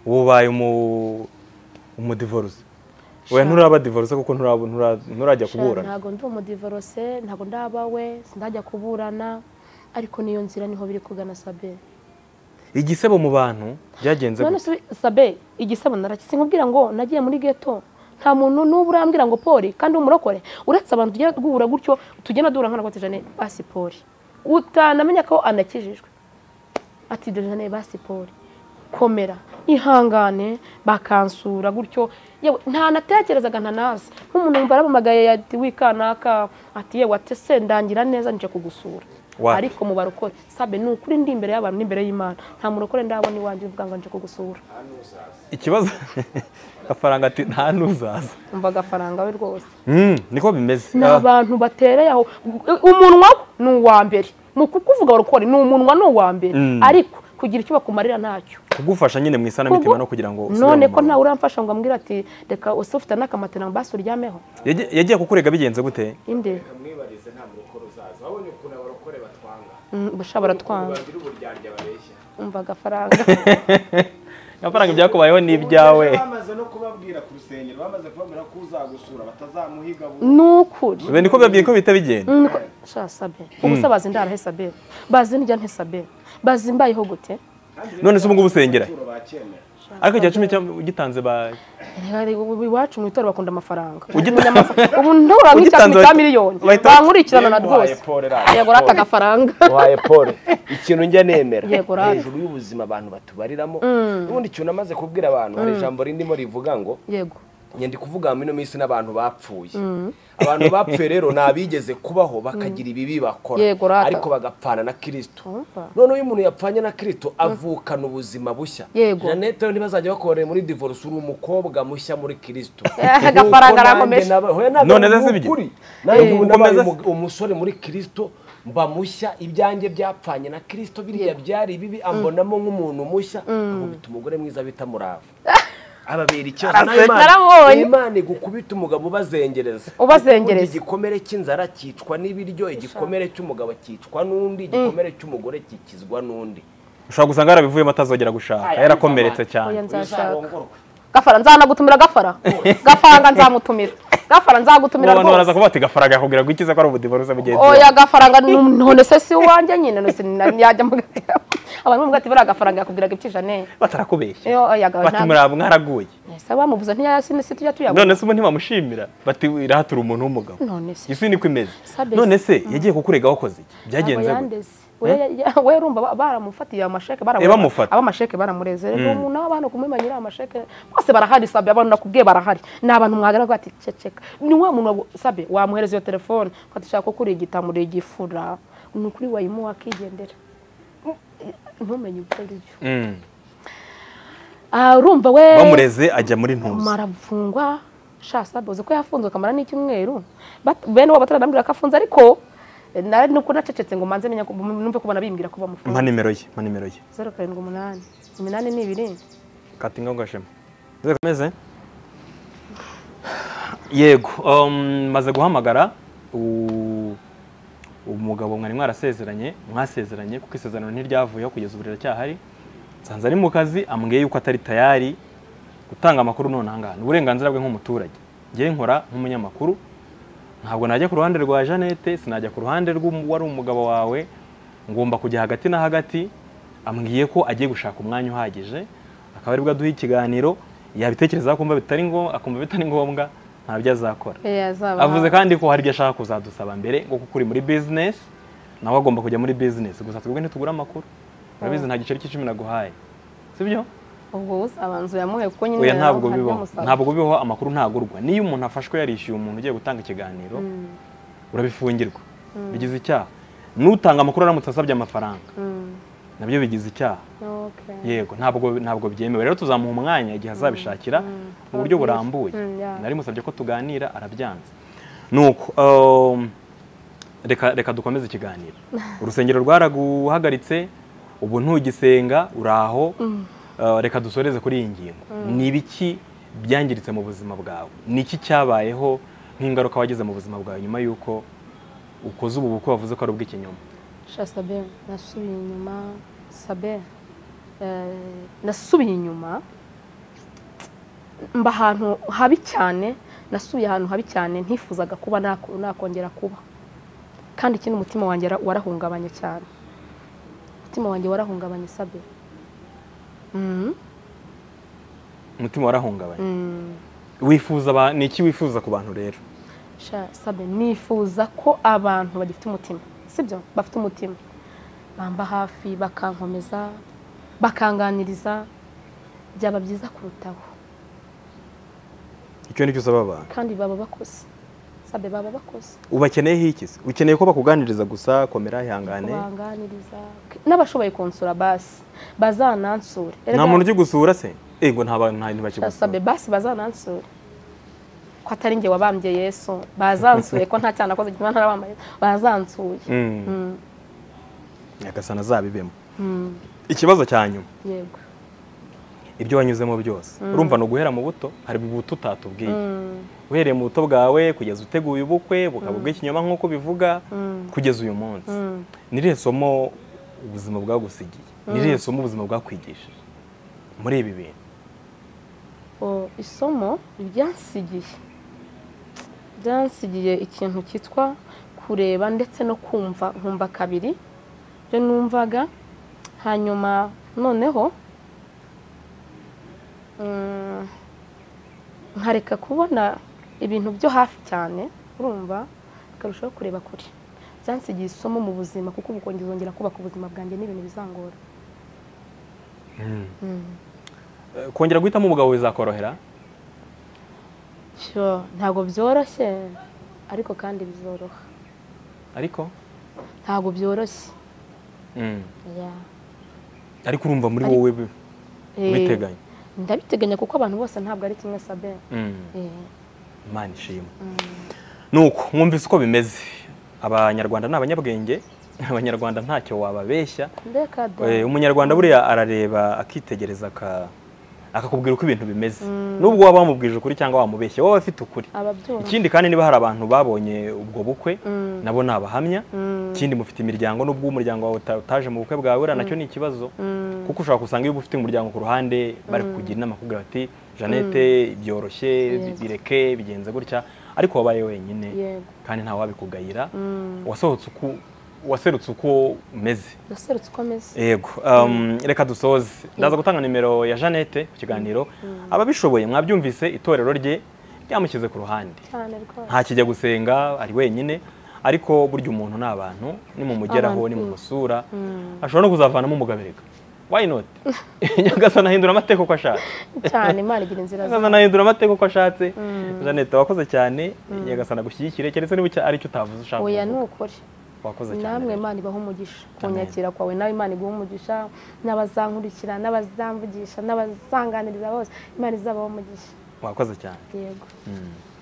S2: ubu ubaye umu- umudivorce oya
S1: Sha.
S2: nturaba divorce kuko nturaba- ntura- nturajya kuburana
S1: ntabwo ndi umudivorose ntabwo ndabawe sindajya kuburana ariko n'iyo nzira niho biri kugana sabe
S2: igisebo mu bantu byagenze
S1: none
S2: gute
S1: se sabe igisebo naraki sinkubwira ngo nagiye muri geto nta muntu n'ubu urambwira ngo poli kandi umurokore uretse abantu tujya duhura gutyo tugenda duhura nkana kote jane basi poli utanamenya ko anakijijwe ati dore jane basi poli komera ihangane bakansura gutyo yewe ntanatekerezaga ntanazi nk'umuntu wumva arampamagaye ati wikanaka ati yewe ati se ndangira neza nje kugusura
S2: Wapi?
S1: ariko mu barokore sabe ni ukuri ndi imbere y'abantu n'imbere y'imana nta murokore ndabona iwanjye uvuga ngo nje kugusura
S2: ikibazo gafaranga ati nta n'uzaza
S1: umva agafaranga we rwose
S2: Mm, niko bimeze
S1: ni
S2: Ah,
S1: abantu batereye aho umunwa ni uwa mbere mu kukuvuga barokore ni umunwa ni uwa mbere
S2: Mm.
S1: ariko kugira icyo bakumarira ntacyo
S2: kugufasha nyine mu isanamitima no kugira ngo usubire
S1: none
S2: mu
S1: ko
S2: murongo.
S1: ntawe uramfasha ngo ambwire ati reka use ufite n'akamatera ngo basi uryameho
S2: Yagiye- yagiye kukurega bigenze gute
S1: inde
S3: mwibarize nta murokore uzaza wabonye ukuntu abarokore batwanga
S1: bushobora twanga
S3: bagira uburyarya babeshya
S1: umva agafaranga
S2: amafaranga ibyakubayeho ni ibyawe
S3: bamaze no kubabwira ku rusengero bamaze kubabwira ko uzagusura batazamuhiga burundu
S1: ni ukuri
S2: Ibi niko byabwiye ko bihita bigenda
S1: Niko- sha sabe ubuse bazi ndarahe sabe bazi ndya nte sabe bazi mbayeho gute
S2: none se ubu ngubu usengera
S3: turo bakemera
S2: ariko icya cumi cya- ugitanze ba
S1: Hari ubu iwacu mu itorero bakunda amafaranga
S2: Ugita-
S1: Umunyamafa- ubu ntubura
S2: Ugitanze
S1: nk'icyatumi cya
S2: bahita-
S1: miliyoni
S2: bahita-
S1: bankurikirana na
S3: Uhaye
S1: rwose
S3: Paul radiyo.
S1: yego rata agafaranga
S3: waye paul ikintu njya nemera
S1: Yego, radiyo.
S3: hejuru y'ubuzima abantu batubariramo n'ubundi ikintu namaze kubwira abantu hari ijambo rindimo rivuga ngo
S1: yego
S3: nyandi kuvuga muri ino minsi n'abantu bapfuye abantu bapfuye rero ni abigeze kubaho bakagira ibibi bakora
S1: Yego, rata.
S3: ariko bagapfana na kirisito
S1: Umva.
S3: noneho iyo umuntu yapfanye na kirisito avukana ubuzima bushya
S1: Yego.
S3: janete rero ntibazajya bakorera muri divorce uri umukobwa mushya muri kirisito
S1: Eh, agafaranga arakomeje.
S2: None se sibyo?
S1: Eh.
S3: nanjye ubu nabaye
S2: Ukomeza-
S3: umu- umusore muri kirisito mba mushya ibyanjye byapfanye na kirisito biriya byari bibi ambonamo nk'umuntu mushya amubita umugore mwiza bita murava ababera ikibazo
S1: Araseka.
S3: nawe Imana-
S1: Naramubonye.
S3: imana igukubita umugabo ubazengereza
S1: Ubazengereza.
S3: Burya igikomere cy'inzara cyicwa n'ibiryo igikomere cy'umugabo cyicwa n'undi igikomere cy'umugore kikizwa n'undi
S2: ushobora gusanga yarabivuyemo atazongera gushaka
S3: Aya,
S2: yarakomeretse cyane
S1: Oya, nzashaka
S3: uzarongorwa
S1: gafara nzanagutumira gafara gafaranga nzamutumira gafara nzagutumira
S2: abantu baraza
S1: rwose
S2: kuba bati gafaranga yakubwira ko ikiza ko ari ubudivaruza mugenzi
S1: oya gafaranga nu- none se si uwanjye nyine none se ni- yajya mu gatebo abantu bamubwira ati buriya gafaranga yakubwiraga ibyijane
S2: batarakubeshya
S1: Yo, oya,
S2: bati
S1: ntabwo.
S2: muraba mwaraguye
S1: ese bamuvuze ntiyasine si tujya tuyabona
S2: none se ubu ntibamushimira bati irahatura umuntu w'umugabo
S1: none se
S2: isi niko imeze
S1: Sabes.
S2: none se yagiye kukurega wakoze iki byagenze
S1: Aba
S2: gute
S1: yandeze. Oya, ya- ya- we urumva ba- baramufatiye amasheke baramureba.
S2: Eh, bamufata.
S1: aba amasheke baramureze rero umuntu aba hano kumenya nyiri amasheke bose barahari sabe abantu nakubwiye barahari ni abantu mwagaragara ati ceceka ni wa muntu wagu- sabe wamuhereza iyo telefone ko ati shaka kuri igitamure igifura ni ukuri wayimuha akigendera ntumenye ibyo ari byo
S2: Mm.
S1: Ah, urumva we
S2: bamureze ajya muri ntuzi
S1: marafungwa sha sabe uzi ko yafunzwe akamara n'icyumweru Bat- bene uwo batarana ko afunze ariko eh, nari nuko nacecetse ngo manze menya ko- numve ko banabimbwira ko
S2: mpa
S1: bamufunze
S2: nimero ye mpa nimero ye
S1: zeru karindwi umunani iminani ni ibiri
S2: kati ngo ngashema nzego meze yego um, maze guhamagara u- umugabo mwari mwarasezeranye mwasezeranye kuko isezerano ntiryavuyeho kugeza ubu riracyahari nsanze ari mu kazi ambwiye yuko atari tayari gutanga amakuru nonahangaha ni uburenganzira bwe nk'umuturage njye nkora nk'umunyamakuru ntabwo najya ku ruhande rwa jeannette sinajya ku ruhande rw'uwari umugabo wawe ngomba kujya hagati na hagati ambwiye ko agiye gushaka umwanya uhagije akaba aribwo aduha ikiganiro yabitekerezaho akumva bitari ngombwa akumva bitari ngombwa ntabyo azakora avuze kandi ko hari ibyo ashaka kuzadusaba mbere ngo kuko uri muri bizinesi nawe agomba kujya muri bizinesi gusa twebwe ntitugura amakuru urabizi nta giceri cy'icumi naguhaye sibyo
S1: ubwo usabanza uyamuhe kuko nyine
S2: oya ntabwo
S1: ntabwo
S2: bibaho
S1: amusaba.
S2: ntabwo bibaho amakuru ntagurwa niyo umuntu afashwe yarishyuye umuntu ugiye gutanga ikiganiro urabifungirwa bigize icyaha n'utanga amakuru aramutse asabye amafaranga
S1: Mm,
S2: nabyo bigize icyaha
S1: okay.
S2: yego ntabwo ntabwo byemewe rero tuzamuha umwanya igihe azabishakira mu buryo burambuye
S1: Mm, yeah.
S2: nari musabye ko tuganira arabyanze nuko um, reka reka dukomeze ikiganiro urusengero rwaraguhagaritse ubu ntugisenga uraho uh, reka dusoreze kuri iyi ngingo ni ibiki byangiritse mu buzima bwawe ni iki cyabayeho nk'ingaruka wagize mu buzima bwawe nyuma y'uko ukoze ubu bukwe bavuze ko ari ubw'ikinyoma
S1: sha sabe nasubiye inyuma sabe eh, nasubiye inyuma mba ahantu habi cyane nasubiye ahantu habi cyane ntifuzaga kuba nako- nakongera kuba kandi ikindi umutima wanjye wara- warahungabanye cyane umutima wanjye warahungabanye sabe Mm,
S2: umutima warahungabanye
S1: mm.
S2: wifuza aba- ni iki wifuza ku bantu rero
S1: sha sabe nifuza ko abantu bagifite umutima sibyo bafite umutima bamba hafi bakankomeza bakanganiriza byaba byiza kurutaho
S2: icyo nicyo usaba abantu
S1: kandi baba bakoze sabe baba bakoze
S2: ubakeneyeho iki se ukeneye ko bakuganiriza gusa komera ihangane
S1: kubanganiriza n'abashoboye konsura basi bazanansure
S2: nta muntu ugiye gusura se ego nta bantu nta bantu
S1: Sha sabe
S2: bakigusura
S1: basi bazanansure ko atari njye wabambye yesu bazansuye ko nta cyaha nakoze gituma ntarabambaye bazansuye
S2: Mm.
S1: Mm,
S2: nyagasana azabibemo
S1: mm,
S2: ikibazo cya nyuma
S1: yego
S2: ibyo wanyuzemo byose urumva ni uguhera mu buto hari ubuto utatubwiye
S1: Mm,
S2: uhereye mu buto bwawe kugeza uteguye ubukwe bukaba ubw'ikinyoma nk'uko bivuga
S1: mm,
S2: kugeza uyu munsi
S1: mm.
S2: nirihe somo ubuzima bwagusigiye nirihe somo ubuzima bwakwigishije muri ibi bintu
S1: O, isomo ryansigiye byansigiye ikintu cyitwa kureba ndetse no kumva nkumva kabiri ibyo numvaga hanyuma noneho mm, nkareka kubona ibintu byo hafi cyane urumva akarushaho kureba kure byansigiye isomo mu buzima kuko ubu kongeza zongera kubaka ubuzima bwanjye n'ibintu bizangora Mm.
S2: Eh, kongera guhitamo umugabo bizakorohera
S1: Sure, ntabwo byoroshye ariko kandi bizoroha
S2: ariko
S1: ntabwo byoroshye
S2: Mm.
S1: Yeah.
S2: ariko urumva muri
S1: Ariko-
S2: wowe bi-
S1: Eh,
S2: ubiteganya
S1: ndabiteganya kuko abantu bose ntabwo ari kimwe sabe
S2: Mm.
S1: Eh,
S2: imana ishimwe nuko mwumvise uko bimeze abanyarwanda ni abanyabwenge abanyarwanda ntacyo wababeshya
S1: reka da
S2: Eh, umunyarwanda buriya arareba akitegereza aka- akakubwira uko ibintu bimeze nubwo waba wamubwije ukuri cyangwa wamubeshya wowe afite ukuri
S1: ababyumva
S2: ikindi kandi niba hari abantu babonye ubwo bukwe
S1: Mm.
S2: nabo ni abahamya ikindi mufite imiryango nubwo umuryango wawe uta- utaje mu bukwe bwawe uriya nacyo ni ikibazo
S1: Mm.
S2: kuko ushobora gusanga iyo ufite umuryango ku ruhande bari kukugira inama kugira bati jeannette byoroshye bi- bireke bigenze gutya ariko wabaye wenyine
S1: Yego.
S2: kandi nta wabikugayira wasohotse uko waserutse uko umeze
S1: yaserutse uko ameze
S2: yego um, reka dusoze ndaza gutanga nimero ya jeannette ku kiganiro ababishoboye mwabyumvise itorero rye ryamushyize ku ruhande
S1: cyane rwose
S2: ntakijya gusenga ari wenyine ariko burya umuntu ni abantu nimumugeraho
S1: Abantu.
S2: nimumusura ashobora no kuzavanamo umugabirega why not nyagasana ahindura amateka uko ashatse
S1: cyane imana igira inzira zayo.
S2: nyagasana ahindura amateka uko ashatse jeannette wakoze cyane nyagasana agushyigikire keretse niba icya- ari icyo utavuze ushaka
S1: oya
S2: kuvuga.
S1: nukuri
S2: wakoze cyane
S1: namwe
S2: rero.
S1: imana ibaha umugisha
S2: Amen.
S1: kunyakira kwawe nawe imana iguha umugisha n'abazankurikira n'abazamvugisha n'abazanganiriza bose imana izabaha umugisha
S2: wakoze cyane
S1: yego
S2: Mm.